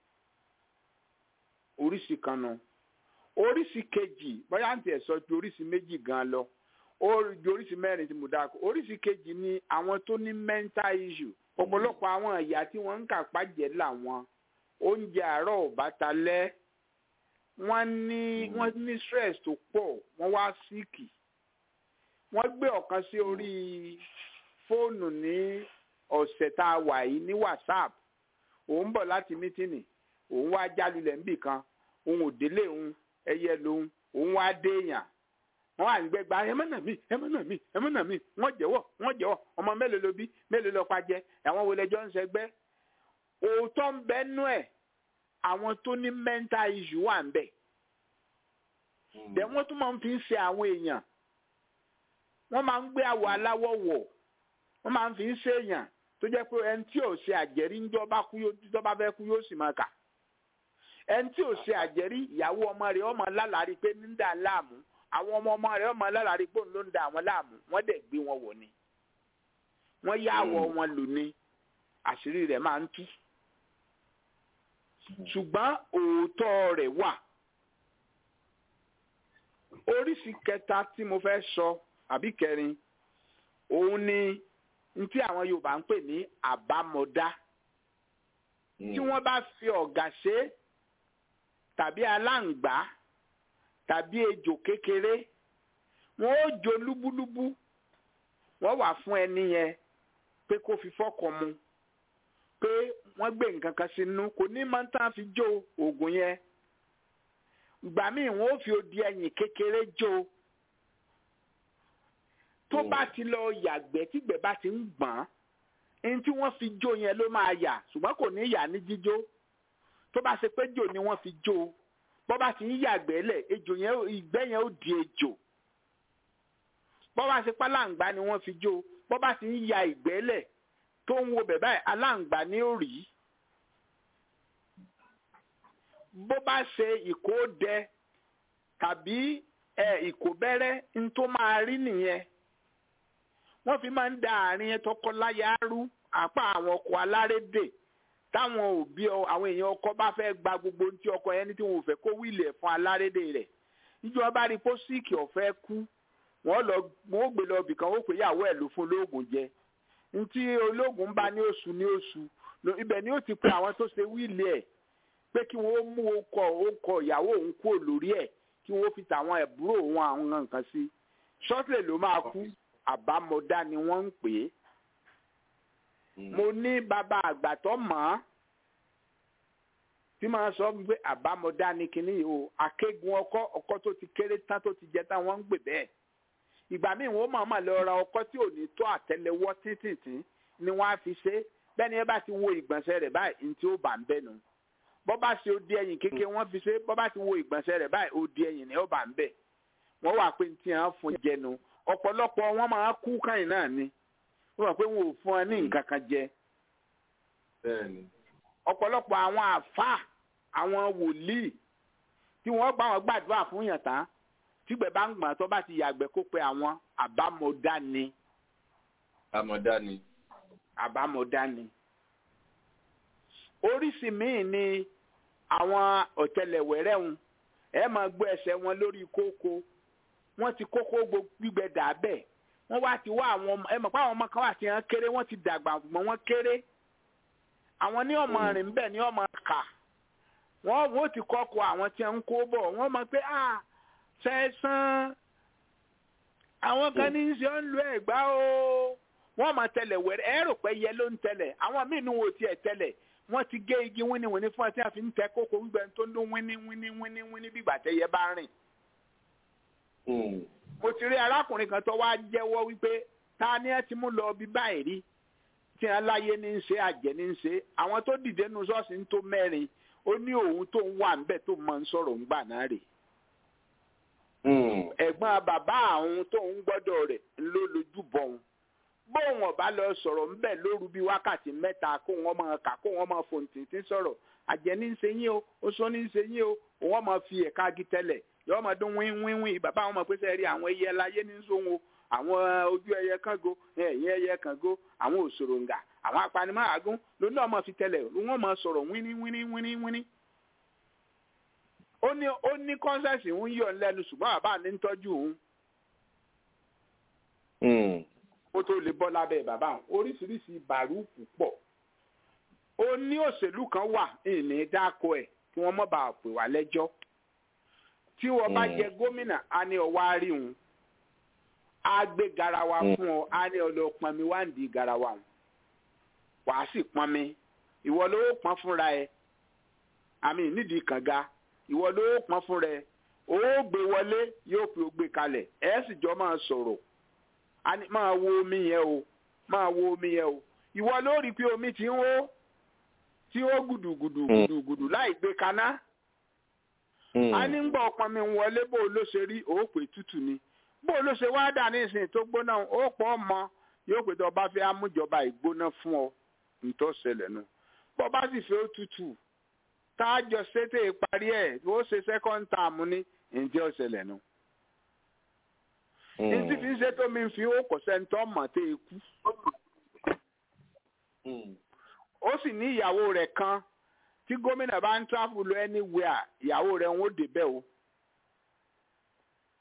oríṣi kan nu oríṣi kejì bóyá àǹtí ẹ̀ sọ ju oríṣi méjì gan lọ ó ju oríṣi mẹ́rin tí mo dá kọ oríṣi kejì ni àwọn tó ní mental issue ọ̀pọ̀lọpọ̀ àwọn ìyá tí wọ́n ń kà pàjẹ́ làwọn oúnjẹ àárọ̀ ò bá ta lẹ́ wọ́n ní wọ́n ní stress tó pọ̀ wọ́n wá síìkì wọ́n gbé ọ̀kan sí orí fóònù ní ọ̀sẹ̀ tá a wà yìí ní whatsapp òun bọ̀ láti mítìnì òun wá jálulẹ̀ níbì kan òun ò délé òun ẹyẹ lòun òun wá déèyàn wọn wà nígbẹ gba ẹmọ́nà mi ẹmọ́nà mi ẹmọ́nà mi wọ́n jẹ́wọ́ wọ́n jẹ́wọ́ ọmọ mélòó ló bí mélòó ló pa jẹ àwọn wo lẹjọ́ ń sẹgbẹ́ òótọ́ ń bẹ nú ẹ̀ àwọn tó ní mental issue wà ń bẹ̀ dẹ̀ wọ́n tún máa ń fi ń ṣe àwọn èèyàn wọ́n máa ń gbé àwọ̀ aláwọ̀ wọ̀ wọ́n máa ń fi ń ṣe èèyàn tó jẹ́ pé ẹni tí ò ṣe àjẹrí ń jọba kú yóò tí tọ́ba fẹ́ kú yóò sì máa kà ẹni tí ò ṣe àjẹrí ìyàwó ọmọ rẹ̀ ọmọ lálàrí pé ní ń dà láàmú àwọn ọmọ ọmọ rẹ̀ ọmọ lálàrí pé òun ló ń da àwọn láàmú wọ́n dẹ̀ gbé wọn wọ̀ ni wọ́n yá àwọ̀ wọn lò ní àṣírí rẹ̀ máa ń tú ṣùgbọ́n òótọ́ rẹ̀ wà oríṣi kẹta tí mo fẹ́ sọ àbí kẹrin òun ni ntí àwọn Yorùbá ń pè ní àbámọ̀dá tí wọ́n bá fi ọ̀gà ṣe é tàbí aláǹgbá tàbí ejò kékeré wọ́n ó jó lúbúlúbú wọ́n wà fún ẹni yẹn pé kó fi fọ́kàn mu pé wọ́n gbé nǹkan kan sínú kò ní máa ń tán fi jó oògùn yẹn ìgbà míì wọ́n ó fi odi ẹyìn kékeré jó tó bá ti lọ yàgbẹ́ tígbẹ́ bá ti ń gbọ̀n ẹni tí wọ́n fi jó yẹn ló máa yà ṣùgbọ́n kò ní yà ní jíjó tó bá ṣe pé jò ni wọ́n fi jó bọ́ bá ti ń yàgbẹ́ lẹ̀ ejò yẹn ìgbẹ́ yẹn ó di ejò bọ́ bá ṣe pálàǹgbá ni wọ́n fi jó bọ́ bá ti ń ya ìgbẹ́ lẹ̀ tó ń wo bẹ̀ báyìí aláǹgbá ni ó rí bó bá ṣe ìkódẹ tàbí ìkóbẹ́rẹ́ ń tó máa rí nìyẹn wọ́n fi máa ń da àárín tọkọláya rú àpá àwọn ọkọ̀ alárédè táwọn òbí àwọn èèyàn ọkọ bá fẹ́ gba gbogbo tí ọkọ yẹn ní tí wọn ò fẹ́ kó wíìlì ẹ̀ fún alárédè rẹ̀ níjọba bá rí pósíìkì ọ̀fẹ́ kú wọ́n lọ wọ́n ó gbé lọ ibìkan ó pè yàwó ẹ̀ ló fún olóògùn jẹ ntí olóògùn bá ní oṣù ní oṣù ibẹ̀ ni ó ti pe àwọn tó ṣe wíìlì ẹ̀ pé kí wọ́n mú okọ okọ ìyàwó òun kúrò lórí ẹ̀ kí wọ́n fi tàwọn ẹ̀búrò òun àwọn nǹkan sí ṣọ́tìlẹ̀ ló máa kú àbámọ̀dá ni wọ́n ń pè é mo ní bàbá àgbà tó mọ̀ ọ́ tí màá sọ pé àbámọ̀dá ni kinní yìí o akégun ọkọ ọkọ tó ti kéré tán tó ti jẹ tán wọ́n ń gbè bẹ́ẹ̀ ìgbà míì wọ́n máa máa lọ ra ọkọ tí ò ní tó àtẹ́lẹwọ́ títìtì ni wọ́n á fi ṣe bẹ́ẹ̀ni ẹ bá ti wo ìgbọ̀nsẹ̀ rẹ̀ báyìí ní tí ó bà ń bẹ̀ nù bọ́ bá ṣe odi ẹ̀yìn kékeré wọ́n fi ṣe bọ́ bá ti wo ìgbọ̀nsẹ̀ rẹ̀ báyìí odi ẹ̀yìn ni ó bà ń bẹ̀ wọ́n wà pé tí wọ́n fún jẹnu ọ̀pọ̀lọpọ̀ wọn máa kú káyìn náà ni wọ́n mọ̀ pé wọn ò fún ọ ní nǹkan kan jẹ ọ̀pọ̀lọpọ̀ àwọn àfáà àwọn wòlíì tí wọ́n gbà wọ́n gbàdúrà fún yàn tán tígbẹ̀ bá ń gbọ̀n tó bá ti yàgbẹ́ kó pe àwọn àbámọ̀dá ni. àmọ̀dá ni. àbámọ̀dá ni. oríṣi míì ni àwọn ọ̀tẹlẹ̀wẹ̀rẹ̀ ń ẹ máa gbọ́ ẹsẹ̀ wọn lórí kókó wọ́n ti kókó gbígbẹ dà bẹ́ẹ̀ wọ́n wá ti wá àwọn ọmọ ẹ mọ̀ pé àwọn ọmọ kan wà tí wọ́n kéré wọ́n ti dàgbà ṣùgbọ́n wọ́n kéré àwọn ní ọmọ rìn bẹ́ẹ̀ ní ọmọ kà wọ́n wọ́n ti kọ́kọ́ àwọn tí wọ́n ń kó bọ̀ wọ́n mọ̀ pé ah sẹ́sán àwọn kan ní í ṣe ń lo ẹ̀gbá o wọ́n máa tẹ̀lẹ̀ wẹ̀rẹ̀ ẹ rò pé yẹ ló ń tẹ̀lẹ̀ àwọn míì ní wo tiẹ̀ tẹ̀lẹ̀ wọ́n ti gé igi wíníwíní fún ọtí àfi ń tẹ kókó gbígbẹ tó ń dún wíní wíní wíní wíní bí ìgbà tẹ́yẹ bá rìn. mo ti rí arákùnrin kan tó wá jẹ́wọ́ wípé ta ni ẹ ti mú lọ bí báyìí rí tí wọn láyé ní í ṣe àjẹ́ ní í ṣe àwọn tó dìde nu ṣọ́ọ̀ṣì ń tó mẹ́rin ó ní òun tó ń wà ńbẹ̀ tó máa ń sọ̀rọ̀ ńgbà náà rèé ẹ̀gbọ́n bàbá àwọn tó ń gbọ́dọ̀ rẹ̀ ló lójú bọ̀ wọn bóun ọba lọ sọ̀rọ̀ ńbẹ̀ lóru bíi wákàtí mẹ́ta kó wọn máa kà kó wọn máa fòǹtìtì sọ̀rọ̀ àjẹ́ ní í ṣe yín o oṣó ní í ṣe yín o òun máa fi ẹ̀ka agi tẹ́lẹ̀ yọ máa dún wín wín wín bàbá àwọn máa pèsè rí àwọn ẹyẹ láyé ní sóhun o àwọn ojú ẹyẹ kángo ẹ̀yìn ẹyẹ kángo àwọn òṣòròǹgà àwọn apanimọ́àgún lónìí ọmọ fi tẹ́lẹ̀ wọ́n máa sọ̀rọ̀ wíní wíní wíní wíní ó ní ó ní kọ́nsẹ̀sì ń yọ̀ lẹ́nu ṣùgbọ́n bàbá mi ń tọ́jú òun. ó tó lè bọ́ lábẹ́ bàbá òun oríṣiríṣi bàrúùkù pọ̀. ó ní òṣèlú kan wà ìní dáko ẹ̀ kí wọ́n mọ̀ bá a pè wá lẹ́jọ́. tí wọ́n bá jẹ gómìnà á ní ọwọ́ á rí òun. á gbé garawa fún ọ á ní ọlọ́ pọnmi wá ń di garawa òun. wàá sì pọnmi ìwọ ló pọn fúnra ẹ àmì nídìí kànga ìwọ ló pọn fún rẹ ó gbé wọlé yóò fi gbé kalẹ̀ ẹ sì jọ máa sọ̀rọ̀ máa wo omi yẹn o máa wo omi yẹn o ìwọ ló rí i pé omi ti ń hó tí ó gùdùgùdù gùdùgùdù láì gbé kaná a ní ń gbọ́ ọpọn mi wọlé bó ló ṣe rí òòpè tútù ni bó ló ṣe wá dà ní ìsìn tó gbóná ó pọ̀ ọmọ yóò pè tó bá fẹ́ amújọba ìgbóná fún ọ nítòsẹ̀lẹ̀ nu bó bá sì fẹ́ ó tútù táàjọ ṣètè parí ẹ̀ ó ṣe second term ní ǹjẹ́ ọ̀sẹ̀lẹ̀ nu. ní tí fi ń ṣe tó mi fi ó kò sẹ́ńtọ́ mọ̀ tẹ́ ẹ kú. ó sì ní ìyàwó rẹ̀ kan tí gómìnà bá ń travel lọ anywhere ìyàwó rẹ̀ ń ó débẹ̀ o.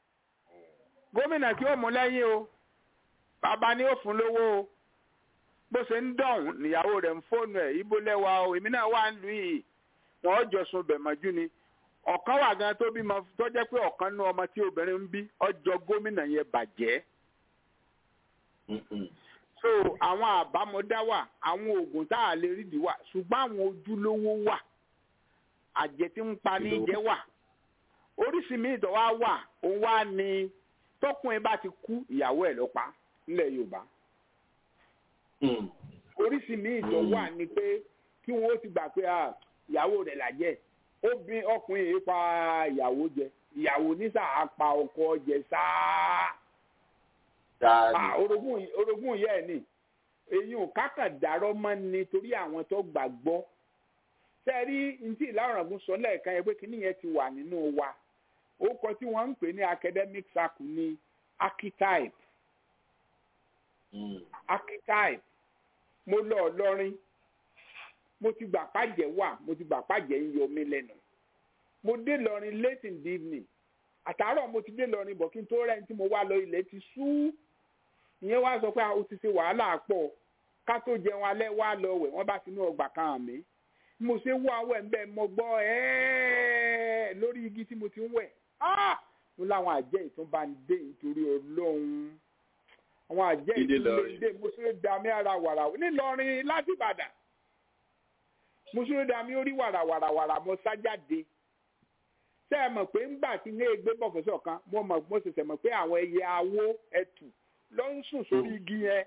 gómìnà kí ó mú lẹ́yìn o bàbá ni ó fún lówó o bó ṣe ń dọ̀hún níyàwó rẹ̀ ń fóònù ẹ̀ ibo lẹ́wà o èmi náà wà ń lù yìí wọ́n jọ sun bẹ̀mọ́jú ni ọ̀kan wà gan tó bímọ tó jẹ́ pé ọ̀kan nú ọmọ tí obìnrin ń bí ọjọ́ gómìnà yẹn bàjẹ́ so àwọn àbámọ̀dá wà àwọn oògùn tá a lè rídìí wà ṣùgbọ́n àwọn ojúlówó wà àjẹ tí ń pa ní jẹ́ wà oríṣi míì tó wá wà òun wá ní tọkùnrin bá ti kú ìyàwó ẹ̀ ló pa nílẹ̀ Yorùbá oríṣi míì tó wà ní pé kí wọn ó ti gbà pé ìyàwó rẹ̀ làjẹ́ obìnrin ọkùnrin yìí pa ìyàwó jẹ ìyàwó ní sáà pa ọkọ jẹ sáà orogún orogún yẹ ẹ ní èyí ò kákàdárọ mọ ni torí àwọn tó gbàgbọ́ sẹẹrí ntí ìlànàgún sọ lẹ́ẹ̀kan yẹn pé kíní yẹn ti wà nínú wa orúkọ tí wọ́n ń pè ní academic circle ní archetype archetype mo lọ ọlọrin mo ti gbà pàjẹ́ wà mo ti gbà pàjẹ́ ń yọ mí lẹ́nu mo dé lọrin late in the evening àtàárọ̀ mo ti dé lọrin bọ̀ kí n tó rẹ̀ ní tí mo wá lọ ilẹ̀ ti sú ìyẹn wá sọ pé o ti ṣe wàhálà pọ̀ ká tó jẹun alẹ́ wá lọ wẹ̀ wọ́n bá tinú ọgbà kan hàn mí mo ṣe wọ awọ ẹ̀ ń bẹ́ mo gbọ́ ẹ́ẹ́ lórí igi tí mo ti ń wẹ̀ mo láwọn àjẹ́ ìtúnba ń dé nítorí ọlọ́run àwọn àjẹ́ ìtúnba ń dé mo ṣe dàmí ara wàrà nílọrin láti Ìbàdàn mo ṣe dàmí orí wàràwàràwàrà mo sá jáde ṣé ẹ mọ̀ pé ńgbà tí ní ègbé bọ̀fẹ́sọ̀ kan mo mọ̀ mo ṣẹ̀ṣẹ̀ mọ̀ pé àwọn ẹyẹ awó ẹtù ló ń sùn sórí igi yẹn.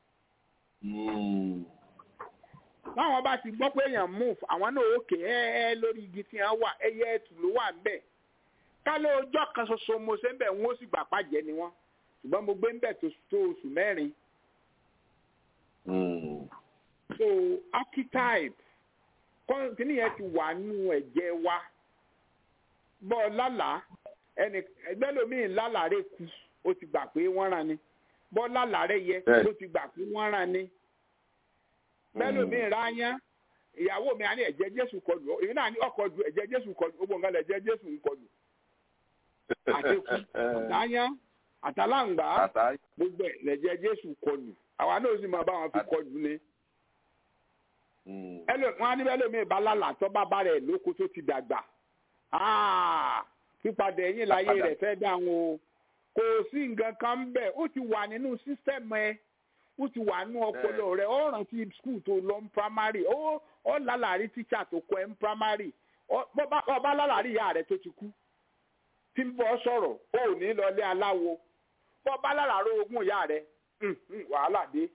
láwọn bá ti gbọ́ pé èèyàn move àwọn náà òkè ẹ́ lórí igi tí wọ́n wà ẹyẹ ẹtù ló wà ń bẹ̀. kálọ̀ ọjọ́ kan ṣoṣo mo ṣe ń bẹ̀ wọ́n sì gbà pàjẹ́ ni wọ́n ṣùgbọ́n mo gbé ń bẹ̀ tó oṣù mẹ́rin. so archetype kọ́ńtínì yẹn ti wà nínú ẹ̀jẹ̀ wa bọ́ lálàá ẹnì ẹgbẹ́ lómi lálàárẹ̀ kú ó ti gbà pé wọ́n rán ni bọ́ lálàárẹ̀ yẹ ó ti gbà pé wọ́n rán ni bẹ́ẹ̀ lómi ráyán ìyàwó mi á ní ẹ̀jẹ̀ jésù kọlù èyí náà ní ọkọ̀ ju ẹ̀jẹ̀ jésù kọlù gbogbo nǹkan lẹ̀ ẹ̀jẹ̀ jésù ń kọlù àtẹkù ráyán àtàláǹgbá gbogbo ẹ̀ lẹ̀jẹ̀ jésù kọlù àwa náà sì máa bá wọn fi kọlù ni wọn á ní bẹ́ẹ̀ lómi ìbálàlà tó bá bá rẹ̀ lóko tó ti dàgbà pípadà ẹ̀yìn láyé rẹ̀ fẹ́ dáhùn o kò sí nǹkan kan ń bẹ̀ ó ti wà nínú sísẹ́mù ẹ ó ti wà nínú ọpọlọ rẹ ó rántí skul tó lọ ní primary ó ó lálàrí tíṣà tó kọ ẹ ní primary ọba lálàrí ìyá rẹ tó ti kú tí ń bọ́ sọ̀rọ̀ ó ò ní lọlé aláwo bọ́ba lálàrí ogún ìyá rẹ wàhálà dé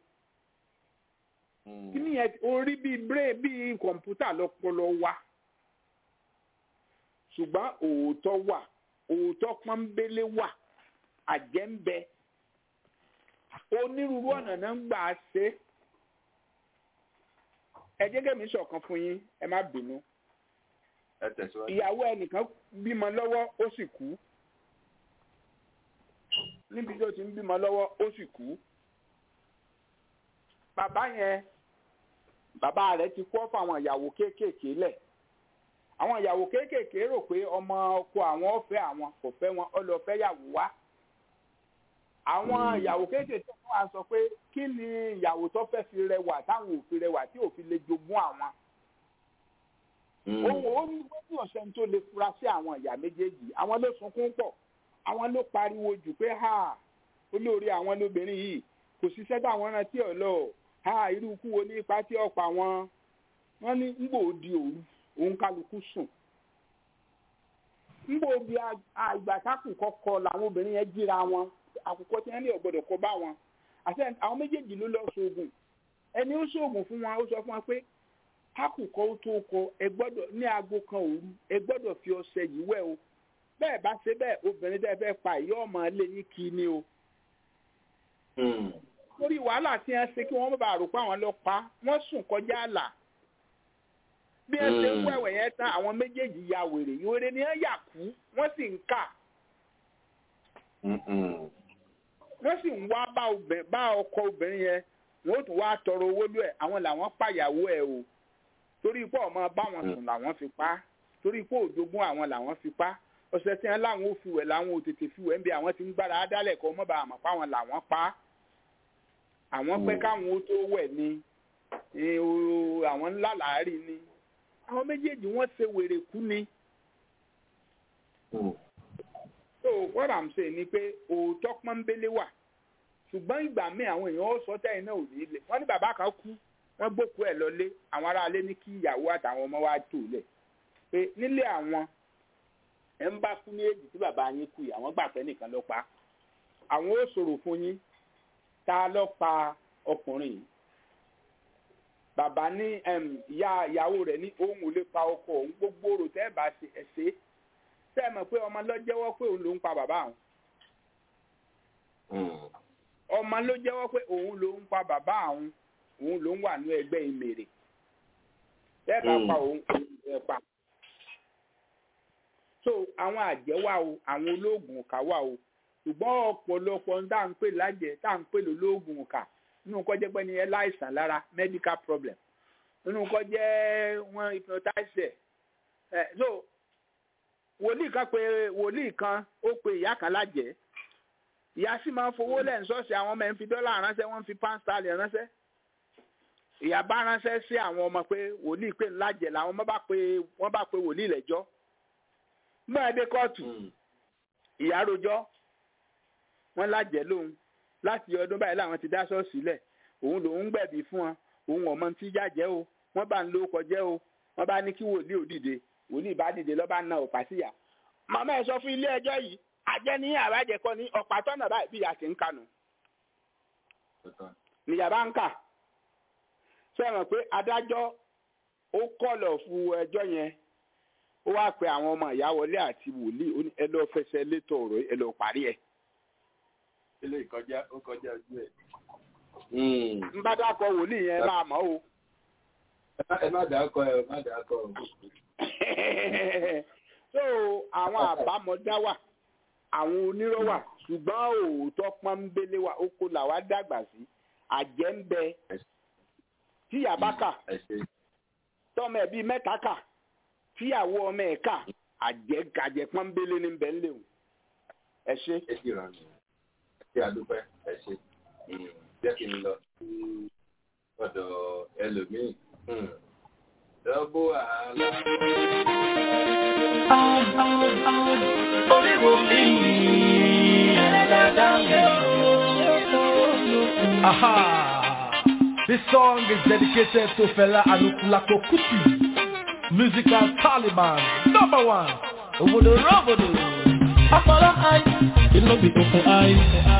kí nìyẹn orí bíi brain bíi kọ̀ǹpútà lọ́pọlọ wa ṣùgbọ́n òótọ́ wà òótọ́ pọ́nbélé wà àjẹ́ ń bẹ onírúurú ọ̀nà náà ń gbà á ṣe ẹ jẹ́ kẹ́mi sọ̀kan fún yín ẹ má bínú ìyàwó ẹnìkan bímọ lọ́wọ́ ó sì kú níbi tó ti ń bímọ lọ́wọ́ ó sì kú bàbá yẹn bàbá rẹ̀ ti kú ọ́ fún àwọn ìyàwó kéékèèké lẹ̀ àwọn ìyàwó kéékèèké rò pé ọmọ ọkọ àwọn ọ̀fẹ́ àwọn kò fẹ́ wọn ọlọ́fẹ́ yàwó wá àwọn ìyàwó kéékèèké fún wa sọ pé kí ni ìyàwó tó fẹ́ fi rẹwà táwọn ò fi rẹwà tí ò fi lè jogún àwọn ohun ó ní wọ́n ọ̀sẹ̀ tó lè fura sí àwọn ìyá méjèèjì àwọn ló sunkún pọ̀ àwọn ló pariwo jù pé ha olórí àwọn lóbìnrin yìí kò síṣẹ́ táwọn rántí ọ̀ lọ ha irú ikú wo ní ipa tí ọ̀pọ̀ àwọn wọ́n ní ń gbòó di òru òun kálukú sùn ń gbòó bí àgbà tákùkọ kọ làwọn obìnrin yẹn jíra wọn àkùkọ tí wọ́n ní ọ̀gbọ́dọ̀ kọ bá wọn àti àwọn méjèèjì ló lọ sóògùn ẹni ó sóògùn fún wọn ó sọ fún wọn pé kákùkọ ó tó kọ ẹ gbọ́dọ̀ ní aago kan òru ẹ gbọ́dọ̀ fi ọṣẹ yìí wẹ̀ o bẹ́ẹ̀ bá ṣe bẹ́ẹ̀ obìnrin tẹ́ fẹ́ pa ìyá ọmọ ilé yín kí ni o. lórí wàhálà tí wọ́n ṣe kí wọ́n bá rò pé àwọn lọ pa wọ́n sùn kọjá àlà bí wọ́n ṣe ń wẹ̀wẹ̀ yẹn tán àwọn méjèèjì ya wèrè ìwéré ni wọ́n yà kú wọ́n sì ń kà wọ́n sì ń wá bá ọkọ obìnrin yẹn wọ́n ó tún wá tọrọ owó lú ẹ̀ àwọn làwọn pàyàwó ẹ̀ o torí pé ọmọ báwọn sùn làwọn fi pa torí pé òjogún àwọn làwọn fi pa ọ̀sẹ̀ tí wọ́n láwọn ò fiwẹ̀ láwọn ò tètè fiwẹ̀ ń bí àwọn ti ń gbára dálẹ̀ kọ́ mọ́ bá àmọ́ páwọn làwọn pa àwọn pẹ́ káwọn ó tó wẹ̀ ni eh, o- àwọn ńlá làárí ni àwọn méjèèjì wọ́n ṣe wèrè kú ni. so what i'm saying ni pé òótọ́ pọ́nbélé wà ṣùgbọ́n ìgbà míì àwọn èèyàn ó sọ tẹ́yìn náà ò ní lè wọ́n ní bàbá kan kú wọ́n gbókú ẹ̀ lọlé àwọn aráalé ní kí ìyàwó àtàwọn ọmọ wa tò lẹ̀ pé nílé àwọn ẹ̀ ń bá kú ní èjì tí bàbá yín kú yìí àwọn gbà pé nìkan ló pa á. àwọn ó sọ̀rọ̀ fún yín ta ló pa ọkùnrin yìí bàbá ní em, ìyá ìyàwó rẹ̀ ní òun ò lè pa ọkọ òun gbogbo rò tẹ́ ẹ̀ bá ṣe ẹ̀ ṣe é tẹ́ ẹ mọ̀ pé ọmọ ló jẹ́wọ́ pé òun ló ń pa bàbá àwọn ọmọ ló jẹ́wọ́ pé òun ló ń pa bàbá àwọn òun ló ń wà ní ẹgbẹ́ ìmèrè tẹ́ ẹ bá Mm. pa òun òun ẹ pa. so àwọn àjẹ́ wà o àwọn olóògùn ọ̀kà wà o ṣùgbọ́n ọ̀pọ̀lọpọ̀ ń dá ń pè lájẹ́ tá à ń pè lólóògùn ọ̀kà nínú kọ́ jẹ́ pé ní ẹ láìsàn lára medical problem nínú kọ́ jẹ́ wọ́n hypnotize ẹ̀ ẹ̀ so wòlíì kan pé wòlíì kan ó pe ìyá kan lájẹ́ ìyá sì máa ń fowó lẹ́yìn ṣọ́ọ̀ṣì àwọn ọmọ ẹ̀ ń fi dọ́là ránṣẹ́ wọ́n ń fi pound sterling ránṣẹ́ ìyá bá ránṣẹ́ sí àwọn ọmọ pé wòlíì pé ńlájẹ̀ làwọn ọmọ bá pe wọ́n bá pe wòlíì lẹ́jọ́ mọ́ dé kóòtù ìyá rojọ́ wọ́n lájẹ̀ lóhun láti ọdún báyìí làwọn ti dá ṣọ́ọ̀ṣì lẹ̀ òun lòun gbẹ̀bí fún wọn òun ọmọ tí jàjẹ́ o wọ́n bá ń lo kọjẹ́ o wọ́n bá ní kí wòlíì ò dìde wòlíì bá dìde lọ́ba na ọ̀pá síyà màmá ẹ̀ sọ fún ilé ẹjọ́ yìí àjẹ́ ní àbájẹ́kọ́ ní ọ̀pá tọ́nà báyìí bí ìyá ti ń kanu níyàbá ń kà ṣé ẹ mọ̀ pé adájọ́ ó kọ̀lọ̀ fún ẹjọ́ yẹn ó wá pe àwọn ọmọ ìyá wọlé àti wòlíì ó ní ẹ lọ́ọ́ fẹsẹ̀ létò ọ̀rọ̀ yìí, ẹ lọ́ọ́ parí ẹ̀. ilé ìkọjá ó kọjá ojú ẹ̀. ń bá dákọ̀ wòlíì yẹn máa mọ̀ o. ẹ má dàákọ ẹ má dàákọ o. so àwọn àbámọ̀dá wà àwọn onírọ́ wà ṣùgbọ́n òótọ́ pọ́nbélé wà ó kó làwa dàgbà sí àjẹ́ ń bẹ tíyà bá kà tọ́mọ ẹ̀ bíi mẹ́ta kà tíyàwó ọmọ ẹ̀ kà àjẹ́ gàjẹ́ pọ́nbélé ní bẹ́ẹ̀ lé o ẹ ṣe. ẹ sì ràn mí ẹ ṣe àdúpẹ́ ẹ ṣe jẹ́ kí n lọ sí ọ̀dọ̀ ẹlòmíì. Dọ́gbó àhálà. Orí wo mi ẹlẹ́dàá mi Aha! This song is dedicated to Fela Anukulako Kuti, musical Taliban, number one. Obodo Robodo. Ọpọlọ eye, it no be open eye.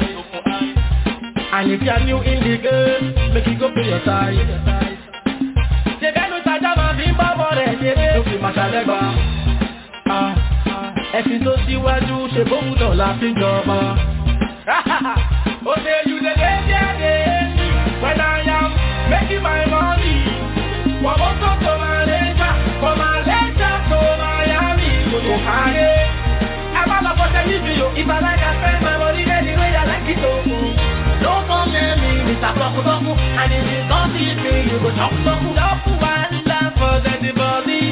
And if you are new in the game, make you go pay your tithe. Ṣèbẹ́nu tajà máa fi ń bá bọ̀ rẹ̀ ṣeré. Ló fi máa ṣàlẹ́gbà. Ah, Ẹ̀sìn tó síwájú ṣe bóun náà la fi ń jọba. Oh, say you the lady, lady, when I am making my money. From Moto to Malaysia, from Malaysia to Miami, to Ohio. Ẹ má lọ fọṣẹ níbi o. If I like I spend my money anyway, I like it o. No come near me, Mr. Tọkutọku. And if you come see me, you go chop tọku. Love one love for anybody.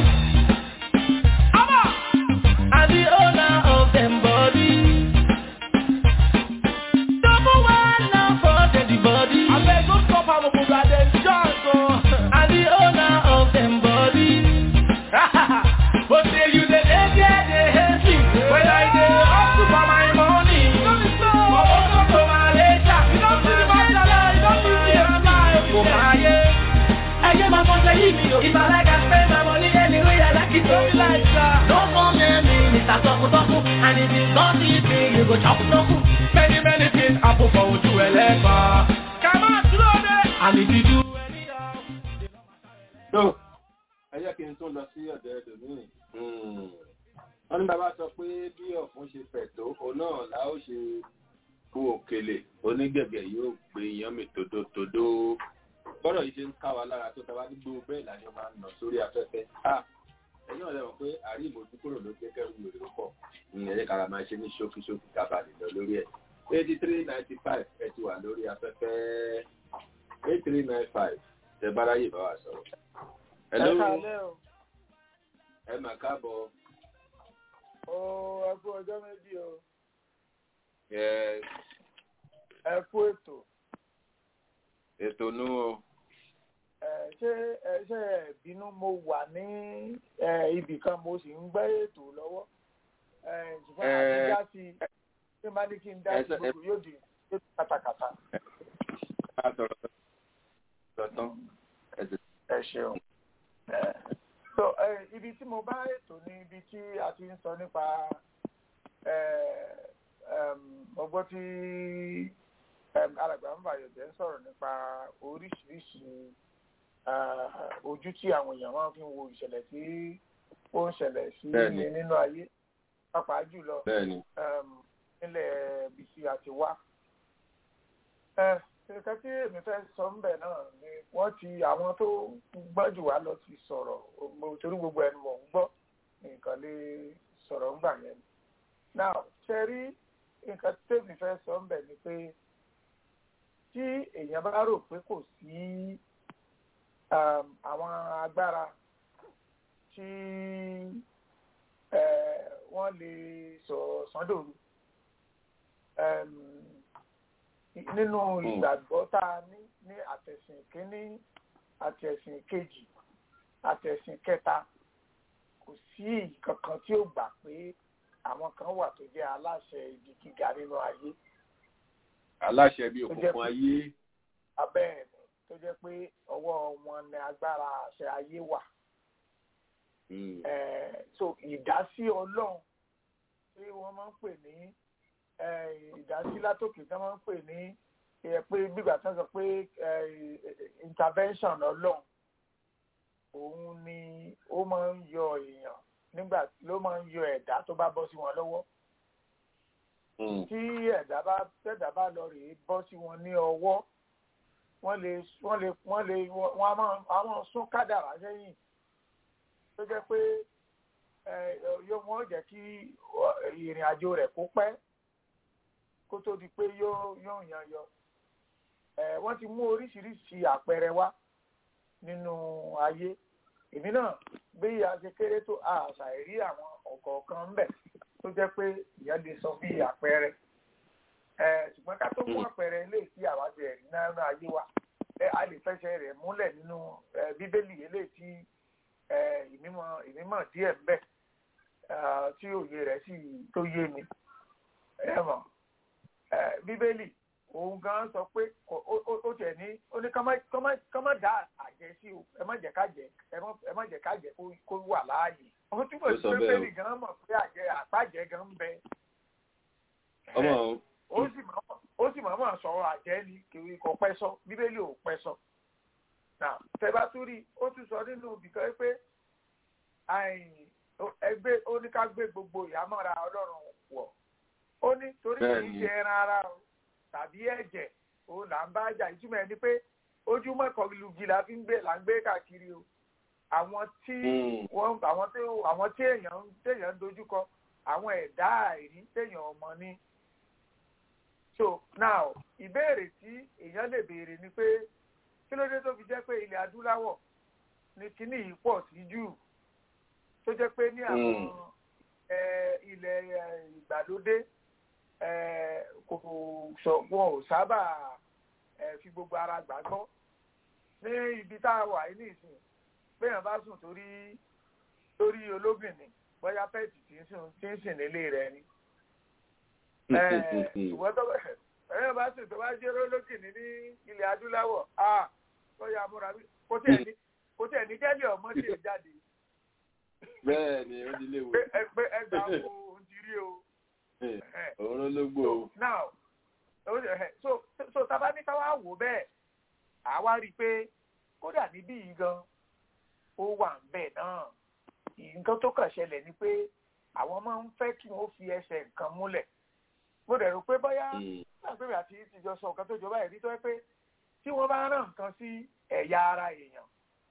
I'm the owner of them body. Double one now for the body. I beg don't stop how to put them chance, oh. I'm the owner of them body. But say you the lady, lady, when I do hustle for my money. From Moto to Malaysia, you don't see my dollar, you don't see my life, oh my yeah. Ẹyẹ máa fọṣẹ yìí mi o. If I like I spend my money anyway, I like it o. Don't like that. No come near me, Mr. Tọkutọku. And if you come see me, you go chop tọku. Many, many things happen for ojú ẹlẹ́gbà. Come on, slow down. And if you do tó ẹ jẹ́ kí n tún lọ sí ọ̀dọ̀ ẹlòmíì. wọ́n ní bàbá sọ pé bí ọ̀fun ṣe fẹ̀ tó òun náà la ó ṣe kú òkèlè onígẹ̀gẹ̀ yóò gbé iyán mi tòdótòdó. bọ́dọ̀ yìí ṣe ń ká wa lára tó tàbá gbogbo bẹ́ẹ̀ làyàn máa ń nà sórí afẹ́fẹ́. ẹ̀yin ọ̀rẹ́ wọn pé àrí ìmọ̀jú kúrò ló jẹ́ kẹ́rù lòdì pọ̀ ẹ̀yẹ kára máa ṣe ní ṣókíṣókí kábàlì lọ lórí ẹ̀. eighty three ninety five ẹ ti wà lórí afẹ́fẹ́ eight three nine five ẹ bá ráyè bá wa sọ̀rọ̀. Hello. Ẹ kálẹ́ o. Ẹ mà káàbọ̀. Ó ẹ kú ọjọ́ méjì o. Ẹ Ẹ kú ètò. ètò nú o. ẹ ṣé ẹ ṣe ẹ bínú mo wà ní ẹ ibì kan mo sì ń gbé ètò lọ́wọ́ ẹ ṣùgbọ́n àti Ẹ- dá sí i ṣé máa ní kí n dá ẹ sí ṣe- gbogbo yóò di yóò di kàtàkàtà. ká sọ̀rọ̀ sọ̀rọ̀ tán. ẹ ṣeun ẹ so ẹ ibi tí mo bá ètò ní ibi tí a ti ń sọ nípa ẹ ẹm, mo gbọ́ tí ẹm, alàgbà ń bàyọ̀ jẹ́ ń sọ̀rọ̀ nípa oríṣiríṣi ah, ojú tí àwọn èèyàn máa fi ń wo ìṣẹ̀lẹ̀ tí ó ń ṣẹlẹ̀ sí Bẹ́ẹ̀ni. nínú ayé pàápàá jùlọ Bẹ́ẹ̀ni. um, nílẹ̀ ibi tí a ti wá. Ẹ, nǹkan tí èmi fẹ́ sọ ń bẹ̀ náà ni wọ́n ti àwọn tó gbọ́n jù wá lọ ti sọ̀rọ̀ mo- torí gbogbo ẹni mò ń gbọ́ nǹkan lè sọ̀rọ̀ ńgbà yẹn. Now ṣe rí nǹkan tèmi fẹ́ sọ ń bẹ̀ ni pé tí èèyàn bá rò pé kò sí um, àwọn agbára tí eh, wọ́n lè sọ̀rọ̀ sọ́dọ̀rù um, nínú ìgbàgbọ́ tá a ní ní àtẹ̀sìn kínní àtẹ̀sìn kejì àtẹ̀sìn kẹta kò sí kankan tí ó gbà pé àwọn kan wà tó jẹ́ aláṣẹ ibi gíga nínú ayé aláṣẹ bíi Tó jẹ́ òkùnkùn pé- ayé. abẹ́ ẹ̀ ni tó jẹ́ pé ọwọ́ wọn ni agbára àṣẹ ayé wà. Eh, so ìdásí ọlọ́run tí wọ́n máa ń pè ní eh, ìdásí látòkè tí wọ́n máa ń pè ní eh, pé gbígbà tí wọ́n sọ pé eh, intervention ọlọ́run òun ni ó máa ń yọ èèyàn nígbà ló máa ń yọ ẹ̀dá tó bá bọ́ sí wọn lọ́wọ́ tí ẹ̀dá bá tẹ̀dá bá lọ rèé bọ́ sí wọn ní ọwọ́ wọ́n lè wọ́n lè wọ́n lè wọ́n á máa á máa sún kádàrá sẹ́yìn tó jẹ́ pé ẹ, yóò wọ́n jẹ́ kí ọ, ìrìn àjò rẹ̀ kó pẹ́ kó tó di pé yóò yóò yan yọ ẹ, wọ́n ti mú oríṣiríṣi àpẹẹrẹ wá nínú ayé èmi náà bí a ṣe kéré tó àṣà ìrí àwọn ọ̀kọ̀ọ̀kan ń bẹ tó jẹ́ pé ìyẹn lè sọ bí àpẹẹrẹ ẹ, ṣùgbọ́n ká tó mú àpẹẹrẹ ilé tí àwa ti ẹ̀rí náà náà ayé wa ẹ, a lè fẹsẹ̀ rẹ̀ múlẹ̀ nínú ẹ, bíbélì eléyìí tí ẹ, ìmímọ̀ ìmímọ̀ díẹ̀ ń bẹ ah, tí òye rẹ̀ sì tó yé mi ẹ mọ̀ ẹ, bíbélì òun gan sọ pé kò- ó ó- ó tiẹ̀ ní ó ní ká má- ká má- ká má dá àjẹ́ sí o ẹ má jẹ́ ká jẹ́ ẹ má- ẹ má jẹ́ ká jẹ́ kó- kó wà láàyè ó túbọ̀ Ó sí sọ pé bẹ́ẹ̀ o. bíbélì gan mọ̀ pé àjẹ́ àpájẹ́ gan ń bẹ ọmọ o. ó sì máa ó sì máa máa sọ̀rọ̀ àjẹ́ ni kìí kò pẹ́ sọ bíbélì ò pẹ́ sọ. Nà tẹ́bá tún rí ó tún sọ nínú ibìkan pé àìn- ó- ẹgbẹ́ ó ní ká gbé gbogbo ìhámọ́ra ọlọ́run wọ̀. Ó ní torí kì í Bẹ́ẹ̀ni. ṣe ẹran ara o tàbí ẹ̀jẹ̀ òun là ń bá jà ìtumọ̀ ẹni pé ojúmọ́ kọlùgì la fi ń gbé là ń gbé káàkiri o. Àwọn tí wọ́n àwọn tí àwọn tí èèyàn ń- téèyàn ń dojúkọ àwọn ẹ̀dá àìrí téèyàn ọmọ ní so now ìbéèrè tí èèyàn lè béèrè ni pé kí ló dé tó fi jẹ́ pé ilẹ̀ adúláwọ̀ ni kíní yìí pọ̀ sí jù tó jẹ́ pé ní àwọn eh, ilẹ̀ eh, ìgbàlódé eh, kò sọ wọn ò sábà eh, fi gbogbo ara gbàgbọ́ ní ibi tá a wà yìí nìsín béèyàn bá sùn torí torí olóbìnrin bóyá pẹ́ẹ̀tì tí ń sùn tí ń sìn nílé rẹ̀ ni ṣùgbọ́n tó bẹ̀ ẹ̀yìn bá sì tó bá jẹ́ rólókì ní ní ilẹ̀ adúláwọ̀ a tó yà múra bí kò tẹ̀ ní kò tẹ̀ ní jẹ́lẹ̀ ọmọ tí ì jáde bẹ́ẹ̀ ni ó ti léwu. pé ẹ- pé ẹgbàá wo ohun ti rí o. òun ló gbó o. now ó ṣe- ẹ, so so tá a bá ní ká wá wò bẹ́ẹ̀ àwa rí i pé kódà níbí yìí gan ó wà ń bẹ̀ náà nǹkan tó kàn ṣẹlẹ̀ ni pé àwọn máa ń fẹ́ kí wọ́n fi ẹsẹ̀ nǹkan múlẹ̀ mo dẹ̀ rò pé bóyá lágbèrè àti ìtìjọ sọ nǹkan tó jọba ẹ̀rí tó yẹ pé tí wọ́n bá rán nǹkan sí ẹ̀yà ara èèyàn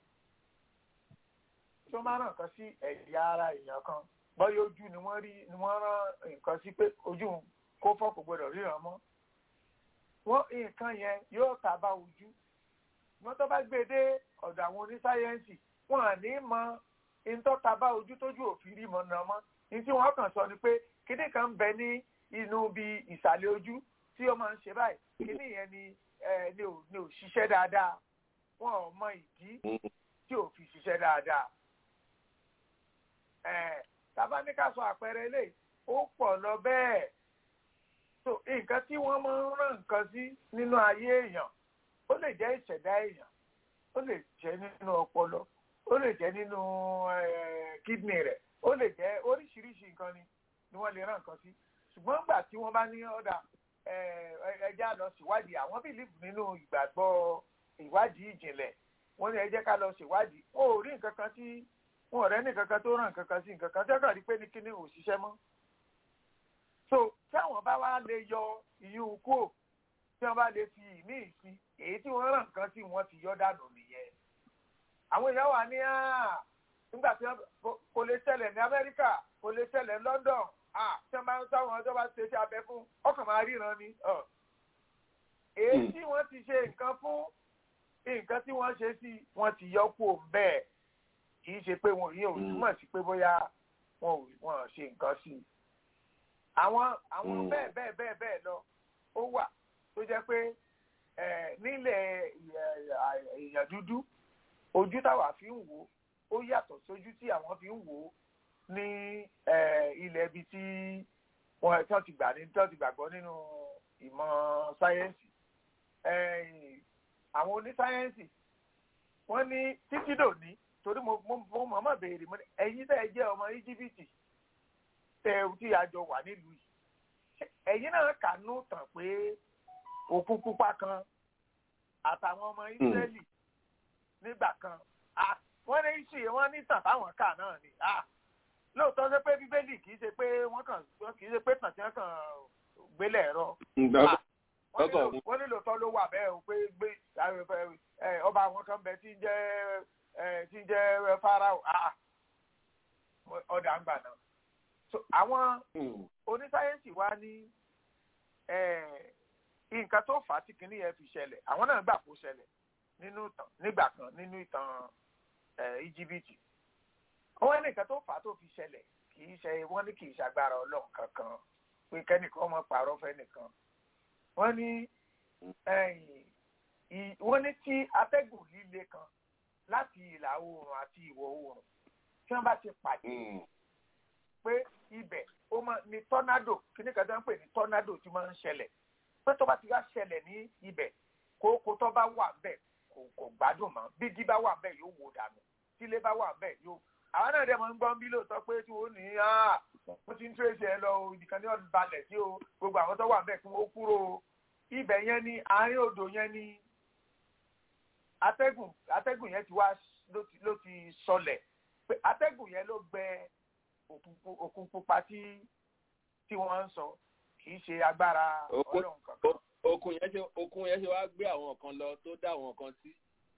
tí wọ́n bá rán nǹkan sí ẹ̀yà ara èèyàn kan bóyá ojú ni wọ́n rí ni wọ́n rán nǹkan sí pé ojú kó fọ́ kò gbọdọ̀ ríran mọ́ wọ́n nǹkan yẹn yóò ta bá ojú wọ́n tó bá gbé dé ọ̀dọ̀ àwọn onísáyẹ́ǹsì wọn à ní mọ ìtọ́ ta bá ojú tójú òfin rí mọ́ náà mọ́ ní tí wọ́n kàn sọ ni pé kíní kan ń bẹ ní inú bí ìsàlẹ̀ ojú tí ó máa ń ṣe báyìí kíní yẹn ni ẹ ní ò ní ò ṣiṣẹ́ dáadáa wọn ò mọ ìdí tí ò fi ṣiṣẹ́ dáadáa ẹ tàbá ní ká sọ àpẹẹrẹ eléyìí ó pọ̀ lọ bẹ́ẹ̀ so nǹkan tí wọ́n máa ń rán nǹkan sí nínú ayé èèyàn ó lè jẹ́ ìṣẹ̀dá èèyàn ó lè jẹ́ nínú ọpọlọ ó lè jẹ́ nínú kídìnì rẹ̀ ó lè jẹ́ oríṣiríṣi nǹkan ni ni wọ́n lè rán nǹkan sí ṣùgbọ́n nígbà tí wọ́n bá ní ọ̀dà ẹja lọ ṣèwádìí àwọn bìlíìfù nínú ìgbàgbọ́ ìwádìí ìjìnlẹ̀ wọ́n ní ẹ jẹ́ ká lọ ṣèwádìí wọn ò rí nǹkan kan tí wọn ò rẹ́ nǹkan kan tó ràn nǹkan kan sí nǹkan kan tí wọ́n kàn rí pé ní kíní ò ṣiṣẹ́ mọ́. so tí àwọn bá wá lè yọ ìyún kúò tí wọ́n bá lè fi ìmí sí èyí tí wọ́n ràn nǹkan sí wọ́n ti yọ dànù nìyẹn. àwọn èèyàn wà ní nígbà tí kò lè ṣẹlẹ̀ ní Amẹ́ríkà kò lè ṣẹlẹ̀ ní London tí wọ́n bá ń sáwọn ọjọ́ bá ṣe iṣẹ́ abẹ fún ọkàn máa ríran ni. èyí tí wọ́n ti ṣe nǹkan fún nǹkan tí wọ́n ṣe sí wọ́n ti yọ kúò bẹ́ẹ̀ kì í ṣe pé wọn yìí ò túmọ̀ sí pé bóyá wọn ò ṣe nǹkan sí i. àwọn àwọn bẹ́ẹ̀ bẹ́ẹ̀ bẹ́ẹ̀ bẹ́ẹ̀ lọ ó wà tó jẹ́ pé nílẹ̀ èèyàn dúdú ojú táwa fi ń wò ó yàtọ̀ sójú tí àwọn fi ń wò ó ní ilẹ̀ ibi tí wọ́n tí wọ́n ti gbà ní tí wọ́n ti gbàgbọ́ nínú ìmọ̀ sáyẹ́ǹsì àwọn onísáyẹ́ǹsì wọ́n ní títí dòní torí mo mo mọ̀ọ́mọ̀ béèrè mo ní ẹ̀yin tẹ́ ẹ jẹ́ ọmọ íjíbítì tẹ tí a jọ wà nílùú yìí ẹ̀yin náà kànú tàn pé òkun pupa kan àtàwọn ọmọ ísírẹ́lì nígbà kan wọ́n ní ṣì wọ́n ní tàn táwọn kà náà ni lóòótọ́ ṣe pé bíbélì kì í ṣe pé wọ́n kàn kì í ṣe pé tàn tí wọ́n kàn gbélé ẹ̀rọ wọ́n ní lóòótọ́ ló wà bẹ́ẹ̀ o pé gbé ọba àwọn kan bẹ tí ń jẹ́ tí ń jẹ́ farao ọ̀dà ń gbà náà. àwọn onísáyẹ́ǹsì wa ní nǹkan tó fà á tí kìíní yẹn fi ṣẹlẹ̀ àwọn náà gbà kó ṣẹlẹ̀ nínú ìtàn nígbà kan nínú ìtàn íjíbítì. wọ́n ní nǹkan tó fà á tó fi ṣẹlẹ̀ kì í ṣe wọ́n ní kì í ṣàgbára ọlọ́run kankan pé kẹ́nìkan ọmọ pààrọ̀ fẹ́nìkan. wọ́n ní wọ́n ní tí atẹ́gùn líle kan láti ìlà oòrùn àti ìwọ̀ oòrùn tí wọ́n bá ti pàdé pé ibẹ̀ ó máa ní tọ́nádò kíní kan tó ń pè ní tọ́nádò tí máa ń ṣẹlẹ̀ pé tó bá ti wá ṣẹlẹ̀ ní ibẹ̀ kókó tó bá wà bẹ́ẹ̀ kò kò gbádùn mọ́ bígí bá wà bẹ́ẹ̀ yóò wò dànù tílé bá wà bẹ́ẹ̀ yóò àwọn náà dẹ̀ máa ń gbọ́n bí lóòótọ́ pé tí wọ́n ní wọ́n ti ń tírèsì ẹ lọ ìdìkan ní ọdún balẹ̀ sí o gbogbo àwọn tó wà bẹ́ẹ̀ kí wọ́n kúrò ibẹ̀ yẹn ní àárín odò yẹn ní atẹ́gùn atẹ́gùn yẹn ti wá ló ti sọlẹ̀ pé atẹ́gùn yẹn ló gbẹ òkun pupa tí tí wọ́n ń sọ kì í ṣe agbára ọlọ́run kankan. okun yẹn ṣe okun yẹn ṣe wá gbé àwọn kan lọ tó dá àwọn kan sí.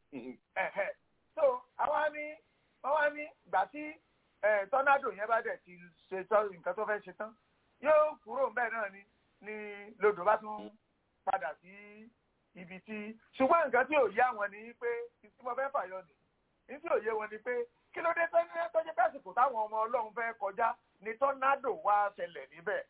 so àwa ní wọ́n wá ní gbà tí tọ́nádò yẹn bá dẹ̀ ti ṣe nǹkan tó fẹ́ ṣe tán yóò kúrò ń bẹ́ẹ̀ náà ni ni lodò bá tún padà sí ibi tí ṣùgbọ́n nǹkan tí ò yé àwọn ni pé tí mo fẹ́ fàyọ nì ní tí ò yé wọn ni pé kí ló dé tọ́jú pẹ́sìkò táwọn ọmọ ọlọ́run fẹ́ kọjá ni tọ́nádò wá ṣẹlẹ̀ níbẹ̀.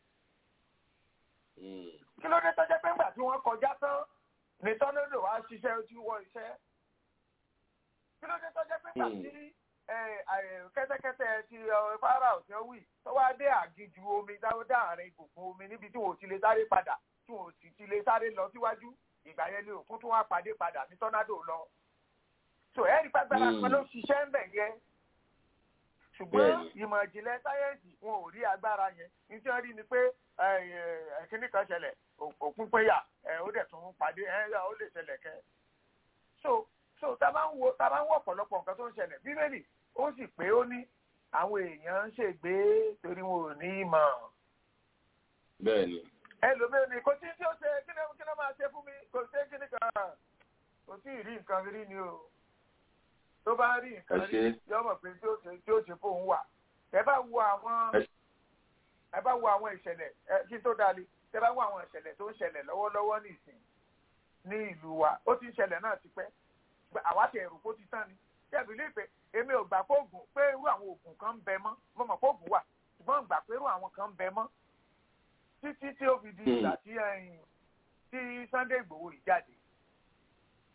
kí ló dé tọ́jú pé ńgbà tí wọ́n kọjá tán ni tọ́nádò wá ṣiṣẹ́ tí wọ́n iṣẹ́. kí ló dé tọ́jú pé ńgbà tí kẹ́tẹ́kẹ́tẹ́ ti fara òsì wì tó wá dé àgìjù omi dáàrin ìgbòkun omi níbi tí wọ́n ti lè sáré padà tí wọ́n sì ti lè sáré lọ síwájú ìgbà yẹn ni òkun tún wá pàdé padà ní tọ́nádò lọ. so ẹ̀rí pàgbára kan ló ṣiṣẹ́ ń bẹ̀ yẹn ṣùgbọ́n ìmọ̀ ìjìnlẹ̀ sáyẹ́ǹsì wọn ò rí agbára yẹn ní tí wọ́n rí ni pé kíní kan ṣẹlẹ̀ òkun péyà ó dẹ̀ tún pàdé ó lè ṣẹlẹ̀ kẹ́. so so tá a bá ń wo tá a bá ń wọ ọ̀pọ̀lọpọ̀ nǹkan tó ń ṣẹlẹ̀ bíbélì ó sì pé ó ní àwọn èèyàn ń ṣègbé torí wọn ò ní ìmọ̀. bẹ́ẹ̀ni ẹlòmíràn ni kò tí tí ó ṣe kí ló kí ló máa ṣe fún mi kò sí kí ni kan kò tí ì rí nǹkan rí ni o tó bá rí nǹkan rí yọ mọ̀ pé tí ó ṣe tí ó ṣe fóun wà ẹ bá wo àwọn ẹ bá wo àwọn ìṣẹ̀lẹ̀ ẹ kí tó dalẹ̀ ẹ bá wo àwọn ìṣẹ̀lẹ̀ tó ń ṣẹlẹ̀ lọ́wọ́lọ́wọ́ nìsín ní ìlú wa ó ti ń ṣẹlẹ̀ náà ti pẹ́ àwa ti ẹ̀rù kó ti tán ni ṣebí lè pé èmi ò gbà pé oògùn pé irú àwọn oògùn kan ń bẹ mọ́ mo mọ̀ pé oògùn wà ṣùgbọ́n gbà pé irú àwọn kan ń bẹ mọ́ títí tí ó fi di ìgbà tí tí Sunday Ìgbòho yìí jáde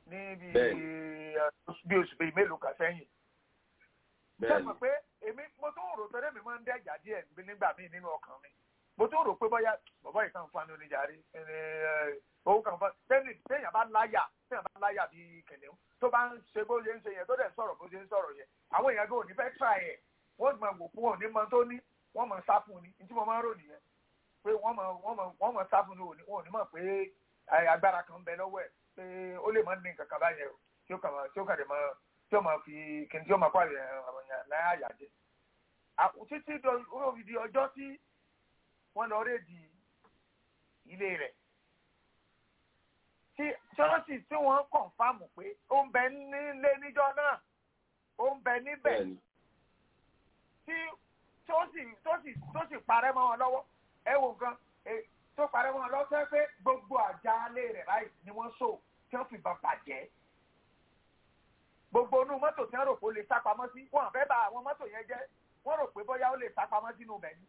ní bí Bẹ́ẹ̀ni. bí oṣù bíi mélòó kan sẹ́yìn. bẹ́ẹ̀ ṣé ni mo pé èmi mo tún rò tọ́lé mi máa ń dẹ́jà díẹ̀ níbi nígbà míì nínú ọkàn mi mo tún rò pé bóyá bàbá yìí kàn fún oníjàre owó kan fún tẹ́lẹ̀ téèyàn bá láyà téèyàn bá láyà bíi kìnìún tó bá ń ṣe bó ṣe ń ṣe yẹn tó dẹ̀ ń sọ̀rọ̀ bó ṣe ń sọ̀rọ̀ yẹn àwọn èèyàn kò ní fẹ́ tíra ẹ̀ wọ́n ti máa wò fún òní mọ tó ní wọ́n mọ̀ sá fún ni ní tí mo máa ń rò nìyẹn pé wọ́n mọ̀ wọ́n mọ̀ wọ́n mọ̀ sá fún ni òní òní mọ̀ pé ẹ, agbára kan ń bẹ lọ́wọ́ ẹ̀ pé ó lè má ní nǹkan kan báyẹn o tí ó kàn máa tí ó kàn lè máa tí ó máa fi kí n tí ó máa kó àyè àwọn èèyàn láyà àyàjẹ. Àkù- títí do- ó fi di ọjọ́ tí wọ́n lọ rédi ilé rẹ̀ tí ṣọ́ọ̀ṣì tí wọ́n kọ̀ǹfàmù pé ó ń bẹ nílé níjọ́ náà ó ń bẹ níbẹ̀ bẹ́ẹ̀ ni tí tó sì tó sì tó sì parẹ́ mọ́ wọn lọ́wọ́ ẹ wo nǹkan ẹ, tó parẹ́ mọ́ wọn lọ́wọ́ sẹ́ pé gbogbo àjálẹ̀ rẹ̀ báyìí ni wọ́n sọ tí wọ́n fi bàn bàjẹ́ gbogbo inú mọ́tò tí wọ́n rò pé ó lè sá pamọ́ sí wọn fẹ́ bà àwọn mọ́tò yẹn jẹ́ wọ́n rò pé bóyá ó lè sá pamọ́ sínú ibẹ̀ ni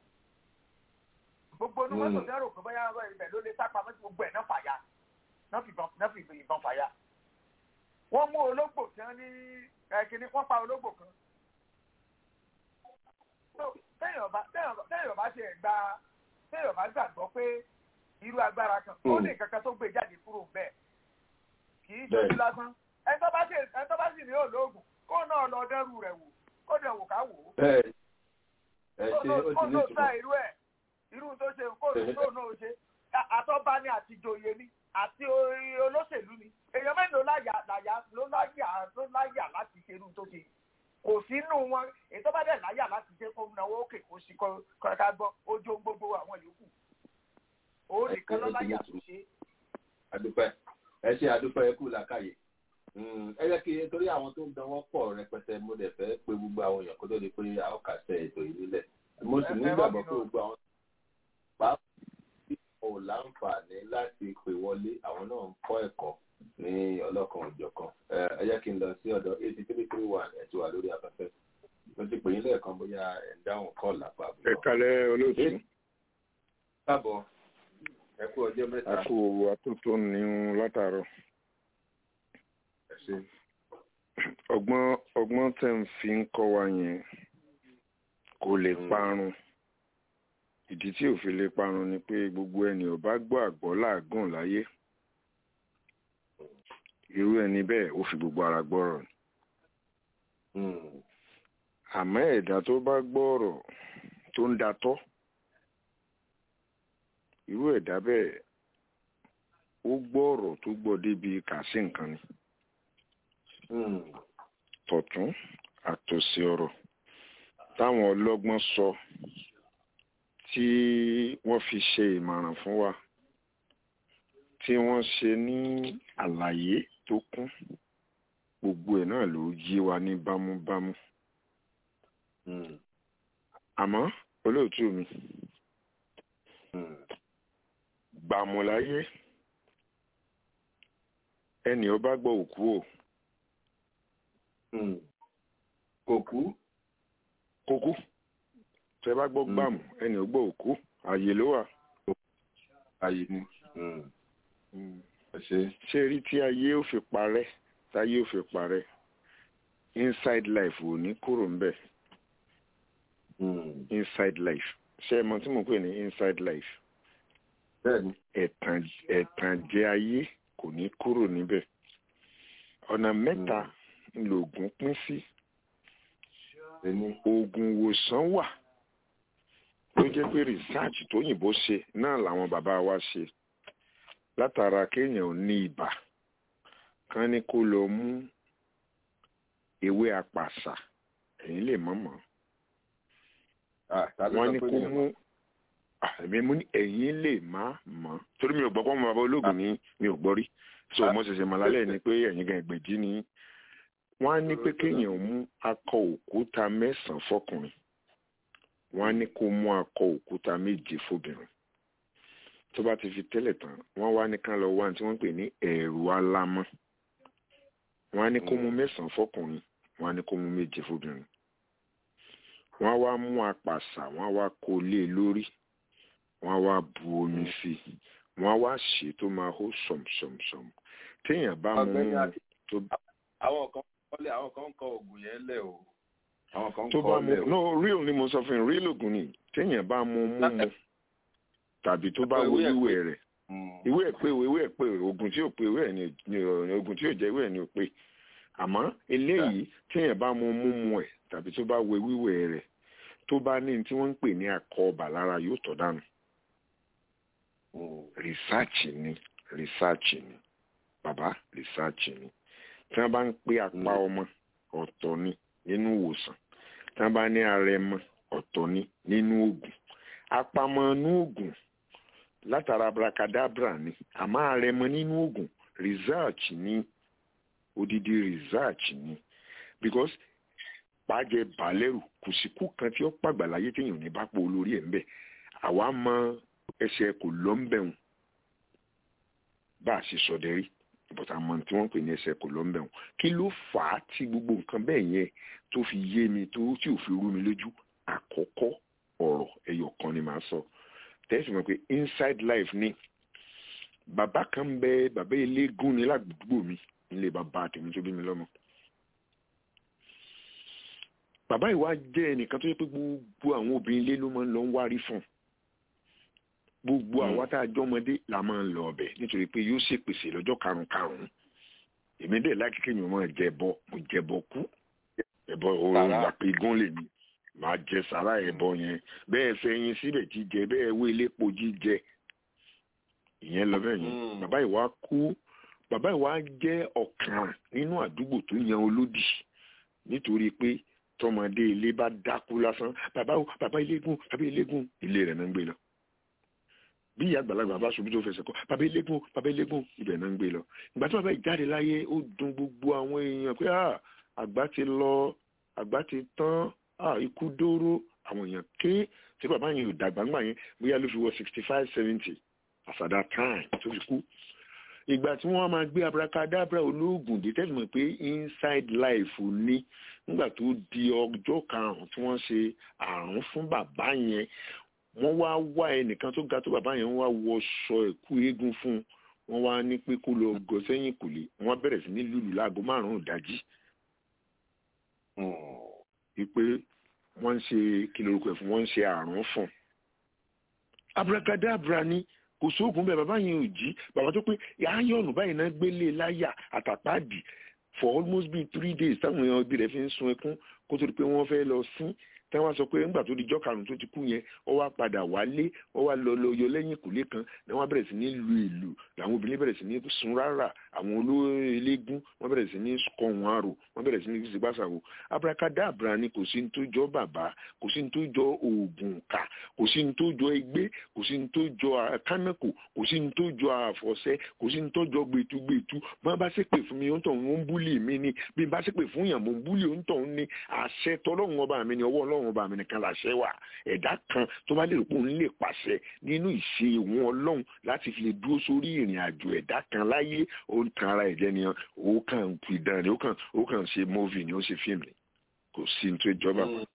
gbogbo inú mọ́tò tí wọ́n rò pé bóyá ibẹ̀ ló lè sá pamọ́ sí gbogbo ẹ̀ náà fàya náà fi ìbọn náà fi ìbọn fàya wọ́n mú ológbò tí wọ́n ní ẹ̀ kìíní wọ́n pa ológbò kan So, téèyàn bá téèyàn bá- téèyàn bá ṣe gba téèyàn bá gbàgbọ́ pé irú agbára kan ó ní nǹkan kan tó gbé jáde kúrò bẹ́ẹ̀ kì í ṣojú Bẹ́ẹ̀. lásán ẹni tó bá ṣe ẹni tó bá sì ní olóògùn kó náà lọ dẹ́rù rẹ̀ wò kó dẹ̀ wò ká wò ó bẹ́ẹ̀ ni ẹ kó ṣe náà ó ti kó ní náà ìtumọ̀ sá irú ẹ̀ irú tó ṣe kó náà náà ṣe À- àtọ́ba ni àti ìjòyè ni àti orí olóṣèlú ni èèyàn mẹ́rin ló láyà láyà ló láyà ló láyà láti ṣe irú tó ṣe kò sínú wọn èyí tó bá dẹ̀ láyà láti ṣe kó náwó òkè kó sí kó kó ká gbọ́ ojú ohun gbogbo àwọn yòókù òun nìkan ló láyà tó ṣe adúpẹ́ ẹ ṣe adúpẹ́ ẹ kú làkàyè Mm, ẹ jẹ́ kí nítorí àwọn tó ń dánwọ́ pọ̀ rẹpẹtẹ mo dẹ̀ fẹ́ pé gbogbo àwọn èèyàn kó tó di pé a ó kàṣẹ ètò yìí nílẹ̀ mo sì Ẹ- ẹ má nígbàgbọ́ bínú. pé gbogbo àwọn pàápàá tí wọn ò láǹfààní láti pè wọlé àwọn náà ń kọ́ ẹ̀kọ́ ní ọlọ́kan òjọ̀kan ẹ ẹ jẹ́ kí n lọ sí ọ̀dọ̀ eighty three three one ẹ̀ ti wà lórí afẹ́fẹ́ mo ti pè yín lẹ́ẹ̀kan bóyá ẹ̀ ń dáhùn kọ́ọ̀lù àpá ẹ kalẹ olóòtú káàbọ̀ ẹ kú ọjọ́ mẹ́ta a kú atótó ní látàárọ̀ ẹ ṣe ọgbọ́n ọgbọ́n tẹ̀ ń fi ń kọ́ wa yẹn kò lè parun ìdí tí ò fi lè parun ni pé gbogbo ẹni ò bá gbọ́ àgbọ́ làágùn láyé irú ẹni bẹ́ẹ̀ ó fi gbogbo ara gbọ́rọ̀ ni Mm, àmọ́ ẹ̀dá tó bá gbọ́rọ̀ tó ń datọ́ irú ẹ̀dá bẹ́ẹ̀ ó gbọ́rọ̀ tó gbọ́ débi kàsí nǹkan ni mm, tọ̀tún àtòsí ọ̀rọ̀ táwọn ọlọ́gbọ́n sọ tí wọ́n fi ṣe ìmọ̀ràn fún wa tí wọ́n ṣe ní àlàyé tó kún gbogbo ẹ̀ náà ló yé wa ní bámúbámú mm, àmọ́ olóòtú mi mm. gbàmùláyé ẹnì ọba gbọ́ òkú o Mm. kò kú kókú tẹ bá gbọ́ Mm. gbàmù ẹnì ọgbọ́ òkú ààyè ló wà. ayé ni ẹ ṣe ṣé rí tí ayé ò fi parẹ́ táyé ò fi parẹ́ inside life ò ní kúrò ń bẹ̀ Mm. inside life ṣé ẹ mọ tí mo pè ní inside life bẹ́ẹ̀ni ẹ̀tàn ẹ̀tànjẹ ayé kò ní kúrò níbẹ̀ ọ̀nà mẹ́ta ńlọgùn pín sí ẹni oògùn ìwòsàn wà tó jẹ́ pé research tóyìnbó ṣe náà làwọn bàbá wa ṣe látara kéèyàn ò ní ibà kán ní kó lọ mú ewé apàṣà ẹ̀yin lè mọ̀ mọ́ ah ta ló wọ́n sọ ní pé kó mi ò mú àmì mú ní ẹ̀yin lè má mọ̀ torí mi ò gbọ́ pọ́n bàbá olóògùn ní mi ò gbọ́ rí so mo ṣẹ̀ṣẹ̀ mọ̀ lálẹ́ ni pé ẹ̀yin gan ìgbèjì ni wọ́n á ní pé kéèyàn mú akọ òkúta mẹ́sàn-án fọkùnrin wọ́n á ní kó mú akọ òkúta méje fóbìnrin tó bá ti fi tẹ́lẹ̀ tán wọ́n wá ní ká lọ wá ní tí wọ́n ń pè ní ẹ̀rù alámọ́ wọ́n á ní kó mú mẹ́sàn-án fọkùnrin wọ́n á ní kó mú méje fóbìnrin wọ́n á wá mú apàṣà wọ́n á wá kó lé e lórí wọ́n á wá bu omi sí i wọ́n á wá ṣe tó máa hó sọ̀mùsọ̀mùsọ̀mù téèyàn bá mú Ọ̀gbẹ́ni mú Akin. tó àwọn kan kọ́lé àwọn kan ń kọ oògùn yẹn lẹ̀ o àwọn kan ń tó kọ́ bá ọ lẹ̀ mú o. no real ni mo sọ fún yín real oògùn ni téèyàn bá mú mú mu tàbí tó bá wo Ìwé ẹ̀ pé. wíwẹ̀ rẹ̀ ìwé ẹ̀ pé ìwé ẹ̀ pé oògùn tí ò pé ìwé ẹ̀ ni ni ò- oògùn tí ò jẹ́ ìwé ẹ̀ ni ò pé àmọ́ eléyìí téèyàn bá mú mú mu ẹ̀ tàbí tó bá wo wíwẹ̀ rẹ̀ tó bá ní tí wọ́n ń pè ní akọọbà lára yóò tọ̀ dànù rìsáàchì ni rìsáàchì ni bàbá rìsáàchì ni tí wọ́n bá ń pé apá ọmọ ọ̀tọ̀ ni nínú ìwòsàn tí wọ́n bá ní arẹmọ ọ̀tọ̀ ni nínú oògùn apamọ́ inú oògùn látara abracadabra ni àmọ́ arẹmọ nínú oògùn research ni odidi research ni because pàjẹ balẹ̀rù kò sí kú kan tí ó pàgbà láyé téèyàn ò ní bá pò olórí ẹ̀ ń bẹ̀ àwa mọ ẹsẹ̀ kò lọ́ ń bẹ̀rùn bá a ṣe sọdẹ rí but àmọ́ tí wọ́n ń pè ní ẹsẹ̀ kò lọ́ ń bẹ̀rùn kí ló fà á tí gbogbo nǹkan bẹ́ẹ̀ yẹn tó fi yé mi tó tí ò fi rú mi lójú àkọ́kọ́ ọ̀rọ̀ ẹyọ kan ni màá sọ tẹ́sí mọ̀ pé inside life ni bàbá kan bẹ bàbá eléégún ní ládùúgbò mi nílé bàbá tèmi tó bí mi lọ́mọ bàbá ìwà jẹ́ ẹnìkan tó yẹ pé gbogbo àwọn obìnrin ilé ló máa ń lọ ń wárí fún gbogbo àwa tá a jọmọdé la máa ń lọ ọbẹ̀ nítorí pé yóò ṣèpèsè lọ́jọ́ karùn-ún karùn-ún èmi dẹ̀ láti kéèyàn máa jẹbọ mo jẹbọ kú ẹbọ òun Sàrà. gbà pé gún lè mi máa jẹ sàrà ẹbọ yẹn bẹ́ẹ̀ fẹ̀yìn síbẹ̀ jíjẹ bẹ́ẹ̀ wé lépo jíjẹ ìyẹn lọ bẹ́ẹ̀ yẹn bàbá ìwà kú bàbá ìwà jẹ́ ọ̀kan nínú àdúgbò tó yan olódì nítorí pé tọmọdé ilé bá dákú lásán bàbá o bàbá iléegun bàbá iléegun ilé rẹ̀ náà ń gbé lọ bí ìyá àgbàlagbà bá ṣubú tó fẹsẹ̀ kọ́ bàbá iléegun bàbá iléegun ibẹ̀ náà ń gbé lọ ìgbà tí bàbá yìí jáde láyé ó dùn gbogbo àwọn èèyàn pé ah àgbà ti lọ àgbà ti tán ah ikú dóró àwọn èèyàn ké tí bàbá yẹn ò dàgbà ńgbà yẹn bóyá ló fi wọ sixty five seventy as at that time tó fi kú ìgbà tí wọ́n máa gbé abracadabra olóògùn dé tẹ́sí mọ̀ pé inside life ní nígbà tó di ọjọ́ karùn-ún tí wọ́n ṣe àrùn fún bàbá yẹn wọ́n wá wá ẹnìkan tó ga tó bàbá yẹn wá wọṣọ ẹ̀kú eégún fún un wọ́n wá ní pé kó lọ gọ sẹ́yìn kùlé wọ́n bẹ̀rẹ̀ sí ní lùlù láago márùn-ún ìdájí wípé wọ́n ń ṣe kí lorúkọ ẹ̀ fún wọ́n ń ṣe àrùn fún un abracadabra ni kò sóògùn bẹ́ẹ̀ bàbá yẹn ò jí bàbá tó pé ayọ̀nù báyìí náà gbélé láyà àtàpáàdì for almost been three days táwọn èèyàn ibi rẹ̀ fi ń sun ẹkún kó tó di pé wọ́n fẹ́ lọ sí táwọn sọ pé nígbà tó di jọ́ karùn-ún tó ti kú yẹn ó wá padà wálé ó wá lọ lọ yọ lẹ́yìn ìkùlé kan ni wọ́n bẹ̀rẹ̀ sí ní lu ìlù làwọn obìnrin bẹ̀rẹ̀ sí ní sun rárá àwọn olóyè eléégún wọ́n bẹ̀rẹ̀ sí ní kọ wọn àrò wọ́n bẹ̀rẹ̀ sí ní fi gbàsàwò abracadabra ni kò sí ní tó jọ bàbá kò sí ní tó jọ oògùn kà kò sí ní tó jọ egbé kò sí ní tó jọ kánákò kò sí ní tó jọ àfọ̀ṣẹ kò sí ní tó jọ gbẹtugbẹtu bí wọ́n bá ṣépè fún mi ó ń tọ̀ ń búlì mi ni bí n bá ṣépè fún yàn mo ń búlì ó ń tọ̀ ń ní àṣẹ tọ́lọ́run ọba mi ni ọwọ́ ọlọ́run ọba mi nìkan làṣẹ wà ẹ̀dá kan tó bá lè rò pé òun lè pàṣẹ nínú ìṣe ìwọ̀n ọlọ́run láti fi lè dúró sórí ìrìn àjò ẹ̀dá kan láyé ó ń tan ara ẹ̀jẹ̀ ni ó kàn fi dán ni ó kàn ó kàn ṣe móvì ni ó ṣe fíìmù ni kò sí ní tó ìjọba mọ́.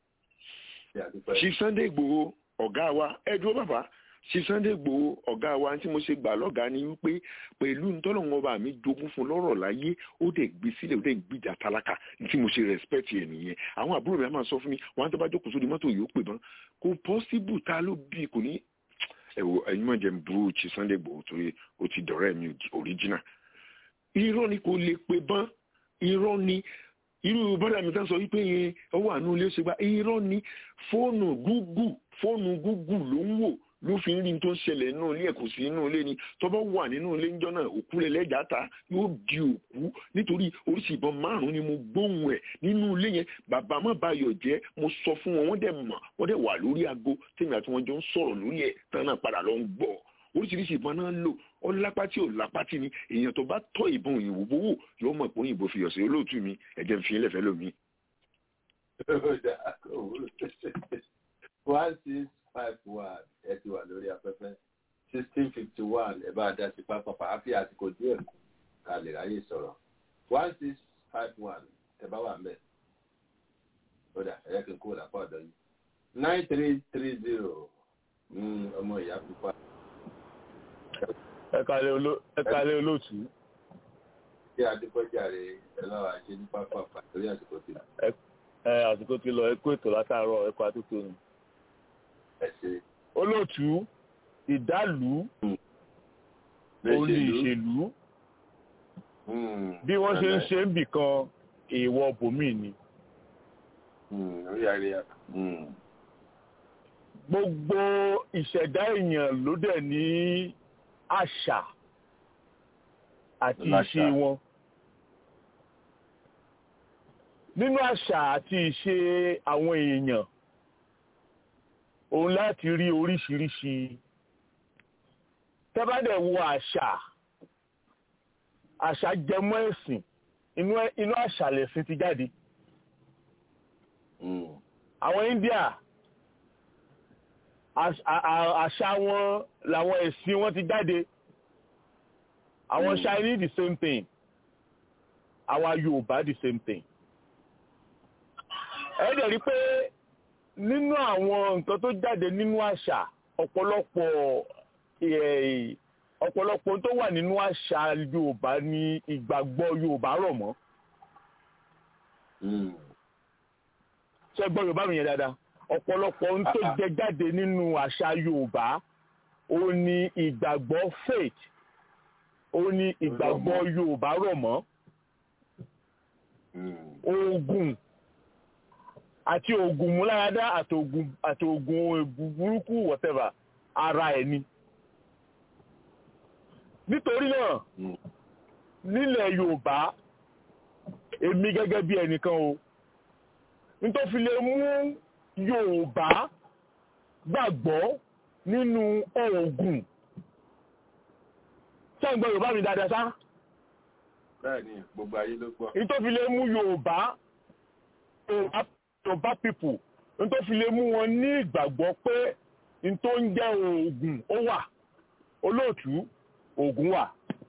Chief Sunday Igboho ọ̀gá wa ẹ dúró bàbá Chief Sunday Igboho ọ̀gá wa tí mo ṣe gbà lọ́gàá ni wípé pẹ̀lú ntọ́lọ́wọ́n ọba mi jogún fún lọ́rọ̀ láyé ó dẹ̀ gbé sílẹ̀ ó dẹ̀ gbìjà tálákà tí mo ṣe respect ẹ̀ nìyẹn àwọn àbúrò mi á máa sọ fún mi wọn á tó bá jókòó sórí mọ́tò yìí ó pè bán kò possible ta ló bí kò ní ẹ̀wọ̀ ẹ̀yin mọ̀ jẹ́ burú Chief Sunday Igboho torí ó ti dọ̀rẹ́ mi original irọ́ ni kò lè pè bán irọ́ ni irú bọ́dà mi tán sọ wípé yẹn ọwọ́ àánú ilé ṣe gba irọ́ ni fóònù gúgù fóònù gúgù ló ń wò ló fi ń rí tó ń ṣẹlẹ̀ nínú ilé ẹ̀kọ́ sí inú ilé ni tó bá wà nínú ilé ńjọ́ náà òkú rẹ̀ lẹ́jà ta yóò di òkú nítorí oríṣi ìbọn márùn-ún ni mo gbóhùn ẹ̀ nínú ilé yẹn bàbá má bayọ̀ jẹ́ mo sọ fún wọn wọ́n dẹ̀ mọ̀ wọ́n dẹ̀ wà lórí aago tèmi àti wọn jọ ń sọ̀rọ̀ lórí ẹ̀ tán náà padà lọ ń gbọ́ oríṣiríṣi ìbọn náà lò ó lápá tí ò lápá tí ni èèyàn tó bá tọ́ ìbọn òyìnbó bówó yóò mọ̀ pé òyìnbó fi ọ̀sẹ̀ olóòtú mi ẹ̀jẹ̀ ń fi ilẹ̀ fẹ́ lómi. one six five one ẹ ti wà lórí afẹ́fẹ́ sixteen fifty one ẹ bá dá sí pápá àfi àsìkò díẹ̀ kù ká lè ráyè sọ̀rọ̀ one six five one ẹ bá wà mẹ́ ó dà ẹ̀yẹ́ kí n kúrò lápá ọ̀dọ́ yìí nine three three zero ọmọ ìyá pupa. ẹ kálẹ́ olóòtú. ṣé adépọ́jàre ẹlọ́wà ṣe ní pápá torí àsìkò ti lọ. ẹ àsìkò ti lọ ẹ kó ètò látàárọ̀ ẹ kó àtúntò ni. ẹ ṣe. olóòtú ìdálù òun ni ìṣèlú bí wọ́n ṣe ń ṣe ń bì kan èèwọ̀ bòmí ni. orí àríyá. gbogbo ìṣẹ̀dá èèyàn ló dẹ̀ ní àṣà àti ìṣe wọn. nínú àṣà àti ìṣe àwọn èèyàn òun láti rí oríṣiríṣi tẹ́bàdẹ̀ wo àṣà àṣà jẹmọ́ ẹ̀sìn inú àṣà lẹ̀sìn ti jáde àwọn India àṣà wọn làwọn ẹ̀sìn wọn ti jáde àwọn Chinese the same thing àwa Yorùbá the same thing ẹ dẹ̀ rí pé nínú àwọn nǹkan tó jáde nínú àṣà ọ̀pọ̀lọpọ̀ ọ̀pọ̀lọpọ̀ tó wà nínú àṣà Yorùbá ní ìgbàgbọ́ Yorùbá rọ̀ mọ́ ṣé gbọ́ Yorùbá mi yẹn dáadáa ọ̀pọ̀lọpọ̀ ohun tó jẹ jáde nínú àṣà Yorùbá ó ní ìgbàgbọ́ faith ó ní ìgbàgbọ́ Yorùbá rọ̀ mọ́ oògùn àti oògùn múláradá àti oògùn àti oògùn burúkú whatever ara ẹ̀ ni nítorí náà nílẹ̀ Yorùbá èmi gẹ́gẹ́ bí ẹnìkan o nítorí fi lè mú Yorùbá gbàgbọ́ nínú oògùn sẹ́ǹgbọ́ Yorùbá mi dáadáa sá. bẹ́ẹ̀ni gbogbo ayé ló gbọ́. nítorí fi lè mú Yorùbá Yorùbá people nítorí fi lè mú wọn ní ìgbàgbọ́ pé nítorí ń jẹ́ oògùn ó wà olóòtú oògùn wà.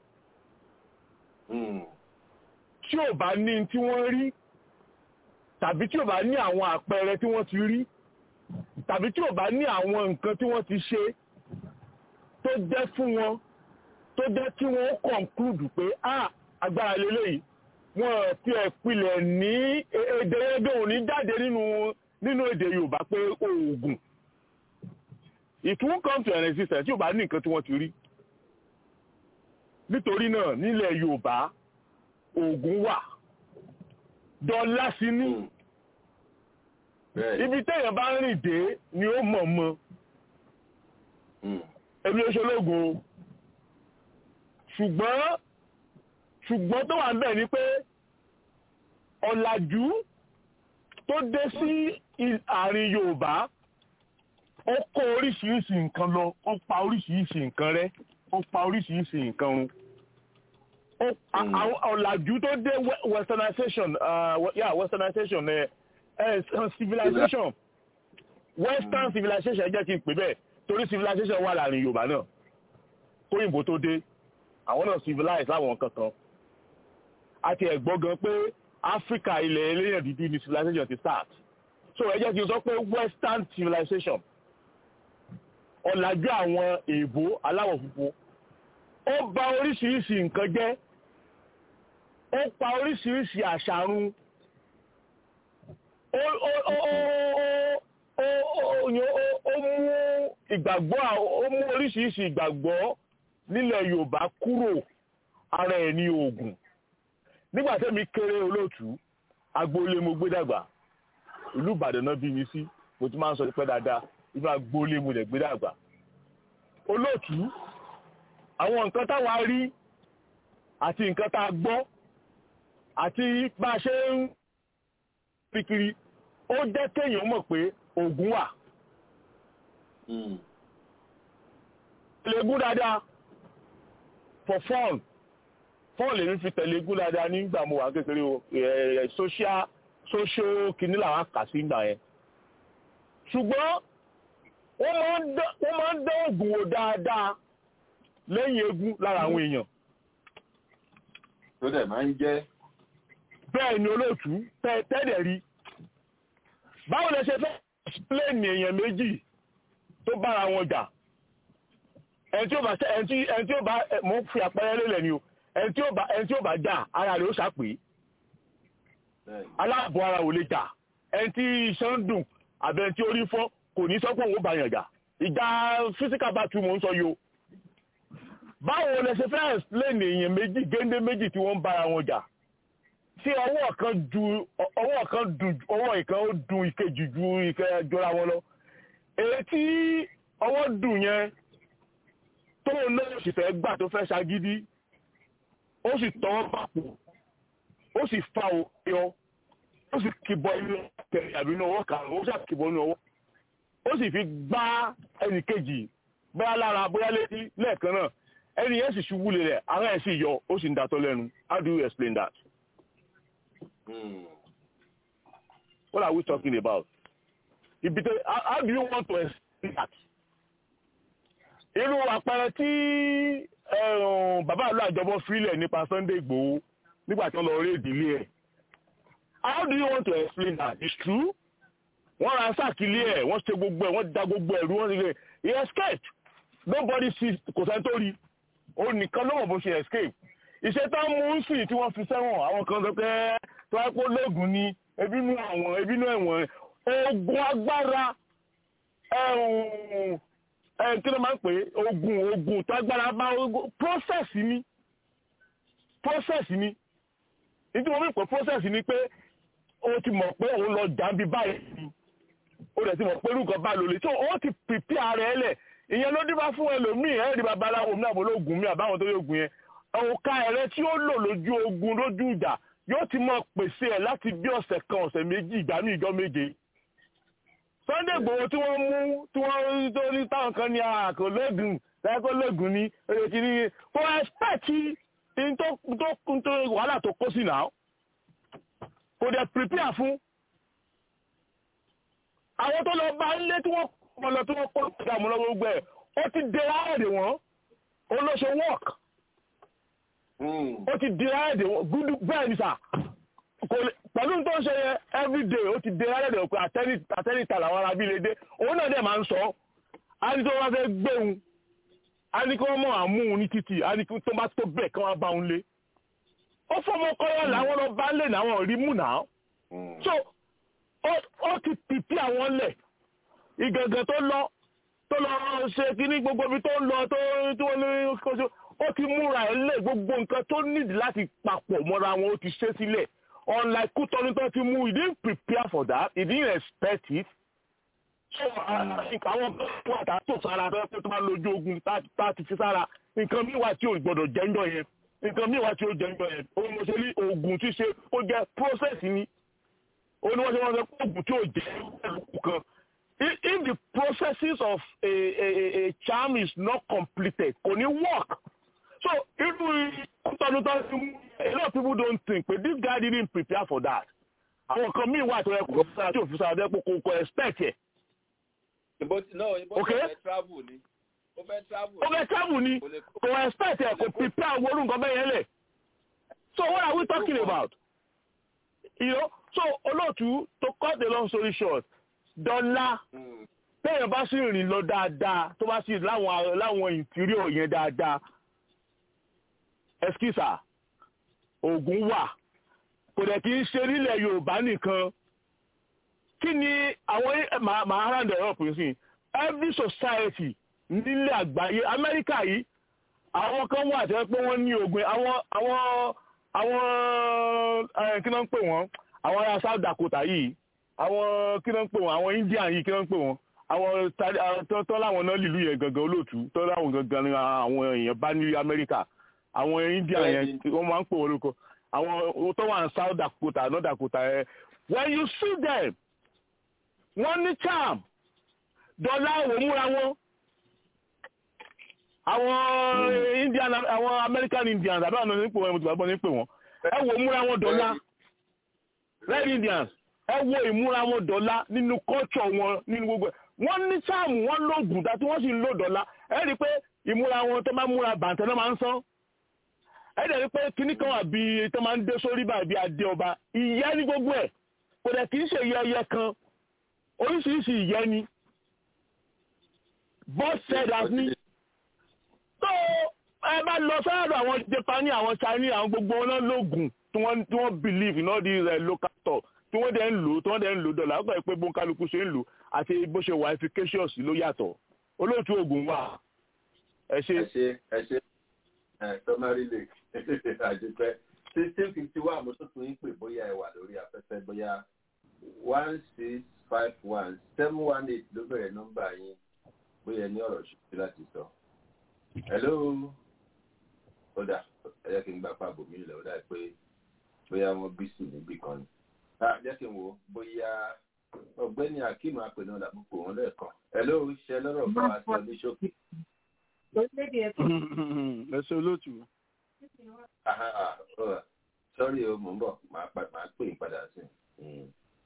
tí ò bá ní tí wọ́n rí tàbí tí ò bá ní àwọn àpẹẹrẹ tí wọ́n ti rí tàbí tí ò bá ní àwọn nǹkan tí wọ́n ti ṣe tó jẹ́ fún wọn tó jẹ́ kí wọ́n conclude pé ah agbára lélẹ́yìí wọ́n ti ẹ̀ pilẹ̀ ní èdè ẹgbẹ́ òní jáde nínú nínú èdè Yorùbá pé oògùn it won't come to an existence tí ò bá ní nǹkan tí wọ́n ti rí nítorí náà nílẹ̀ Yorùbá oògùn wà dọ́là sí ní ibi téèyàn bá rìn dé ni ó mọ̀ mọ́ èmi ó ṣológun o ṣùgbọ́n ṣùgbọ́n tó wà ń bẹ̀ ni pé ọ̀làjú tó dé sí àárín Yorùbá ó kó oríṣiríṣi nǹkan lọ ó pa oríṣiríṣi nǹkan rẹ́ ó pa oríṣiríṣi nǹkan run ọ̀làjú tó dé westernization uh, yeah westernization uh, uh, civilization western civilization jẹ́ kí n pè bẹ́ẹ̀ torí civilization wà láàrin Yorùbá náà kóyìnbó tó dé àwọn náà civilize láwọn kankan àti ẹ̀gbọ́n gan pé Africa ilẹ̀ eléyàn dúdú ni civilization ti start so ẹ jẹ́ kí n sọ pé western civilization ọ̀làjú àwọn èèbó aláwọ̀ funfun ó bà oríṣiríṣi nǹkan jẹ́ ó pa oríṣiríṣi àṣà run ó mú ìgbàgbọ́ ó mú oríṣiríṣi ìgbàgbọ́ nílẹ̀ Yorùbá kúrò ara ẹ̀ ní oògùn nígbà tẹ́mi kéré olóòtú agboolé mo gbé dàgbà ìlú Ìbàdàn náà bí mi sí mo ti máa ń sọ pé dáadáa inú agboolé mo lè gbé dàgbà olóòtú àwọn nǹkan táwa rí àti nǹkan tá a gbọ́ àti bá a ṣe ń pikiri ó jẹ́ kéèyàn mọ̀ pé oògùn wà. Tẹ̀légún dáadáa for fun fun lèmi fi tẹ̀légún dáadáa nígbà mo wà kékeré o social social kìíní làwọn kà sí ìgbà yẹn. Ṣùgbọ́n wọ́n máa ń dán oògùn wò dáadáa lẹ́yìn eégún lára àwọn èèyàn. tó dẹ̀ máa ń jẹ́. bẹ́ẹ̀ ni olóòtú tẹ́ẹ̀dẹ̀ rí báwo lẹ ṣe fẹ́ explain èèyàn méjì tó bára wọn jà ẹni tí ó bá ẹni tí ó bá mo fi àpẹẹrẹ lélẹ̀ ni o ẹni tí ó bá ẹni tí ó bá jà ara rẹ̀ ó ṣàpè aláàbọ̀ ara ò lè jà ẹni tí iṣan ń dùn àbẹ̀ tí orí fọ́ kò ní sọ pé òun ó bá yàn jà ìjà physical battle mò ń sọ yìí o báwo lẹ ṣe fẹ́ explain èèyàn méjì géńdé méjì tí wọ́n ń bára wọn jà tí ọwọ́ kan ju ọwọ́ kan dùn ọwọ́ ìkan ó dùn ìkejì ju ìkẹ́ jọra wọn lọ èyí tí ọwọ́ dùn yẹn tó náà sì fẹ́ gbà tó fẹ́ ṣagídí ó sì tọwọ́ pàpò ó sì fa òyọ ó sì kìbọ inú kẹrì àbí inú ọwọ́ kan ó sì kìbọ inú ọwọ́ ó sì fi gbá ẹnì kejì bóyá lára bóyá létí lẹ́ẹ̀kan náà ẹni yẹn sì ṣubú lulẹ̀ ara ẹ̀ sì yọ ó sì ń datọ́ lẹ́nu how do you explain that? What are we talking about? Ibi tẹ how, how do you want to explain that? Irú àpẹẹrẹ tí bàbá àlọ́ àjọbọ fílẹ̀ nípa Sunday Igboho nígbà tí wọ́n lọ rí ìdílé ẹ̀. How do you want to explain that? It's true. Wọ́n ra sáàkìlì ẹ̀, wọ́n ṣe gbogbo ẹ̀, wọ́n da gbogbo ẹ̀rú, wọ́n ṣe he escaped. Nobody sees kò sẹ́ni tó rí. Ó nìkan ló mọ̀ bó ṣe escape. Ìṣe tá mú ń sìn tí wọ́n fi sẹ́wọ̀n àwọn kan sọ pé tó wá pé lóògùn ni ebínú àwọn ebínú ẹ̀wọ̀n oògùn agbára kí ló máa ń pè é oògùn oògùn tó agbára bá process ni process ni nítorí wọ́n fi pè process ni pé o ti mọ̀ pé òun lọ jàǹbí báyìí ni o dẹ̀ ti mọ̀ pé irúkọ bá lò lè so o ti prepare ara ẹ lẹ̀ ìyẹn ló dé bá fún ẹlòmíì ẹ̀rí babaláwo mi àbólógún mi àbáwọn tó yóò gùn yẹn òǹkà ẹ̀rẹ́ tí ó lò lójú ogun lójú ìjà yóò ti mọ pèsè ẹ̀ láti bí ọ̀sẹ̀ kan ọ̀sẹ̀ méjì ìgbà ní ìjọ méje. Sunday Igboho tí wọ́n mú tí wọ́n tó ní táwọn kan ní àkó lóògùn láìpẹ́ lóògùn ní èrè kìíní kò ẹ́spẹ̀tì tó tó wàhálà tó kó sí náà kò dẹ̀ prepare fún. àwọn tó lọ bá ilé tí wọ́n kọ́ lọ tí wọ́n kó ìdààmú lọ́wọ́ gbogbo ẹ̀ ó ti dé láàrẹ̀ wọ́n ó lọ ṣe work ó ti di ayédè gúdú bẹ́ẹ̀ ni sà pẹ̀lú tó ń ṣe yẹn everyday ó ti di ayédè pé àtẹ́nìta làwọn ará bí lè dé òun náà dẹ̀ máa ń sọ á ní tó wá fẹ́ gbéhun á ní kí wọ́n mọ̀ àmúhun ní títì á ní kí tó bá tó bẹ̀ kí wọ́n bá òun lé ó fọmọ kọ́yọ́ làwọn lọ bá lè náwọn rí mú náà so ó ti pìpì àwọn lẹ̀ ìgàngàn tó lọ tó lọ ṣe kíní gbogbo ibi tó ń lọ tó wọ́n ní kóso ó ti múra ẹ̀ lé gbogbo nǹkan tó nídìí láti papọ̀ mọ́ra wọn ó ti ṣe sílẹ̀ unlike kútọ́ni tó ti mú he didn't prepare for that he didn't expect it so àwọn kan wà tá a tó sára tó tó máa lójú ogun tá a ti fi sára nǹkan míì wà tí ò gbọdọ̀ jẹ́ńjọ yẹn nǹkan míì wà tí ò jẹ́ńjọ yẹn ó ní wọ́n ṣe ní oògùn tí ṣe ó jẹ́ process ni ó ní wọ́n ṣe wọ́n ṣe oògùn tí ò jẹ́ kan if the processes of a, a, a, a charm is not completed kò ní work so irú ìtọ́jú tó ti mú a lot of people don't think but this guy didn't prepare for that àwọn kan míì wà tó yẹ kó sára tí òfin sára tó yẹ kó kó expect yẹ. ìbò tí náà ìbò tí ó fẹ́ travel ni ó fẹ́ travel ó fẹ́ travel ni kò expect yẹ kò prepare owó orúkọ bẹ́ẹ̀ yẹn lẹ̀ so what are we talking about you know so olóòtú to cut the long story short dọ́là téèyàn bá sì rìn lọ dáadáa tó bá sì láwọn láwọn interior yẹn dáadáa ẹskísà oògùn wà kò dẹ̀ kí ń ṣe nílẹ̀ yorùbá nìkan kí ni àwọn màá round it up sí every society nílẹ̀ àgbáyé amẹ́ríkà yìí àwọn kan wà tẹ́ pé wọ́n ní oògùn àwọn àwọn àwọn kí ló ń pè wọ́n àwọn ará south dakota yìí àwọn kí ló ń pè wọ́n àwọn indian yìí kí ló ń pè wọ́n àwọn tó láwọn náà lílù yẹn gangan olóòtú tó láwọn gangan àwọn èèyàn bá ní amẹ́ríkà àwọn india yẹn wọ́n máa ń pè wọ́n lóko àwọn tó wà ní south dakota north dakota yẹn when you see them wọ́n ní charm dọ́là òwò múra wọn àwọn indian àwọn american indians àbí àwọn onípò wọn mo ti gbàgbọ́ ní pè wọ́n ẹ wò múra wọn dọ́là red indians ẹ wo ìmúra wọn dọ́là nínú culture wọn nínú gbogbo wọ́n ní charm wọ́n lóògùn dá tí wọ́n sì ń lò dọ́là ẹ rí i pé ìmúra wọn tó máa múra bàǹtẹ̀ náà máa ń sán ẹ dẹ̀ rí pé kíní kan wà bí tó máa ń dé sórí báyìí bí adé ọba ìyẹ́ ní gbogbo ẹ̀ kò dẹ̀ kì í ṣe ìyẹ́ ẹyẹ kan oríṣiríṣi ìyẹ́ ni both said as me so ẹ bá lọ sáàrọ̀ àwọn Japan àwọn Chinese àwọn gbogbo wọn náà lóògùn tí wọ́n tí wọ́n believe in all these uh, local talk tí wọ́n dẹ̀ ń lò tí wọ́n dẹ̀ ń lò dọ̀là ó kàn pé bó ń kálukú ṣe ń lò àti bó ṣe wà efficacious ló yàtọ̀ olóòtú oògùn wà ẹ ṣe. ẹ ṣe ẹ ṣe ẹ tọ́mọ́rí lè àdúpẹ́ sixteen fifty one mo tún tún yín pè bóyá ẹ wà lórí afẹ́fẹ́ bóyá one six five one seven one eight ló bẹ̀rẹ̀ nọ́mbà yín bóyá ẹ ní ọ̀rọ̀ ṣùgbọ́n láti sọ. hello ó dà ẹ jẹ́ kí n gbà pa àbòmí ilẹ̀ ó dà pé bóyá wọ́n bí sí níbì kan ni. jẹ́ kí n wo bóyá ọ̀gbẹ́ni akeem apẹ̀nà làbúkọ wọn lẹ́ẹ̀kan. hello ṣe lọ́rọ̀ fún wa sọ ní ṣókí. ẹ ṣe olóòtú. sọ́rí o mò ń bọ̀ máa pè é padà sí i.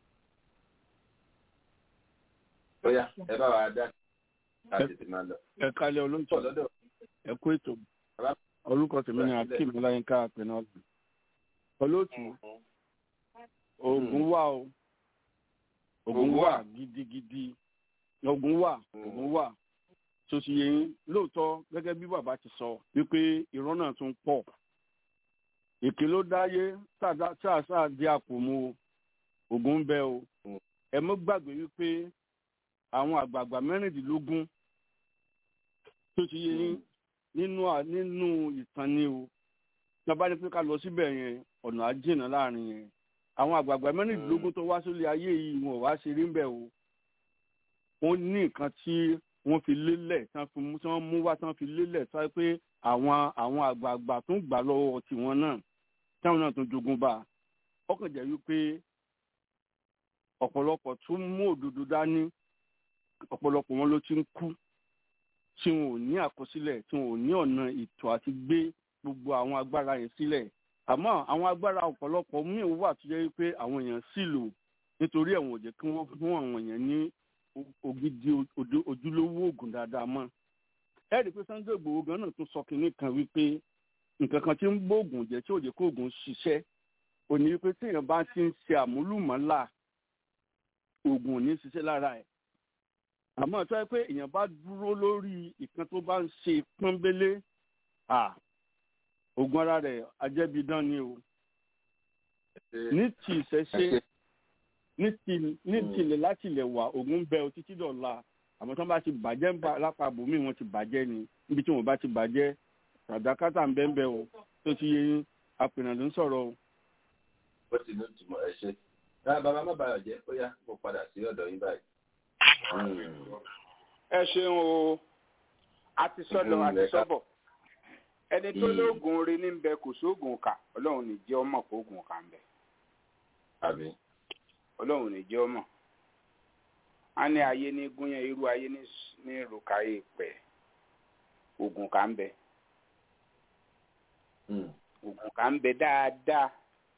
bóyá ẹ bá wa dá láti ti máa lọ. ẹ kalẹ̀ olóòtú ẹ kú ètò orúkọ tèmi ni akeem ọláyínká apẹ̀nà ọ̀gbìn. olóòtú oògùn wà o oògùn wà gidigidi oògùn wà oògùn wà tó ti yẹ yín lóòótọ́ gẹ́gẹ́ bí bàbá ti sọ wípé irọ́ náà tún pọ̀ èké ló dáyé sáà di àpò mu oògùn ń bẹ o ẹ mọ́ gbàgbé wípé àwọn àgbààgbà mẹ́rìndínlógún tó ti yẹ yín nínú nínú ìtàn ni o tí wọ́n bá ní pé ká lọ síbẹ̀ yẹn ọ̀nà àjìnà láàrin yẹn àwọn àgbààgbà mẹ́rìndínlógún tó wá sórí ayé yìí wọn ò wá ṣeré ń bẹ̀ o wọ́n ní nǹkan tí wọ́n fi lélẹ̀ tí wọ́n mú wá tí wọ́n fi lélẹ̀ sọ pé àwọn àwọn àgbààgbà tó ń gbà lọ́wọ́ tiwọn náà táwọn náà tún jogún bá ọkàn jẹ́ wípé ọ̀pọ̀lọpọ̀ tún mú òdodo dání ọ̀pọ̀lọpọ̀ wọn ló ti ń kú tí wọn ò ní àkọsílẹ̀ tí wọn ò ní ọ̀nà ètò àti gbé gbogbo àwọn agbára yẹn sílẹ̀ àmọ́ àwọn agbára ọ̀pọ̀lọpọ̀ míì wà tó jẹ́ wípé àwọn èèyàn sì lò nítorí ẹ̀wọ̀n ò jẹ́ kí wọ́n fún àwọn èèyàn ní ògidì ojúlówó oògùn dáadáa mọ́ ẹ rí i pé Sunday Igboho gan náà tún sọ kínní kan wípé nǹkan kan tí ń gbóògùn jẹ́ tí ò jẹ́ kó oògùn ṣiṣẹ́ ò ní wípé téèyàn bá ti ń ṣe àmúlùmọ́là oògùn ò ní ṣiṣẹ́ lára ẹ̀ àmọ́ tó yẹ pé èèyàn bá dúró lórí ìkan tó bá ń ṣe pọ́nbélé oògùn ara rẹ̀ ajẹ́bidán ni o ní ti ìṣẹ̀ṣe ní ti ní tilẹ̀ láti ilẹ̀ wà oògùn bẹ o títí dọ̀la àmọ́ tí wọ́n bá ti bàjẹ́ ń bá lápá bòmíì wọ́n ti bàjẹ́ ni níbi tí wọ́n bá ti bàjẹ́ ràdákátà ń bẹ́ẹ̀ bẹ́ẹ̀ o tó ti yé yín apènà ló ń sọ̀rọ̀ o. ó ti ní ìtumọ̀ ẹ ṣe bàbá má bàa jẹ́ ó yá mo padà sí ọ̀dọ̀ yín báyìí. ẹ ṣeun o a ti sọ́dọ̀ a ti sọ́bọ̀ ẹni tó lóògùn orin ní bẹ kò sóògùn kà ọlọ́run ní jẹ́ ọmọ kó oògùn kà ń bẹ. àmín ọlọ́run ní jẹ́ ọmọ a ní ayé ní gúnyán irú ayé ní rùkàyè pẹ̀ oògùn kà ń bẹ oògùn kà ń bẹ dáadáa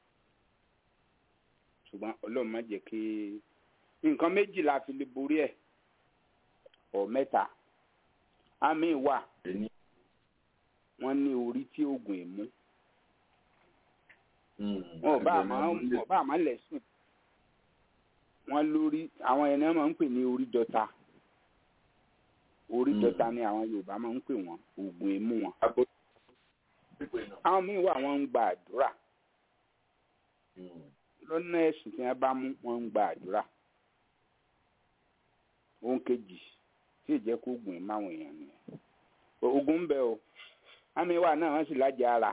ṣùgbọ́n ọlọ́run má jẹ́ kí nǹkan méjì la fi lè borí ẹ̀ ọ̀ mẹ́ta àmì wà wọ́n ní orí tí oògùn ẹ̀ mú wọn ò bá àmọ́ lẹ́sìn wọ́n lórí àwọn ẹni máa ń pè ní orí dọ́ta orí dọ́ta ni àwọn Yorùbá máa ń pè wọ́n oògùn ẹ̀ mú wọn àwọn míì wà wọ́n ń gba àdúrà lọ́nà ẹ̀sìn tí wọ́n bá mú wọ́n ń gba àdúrà ohun kejì tí ì jẹ́ kó oògùn ẹ̀ máwọn èèyàn nìyẹn oògùn ń bẹ o àmì wà náà wọ́n sì lájà ara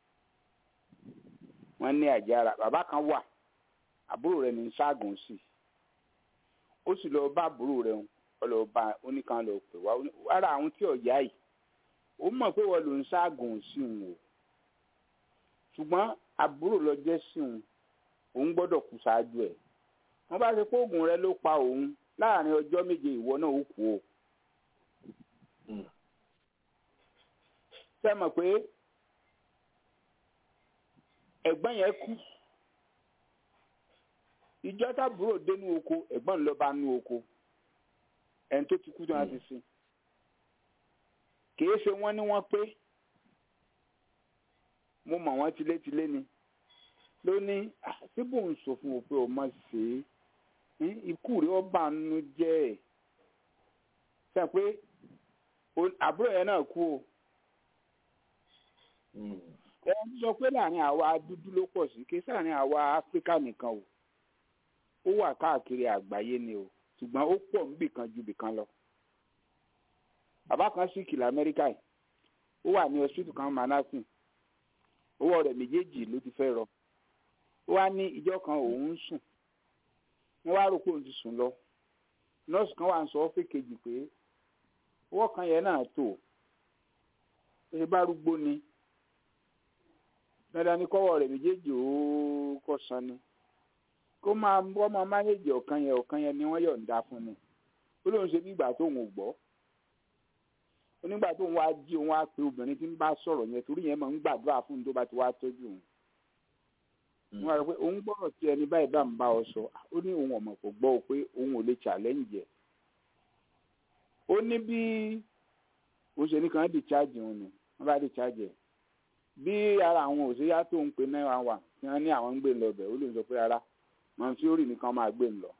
wọ́n ní àjà ara bàbá kan wà àbúrò rẹ̀ ní ságùn sí ó sì lọ bá àbúrò rẹ̀ ó lọ bá oníkan lọ pè wá ara àwọn tí ọ̀yá yìí ó mọ̀ pé wọ́n lò ń ságùn sí òun o ṣùgbọ́n àbúrò lọ jẹ́ sí òun òun gbọ́dọ̀ kú ṣáájú ẹ̀ wọ́n bá ṣe pé oògùn rẹ̀ ló pa òun láàrin ọjọ́ méje ìwọ náà ó kú o. ṣé mọ̀ pé ẹ̀gbọ́n yẹn kú ìjọ tábúrò dénú oko ẹ̀gbọ́n ń lọ bá nú oko ẹni tó ti kú tó wọn ti sin kìí ṣe wọ́n ní wọ́n pé mo mọ̀ wọ́n tilétilé ni ló ní síbò ń sọ fún o pé o má ṣe é ikú rẹ̀ ọba nínú jẹ́ ẹ̀ sẹ́ pé àbúrò yẹn náà kú o ẹ ń sọ pé láàrin àwa dúdú ló pọ̀ sí kí sáàrin àwa áfíríkà nìkan o ó wà káàkiri àgbáyé ni o ṣùgbọ́n ó pọ̀ níbì kan ju bì kan lọ bàbá kan sì kìlọ̀ amẹ́ríkà yìí ó wà ní hospital kan manasin owó rẹ̀ méjèèjì ló ti fẹ́ rọ ó wá ní ìjọ kan òun ń sùn wọ́n wá rò pé òun ti sùn lọ nọ́ọ̀sì kan wà ń sọ ọ́fẹ́ kejì pé owó kan yẹn náà tó ṣe bá rúgbó ni dandan ni kọ́wọ́ rẹ̀ méjèèjì ó kọ́ san ni kó máa wọ́n máa mánéjì ọ̀kan yẹn ọ̀kan yẹn ni wọ́n yọ̀ǹda fún ni ó lóun ṣe bí ìgbà tóun ò gbọ́ onígbà tóun wá jí òun wá pe obìnrin tí ń bá sọ̀rọ̀ yẹn torí yẹn máa ń gbàdúrà fún un tó bá ti wá tọ́jú òun wọ́n rẹ̀ pé òun gbọ́dọ̀ tí ẹni báyìí bá ń bá ọ sọ ó ní òun ọ̀mọ̀ kò gbọ́ ọ pé òun ò lè challenge ẹ̀ ó ní bí òun ṣe ní kan discharge òun ni wọ́n bá discharge ẹ̀ bí ara àwọn òṣèyá tó ń pe náírà wà tí wọ́n ní àwọn ń gbé lọ bẹ̀ ó lè sọ pé rárá mọ̀nsíórì nìkan máa gbé lọ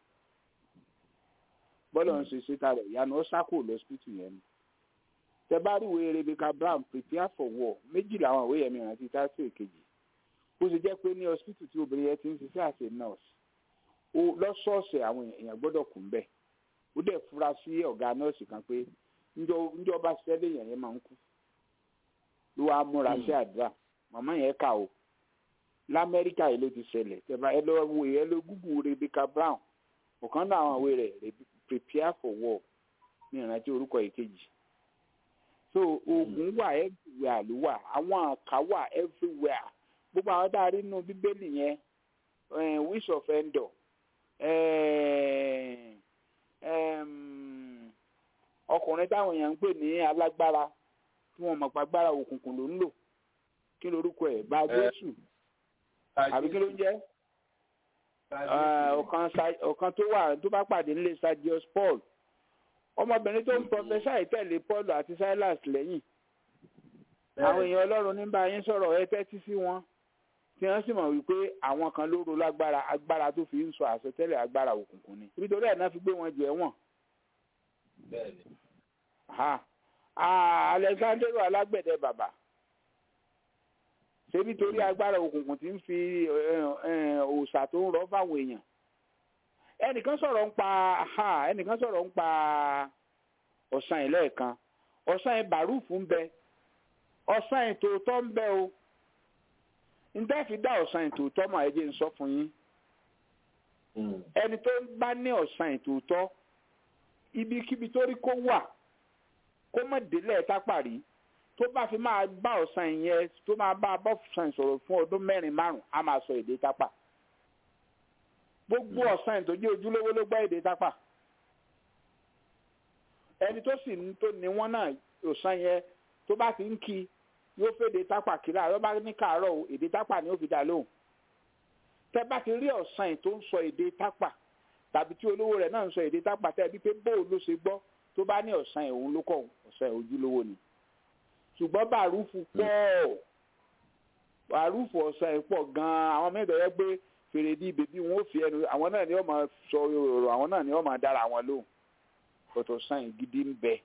bọ́lá ń ṣe ṣètà rẹ̀ ìyanu ó sákò lọ́sítítù yẹn ni tẹ bá rí ìwé Rebecca Brown prepare for war méjì làwọn ìwé yẹn mìíràn ti táṣì èkejì bó ṣe jẹ́ pé ní hospital tí obìnrin yẹn ti ń ṣiṣẹ́ àṣẹ nurse ó lọ́sọ̀ọ̀sẹ̀ àwọn èèyàn gbọ́dọ̀ kù ń bẹ̀ ó dẹ̀ fura sí ọ̀gá nọ́ọ̀sì kan pé njọba ṣẹlẹ̀ yẹn yẹn máa ń kú ló wàá múra sí àdúrà màmá yẹn kà ó lamẹ́ríkà yìí ló ti ṣẹlẹ̀ tẹ̀bá ẹ lọ wo ẹ lọ gúgù Rebecca Brown ọ̀kan náà àwọn ìwé rẹ̀ prepare for war ní ìrántí orúkọ ìkejì so oògùn wà everywhere ló wà àwọn àká wà everywhere gbogbo àwọn tá a rí nínú bíbélì yẹn wish of endor ọkùnrin táwọn èèyàn ń pè ní alágbára tí wọn mọ̀ pàgbára òkùnkùn ló ń lò kí lorúkọ ẹ̀ bá jésù àbí kí ló ń jẹ́ ọ̀kan tó wà tó bá pàdé nílé Sergius Paul ọmọbìnrin tó ń pọfẹsà ìtẹ̀lé Paul àti Silas lẹ́yìn àwọn èèyàn Ọlọ́run ní bá yín sọ̀rọ̀ ẹ tẹ́tí sí wọn tí wọ́n sì mọ̀ wípé àwọn kan ló ro lágbára agbára tó fi ń sọ àsọtẹ́lẹ̀ agbára òkùnkùn ni nítorí ẹ̀ náà fi gbé wọn jù ẹ̀wọ̀n. Alexander alágbẹ̀dẹ bàbá ṣé nítorí agbára òkùnkùn tí ń fi òòṣà tó ń rọ fáwọn èèyàn ẹnìkan sọ̀rọ̀ ń pa ẹnìkan sọ̀rọ̀ ń pa ọ̀sán yìí lẹ́ẹ̀kan ọ̀sán yìí bàrúfù ń bẹ ọ̀sán yìí tòótọ́ ń bẹ o ǹjẹ́ fi dá ọ̀sán yìí tòótọ́ mọ̀ ẹ jẹ́ ń sọ fún yín ẹni tó bá ní ọ̀sán yìí tòótọ́ ibikíbi tó rí kó wà kó mọ̀ délẹ̀ tápàrí tó bá fi máa bá ọ̀sán yẹn tó máa bá bọ́ọ̀sán sọ̀rọ̀ fún ọdún mẹ́rin márùn-ún á máa sọ èdè tápà gbogbo ọ̀sán yìí tó jẹ́ ojúlówó ló gbọ́ èdè tápà ẹni tó sì tó ní wọ́n náà ọ̀sán yẹn tó bá ti ń kí yóò fèdè tápà kíra yóò bá ní kàárọ̀ o èdè tápà ni ó fi dá lóhùn tẹ bá ti rí ọ̀sán yìí tó ń sọ èdè tápà tàbí tí olówó rẹ̀ náà ń sọ èdè tápà tẹ́ bí pé bóò ló ṣe gbọ́ tó bá ní ọ̀sán yìí òun ló kọ̀ ọ̀sán yìí ojúlówó ni ṣùgbọ́n bàrúfù pọ̀ bàrúfù ọ̀sán yìí pọ̀ gan-an àwọn mẹ́ta yẹ pé fèrè di bèbí wọn ò fi ẹnu àwọn náà ni wọ́n máa sọ ọ̀rọ̀ àwọn náà ni wọ́n máa dára wọn lóhùn ọ̀tọ̀ sàn yìí gidi ń bẹ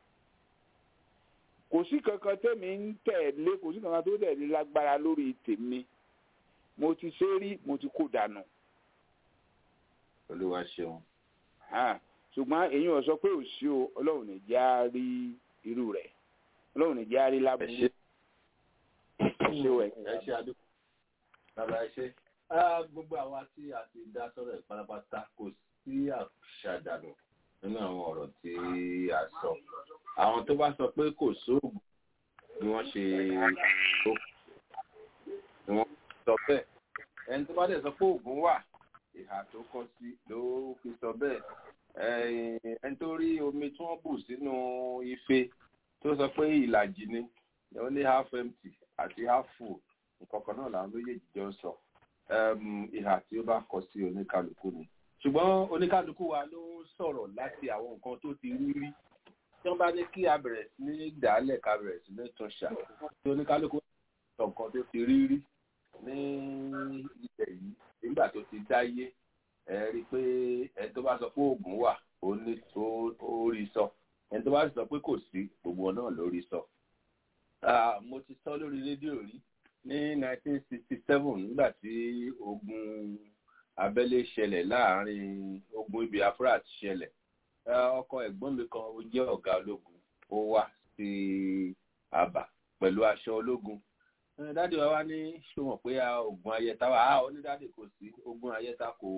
kò sí kankan tẹ́mi ń tẹ̀lé kò sí kankan tó tẹ̀lé lágbára lórí tèmi mo ti ṣe rí mo ti kó dànù. olúwa ṣeun. ṣùgbọ́n èyí ò sọ pé ò sí o ọlọ́run ní já rí irú rẹ̀ ọlọ́run ní já rí lábúrú. ẹ ṣe ẹ ṣe àdúgbò bàbá ẹ ṣe gbogbo àwa tí a ti dá sọ̀rọ̀ ẹ̀ pátápátá kò sí àṣàdànù nínú àwọn ọ̀rọ̀ tí a sọ àwọn tó bá sọ pé kò sóògùn ni wọ́n ṣe tó ni wọ́n sọ bẹ́ẹ̀ ẹni tó bá dẹ̀ sọ pé oògùn wà ìhà tó kọ sí ló fi sọ bẹ́ẹ̀ ẹni tó rí omi tí wọ́n bù sínú ife tó sọ pé ìlàjì ni ó ní half empty àti half full nǹkan kan náà làwọn méjèèjì jọ ń sọ ìhà tí ó bá kọ sí oníkálukú ni ṣùgbọ́n oníkálukú wa ló ń sọ̀rọ̀ láti àwọn nǹkan tó ti rí rí tí wọ́n bá ní kí a bẹ̀rẹ̀ sí ní dàálẹ̀ ká bẹ̀rẹ̀ sí ní tún ṣà tí oníkálukú sọ nǹkan tó ti rí rí ní ilẹ̀ yìí nígbà tó ti dáyé ẹ rí i pé ẹni tó bá sọ pé oògùn wà ó ní ó rí sọ ẹni tó bá sọ pé kò sí gbogbo náà ló rí sọ mo ti sọ lórí rédíò rí ní 1967 nígbà tí ogun abẹ́lé ṣẹlẹ̀ láàrin ogun ibi afra ti ṣẹlẹ̀ ọkọ ẹ̀gbọ́n mi kan ó jẹ́ ọ̀gá ológun ó wá sí àbà pẹ̀lú aṣọ ológun dáàdì wa wá ní ṣé wọn pé ogun ayẹta wà á onídàádì kò sí ogun ayẹta kò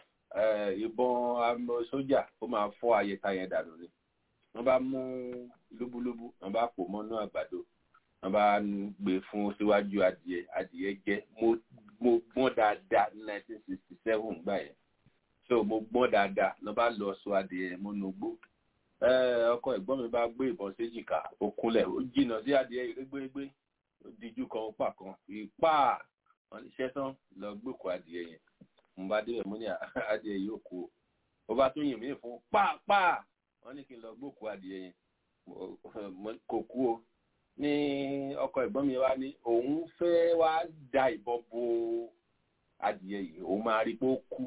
ìbọn sójà ó máa fọ́ ayẹta yẹn dànù ni wọ́n bá mú lúbúlúbú wọ́n bá pò mọ́nú àgbàdo wọ́n bá gbé fún síwájú adìẹ adìẹ jẹ mo gbọ́n dáadáa ní nineteen sixty seven gbà yẹn so mo gbọ́n dáadáa lọ́ bá lọ sọ adìẹ mọ́nú gbó ọkọ ẹ̀gbọ́n mi bá gbé ìbọn séjìká ó kúnlẹ̀ ó jìnnà sí adìẹ ìrégbérégbé ó dijú kan ó pà kan ìpá wọn ní sẹ́tàn lọ gbòkó adìẹ yẹn mo bá débẹ̀ mo ní adìẹ yóò kú o ó bá tún yìn mí fún pàápàá wọn ní kí n lọ gbòkó adìẹ yẹn kò kú o ní ọkọ ẹ̀gbọ́n mi wá ní òun fẹ́ wá da ìbọn bo adìẹ yìí òun máa rí pé ó kú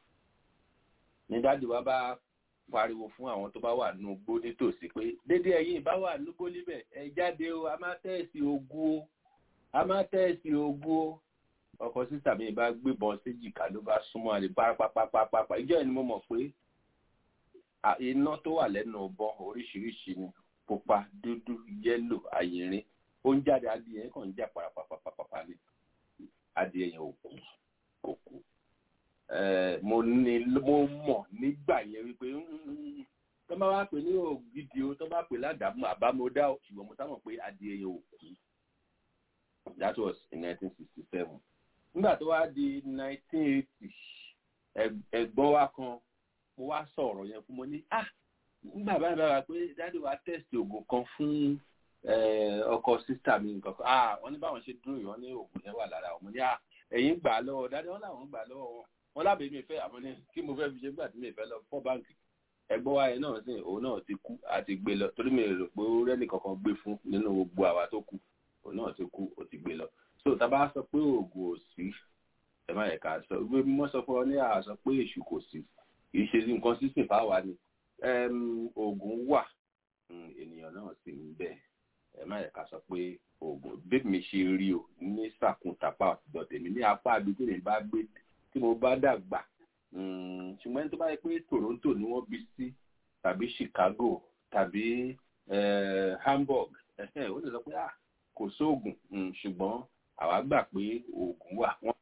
ní dáàdì wa bá pariwo fún àwọn tó bá wà nínú igbó nítòsí pé dédé ẹ̀yin bá wà nígbó níbẹ̀ ẹ jáde o a máa tẹ̀sí ogún o a máa tẹ̀sí ogún o ọkọ sísà mi bá gbébọn séjìká ló bá súnmọ́ àlè pápápápápá ìjọ ni mo mọ̀ pé iná tó wà lẹ́nu ọbọ̀ oríṣiríṣi ni pupa dúdú yẹ́lò àyìnrín ó ń jáde adìẹ yẹn kàn ń jà pàràpàpàpàpà ni adìẹ yẹn ò kú kò kú mo ní mo mọ̀ nígbà yẹn wípé tó bá wá pè ní ògidì o tó bá pè ládàámú àbámọ́dá o ṣùgbọ́n mo sábà pé adìẹ yẹn ò kú that was in nineteen sixty seven nígbà tó wá di nineteen eighty ẹ̀gbọ́n wa kan mo wá sọ̀rọ̀ yẹn fún mo ní ah nígbà báyìí báyìí pé dáàdi wa test oògùn kan fún ọkọ sísá mi nǹkan kan ah wọ́n ní báwọn ṣe dúró yìí wọ́n ní oògùn yẹn wà lára wọn ní ah ẹ̀yin gbà á lọ́wọ́ dáàdi wọn làwọn gbà á lọ́wọ́ wọn wọn lábẹ́ mi fẹ́ àmọ́ ní kí mo fẹ́ fi ṣe gbà tí mi fẹ́ lọ fọ́ báǹkì ẹgbọ́n wa yẹn náà sìn òun náà ti kú àti gbé lọ torí mi rò pé ó rẹ́nì kankan gbé fún nínú gbogbo àwa tó kù òun náà ti kú ó ti gbé lọ so tá a bá sọ pé oògùn ò sí ẹ má yẹ ká sọ ìwé mímọ́ sọ fún ọ ní àá sọ pé èṣù kò sí kì í ṣe nǹkan sísìn fáwa ni oògùn wà ènìyàn náà sì ń bẹ ẹ má yẹ ká sọ pé oògùn bí mi ṣe rí o ní sàkúntàpá ọ̀dọ̀ tèmi ní apá àdúgbò mi bá gbé tí mo bá dàgbà ṣùgbọ́n ẹni tó bá yẹ pé Toronto ni wọ́n bí sí tàbí Chicago tàbí Hamburg ó lè sọ pé kò sóògùn ṣùgbọ́n àwa gbà pé oògùn wà wọ́n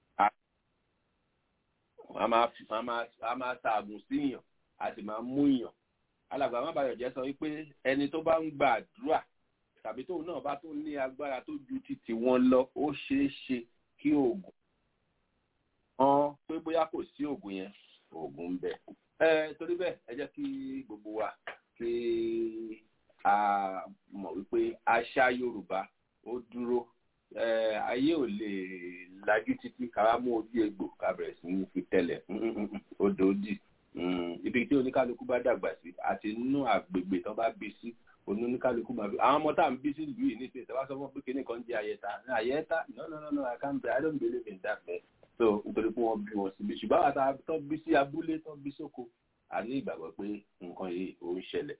a máa ṣaàgùn síyàn a sì máa mú yàn alàgbà má bàyọ̀ jẹ́ sọ wípé ẹni tó bá ń gba àdúrà tàbí tóun náà bá tún ní agbára tó ju títí wọn lọ ó ṣeé ṣe kí oògùn hàn pé bóyá kò sí oògùn yẹn oògùn ń bẹ ẹ torí bẹ́ẹ̀ ẹ jẹ́ kí gbogbo wa kí a mọ̀ wípé àṣà Yorùbá ó dúró ayé ò lè lajú títí káwá mú ojú egbò ká bẹ̀rẹ̀ sí ní fi tẹ́lẹ̀ odò dì ibi tí oníkálukú bá dàgbà sí àti inú àgbègbè tó bá bí sí oníkálukú máa bí àwọn ọmọ tá à ń bí sí ìlú yìí nísìnyí tó bá sọ fún pé kíní kan jẹ ayẹta ayẹta no no no no I can't I don't believe in that man so nítorí pé wọ́n bí wọn síbi ṣùgbọ́n àwọn tá tó bí sí abúlé tó bí sóko a ní ìgbàgbọ́ pé nǹkan yìí ò ń ṣẹlẹ̀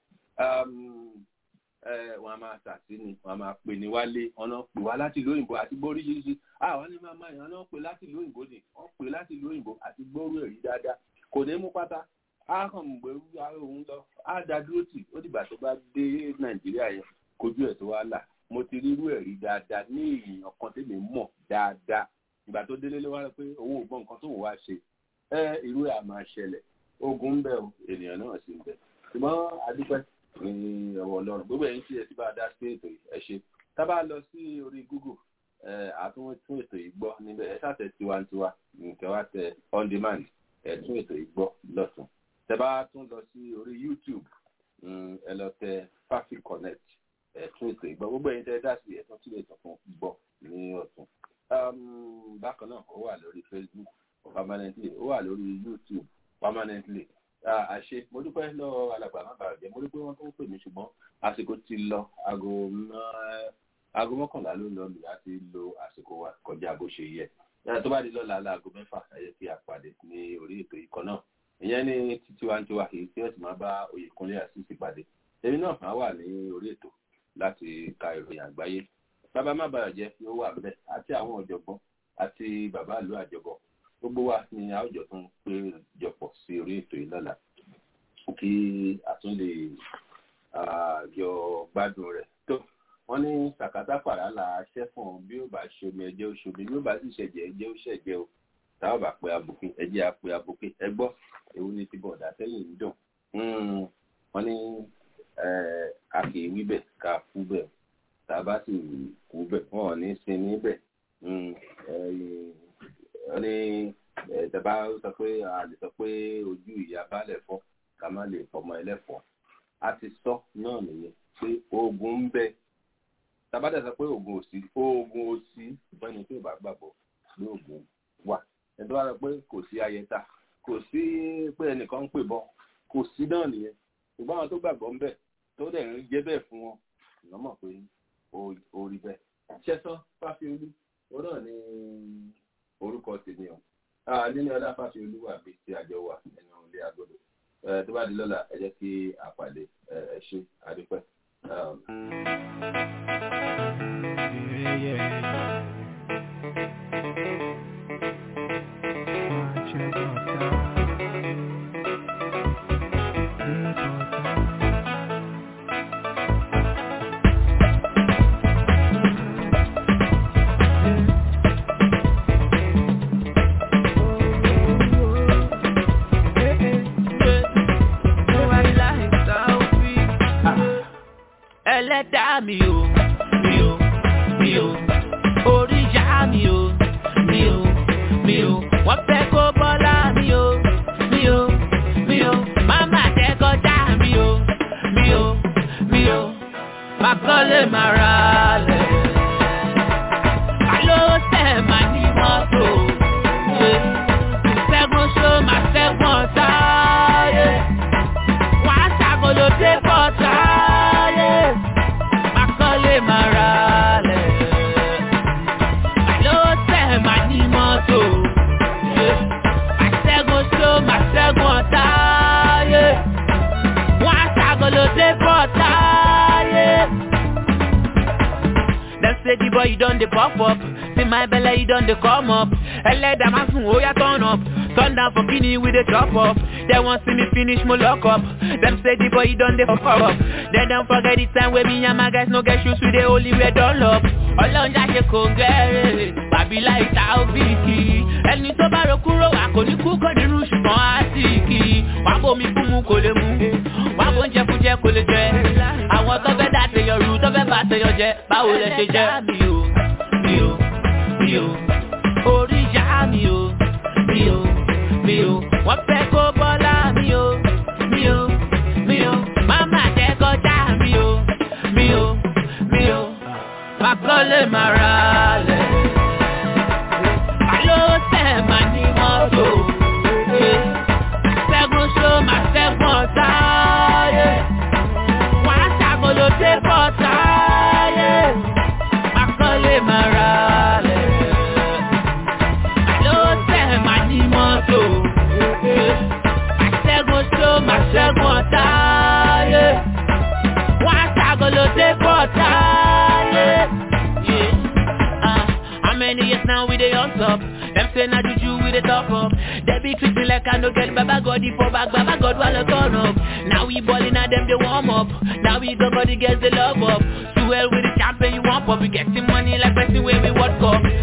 wọn a máa sàtí ni wọn a máa pè ní wálé wọn náà pè wá láti ìlú òyìnbó àti gbọ́ oríṣiríṣi àwọn ní máa máa yàn náà pè láti ìlú òyìnbó ni wọn pè láti ìlú òyìnbó àti gbọ́rú ẹ̀rí dáadáa kò ní mú pátá á kàn mú gbẹrú òun lọ á da dúró tì ó dìgbà tó bá dé nàìjíríà yẹn kojú ẹ̀ tó wá là mo ti rí irú ẹ̀rí dáadáa ní èèyàn kan tèmi mọ̀ dáadáa ìgbà tó délé ló wá pé òun ò gbọ́ nǹkan tó wà ṣe ẹ irú ẹ̀ á máa ṣẹlẹ̀ ogun ń bẹ o ènìyàn náà sì ń bẹ ṣùgbọ́n adúpẹ́ ní ọwọ́ ọlọ́run gbogbo ẹ̀yin tí ẹ ti bá a dá sí ètò yìí ẹ ṣe tá a bá lọ sí orí google àtúntún tún ètò yìí gbọ́ níbẹ̀ ẹ ṣàtẹ tiwantiwa nǹkan wá tẹ on demand ẹ tún ètò yìí gbọ́ lọ́tún tẹ bá tún lọ sí orí youtube ẹ lọ tẹ fafi connect ẹ tún ètò yìí gbọ́ gbogbo ẹ̀yin tẹ dá sí ẹ tún tún ètò fún gbọ́ ní ọ̀tún bákan náà ó wà lórí facebook permanently ó wà lórí youtube permanently àṣe mo dúpẹ́ lọ́wọ́ alàgbà má bàa jẹ́ mo rí pé wọ́n tó ń pè mí ṣùgbọ́n àsìkò ti lọ aago aago mọ́kànlá ló lọ lù láti lo àsìkò wa kọjá bó ṣe yẹ tó bá di lọ́la aago mẹ́fà ẹ yẹ kí a pàdé ní orí ètò ìkọ́ náà ìyẹn ní títí wa ń tiwa èyí tí ó sì máa bá Oyèkúnlé Àṣìṣì pàdé èmi náà máa wà ní orí ètò láti ka ìròyìn àgbáyé bàbá má bàa jẹ́ yóò wà bẹ́ẹ̀ àti àwọn ọ̀jọ̀gbọ́n àti bàbá ìlú àjọbọ̀ gbogbo wa ni a ó jọ tún pé jọpọ̀ sí orí ètò yìí lọ́la kí a tún lè jọ gbádùn rẹ̀ tó wọ́n ní sàkátà pàrà là á ṣẹ́fọ̀n bí ó bá ṣomi ẹ̀jẹ̀ ó ṣomi bí ó bá sì ṣẹ̀jẹ̀ ẹ̀jẹ̀ ó ṣẹ̀jẹ̀ o táwọn bá pe abòkè ẹ̀jẹ̀ á pe abòkè ẹ gbọ́ èwo ni ti bọ̀dà sẹ́yìn ń dùn wọ́n ní a kì í wí bẹ̀ ká kú bẹ̀ tá a bá sì kú bẹ̀ wọ́n ò ní sin níbẹ̀ wọ́n ní ìjọba sọ pé a lè sọ pé ojú ìyá balẹ̀ fọ́ ká má lè fọmọ ẹlẹ́fọ́ a ti sọ náà nìyẹn pé oògùn ń bẹ tabadà sọ pé oògùn òsì oògùn òsì ìbáni tí ò bá gbàgbọ́ pé oògùn wà ẹ̀dọ́ wa sọ pé kò sí ayẹta kò sí pé ẹnìkan ń pè bọ́ kò sí náà nìyẹn ṣùgbọ́n àwọn tó gbàgbọ́ ń bẹ tó dẹ̀ ń jẹ́ bẹ́ẹ̀ fún wọn ìná mọ̀ pé ó rí bẹ́ẹ̀ ṣẹ́sán fáfiolú ó náà ní orúkọ tèmi o nínú ọlá fáfiolú wà bí ti àjọ wà nínú ilé agodo tó bá di lọ́la ẹ jẹ́ kí àpàdé ẹ ṣe àdúpẹ́. ẹlẹ́dàá mi o mi o mi o oríṣà mi o mi o mi o wọ́n fẹ́ kó bọ́lá mi o mi o mi o máma tẹ́kọ̀já mi o mi o mi o makọ́lé mara lẹ̀ alo tẹ̀ má ní mọ́tò ṣẹ́gun ṣó má ṣẹ́gun ọ̀tá wọ́n á ṣàkóló dé bọ́tà makọ́lé mara lẹ̀. Àló tẹ̀ má ní mọ́tò. Màṣẹ́gun ṣó màṣẹ́gun ọ̀tá. Wọ́n á ṣàgolo dé bọ́tà. Dem say the boy you don dey pop up. See my belle you don dey come up. Ẹlẹ́dàá máa sùn ó yá turn up. Turn down for kini we dey chop up. Dem wan see me finish mo lock up. Dem say the boy you don dey fuck up. Dem don forget the time wey me and my guys no get shoes we dey only wear dunlop. Ọlọ́run jáde kò ń gẹ́rẹ́. Bàbí láì ta òbíkì. Ẹni tó bá ro kúrò wà kò ní kú kò nínú ṣùgbọ́n á sì kì í. Wàá bomi fún mu kò lè mu. Wàá bó ń jẹ fún jẹ kò lè jẹ. Àwọn tó fẹ́ dá tèèyàn rú tó fẹ́ bá tèèyàn jẹ. Báwo lẹ ṣe jẹ́? Mi ò mi ò mi ò orí ìyá mi ò mi ò mi ò wọ́n fẹ́ kó bọ́lá mi ò mi ò mi ò máma jẹ́ kọjá mi ò mi ò mi ò makọ́lé mara lẹ̀. Àló tẹ̀ má ní mọ́tò. Ṣẹ́gun ṣó má ṣẹ́gun ọ̀tá. Wọ́n á ṣàkóló dé bọ́tà. Makọ́lé mara lẹ̀. Àló tẹ̀ má ní mọ́tò. Màṣẹ́gun ṣó màṣẹ́gun ọ̀tá. Wọ́n á ṣàkóló dé bọ́tà. How many years now we dey on top? Them say na juju we dey top up. They be treat me like I no get Baba God for back, Baba God while turn up. Now we ballin' at them they warm up. Now we go got the girls they love up. Too well with the champion you want up. We getting money like person where we what cup.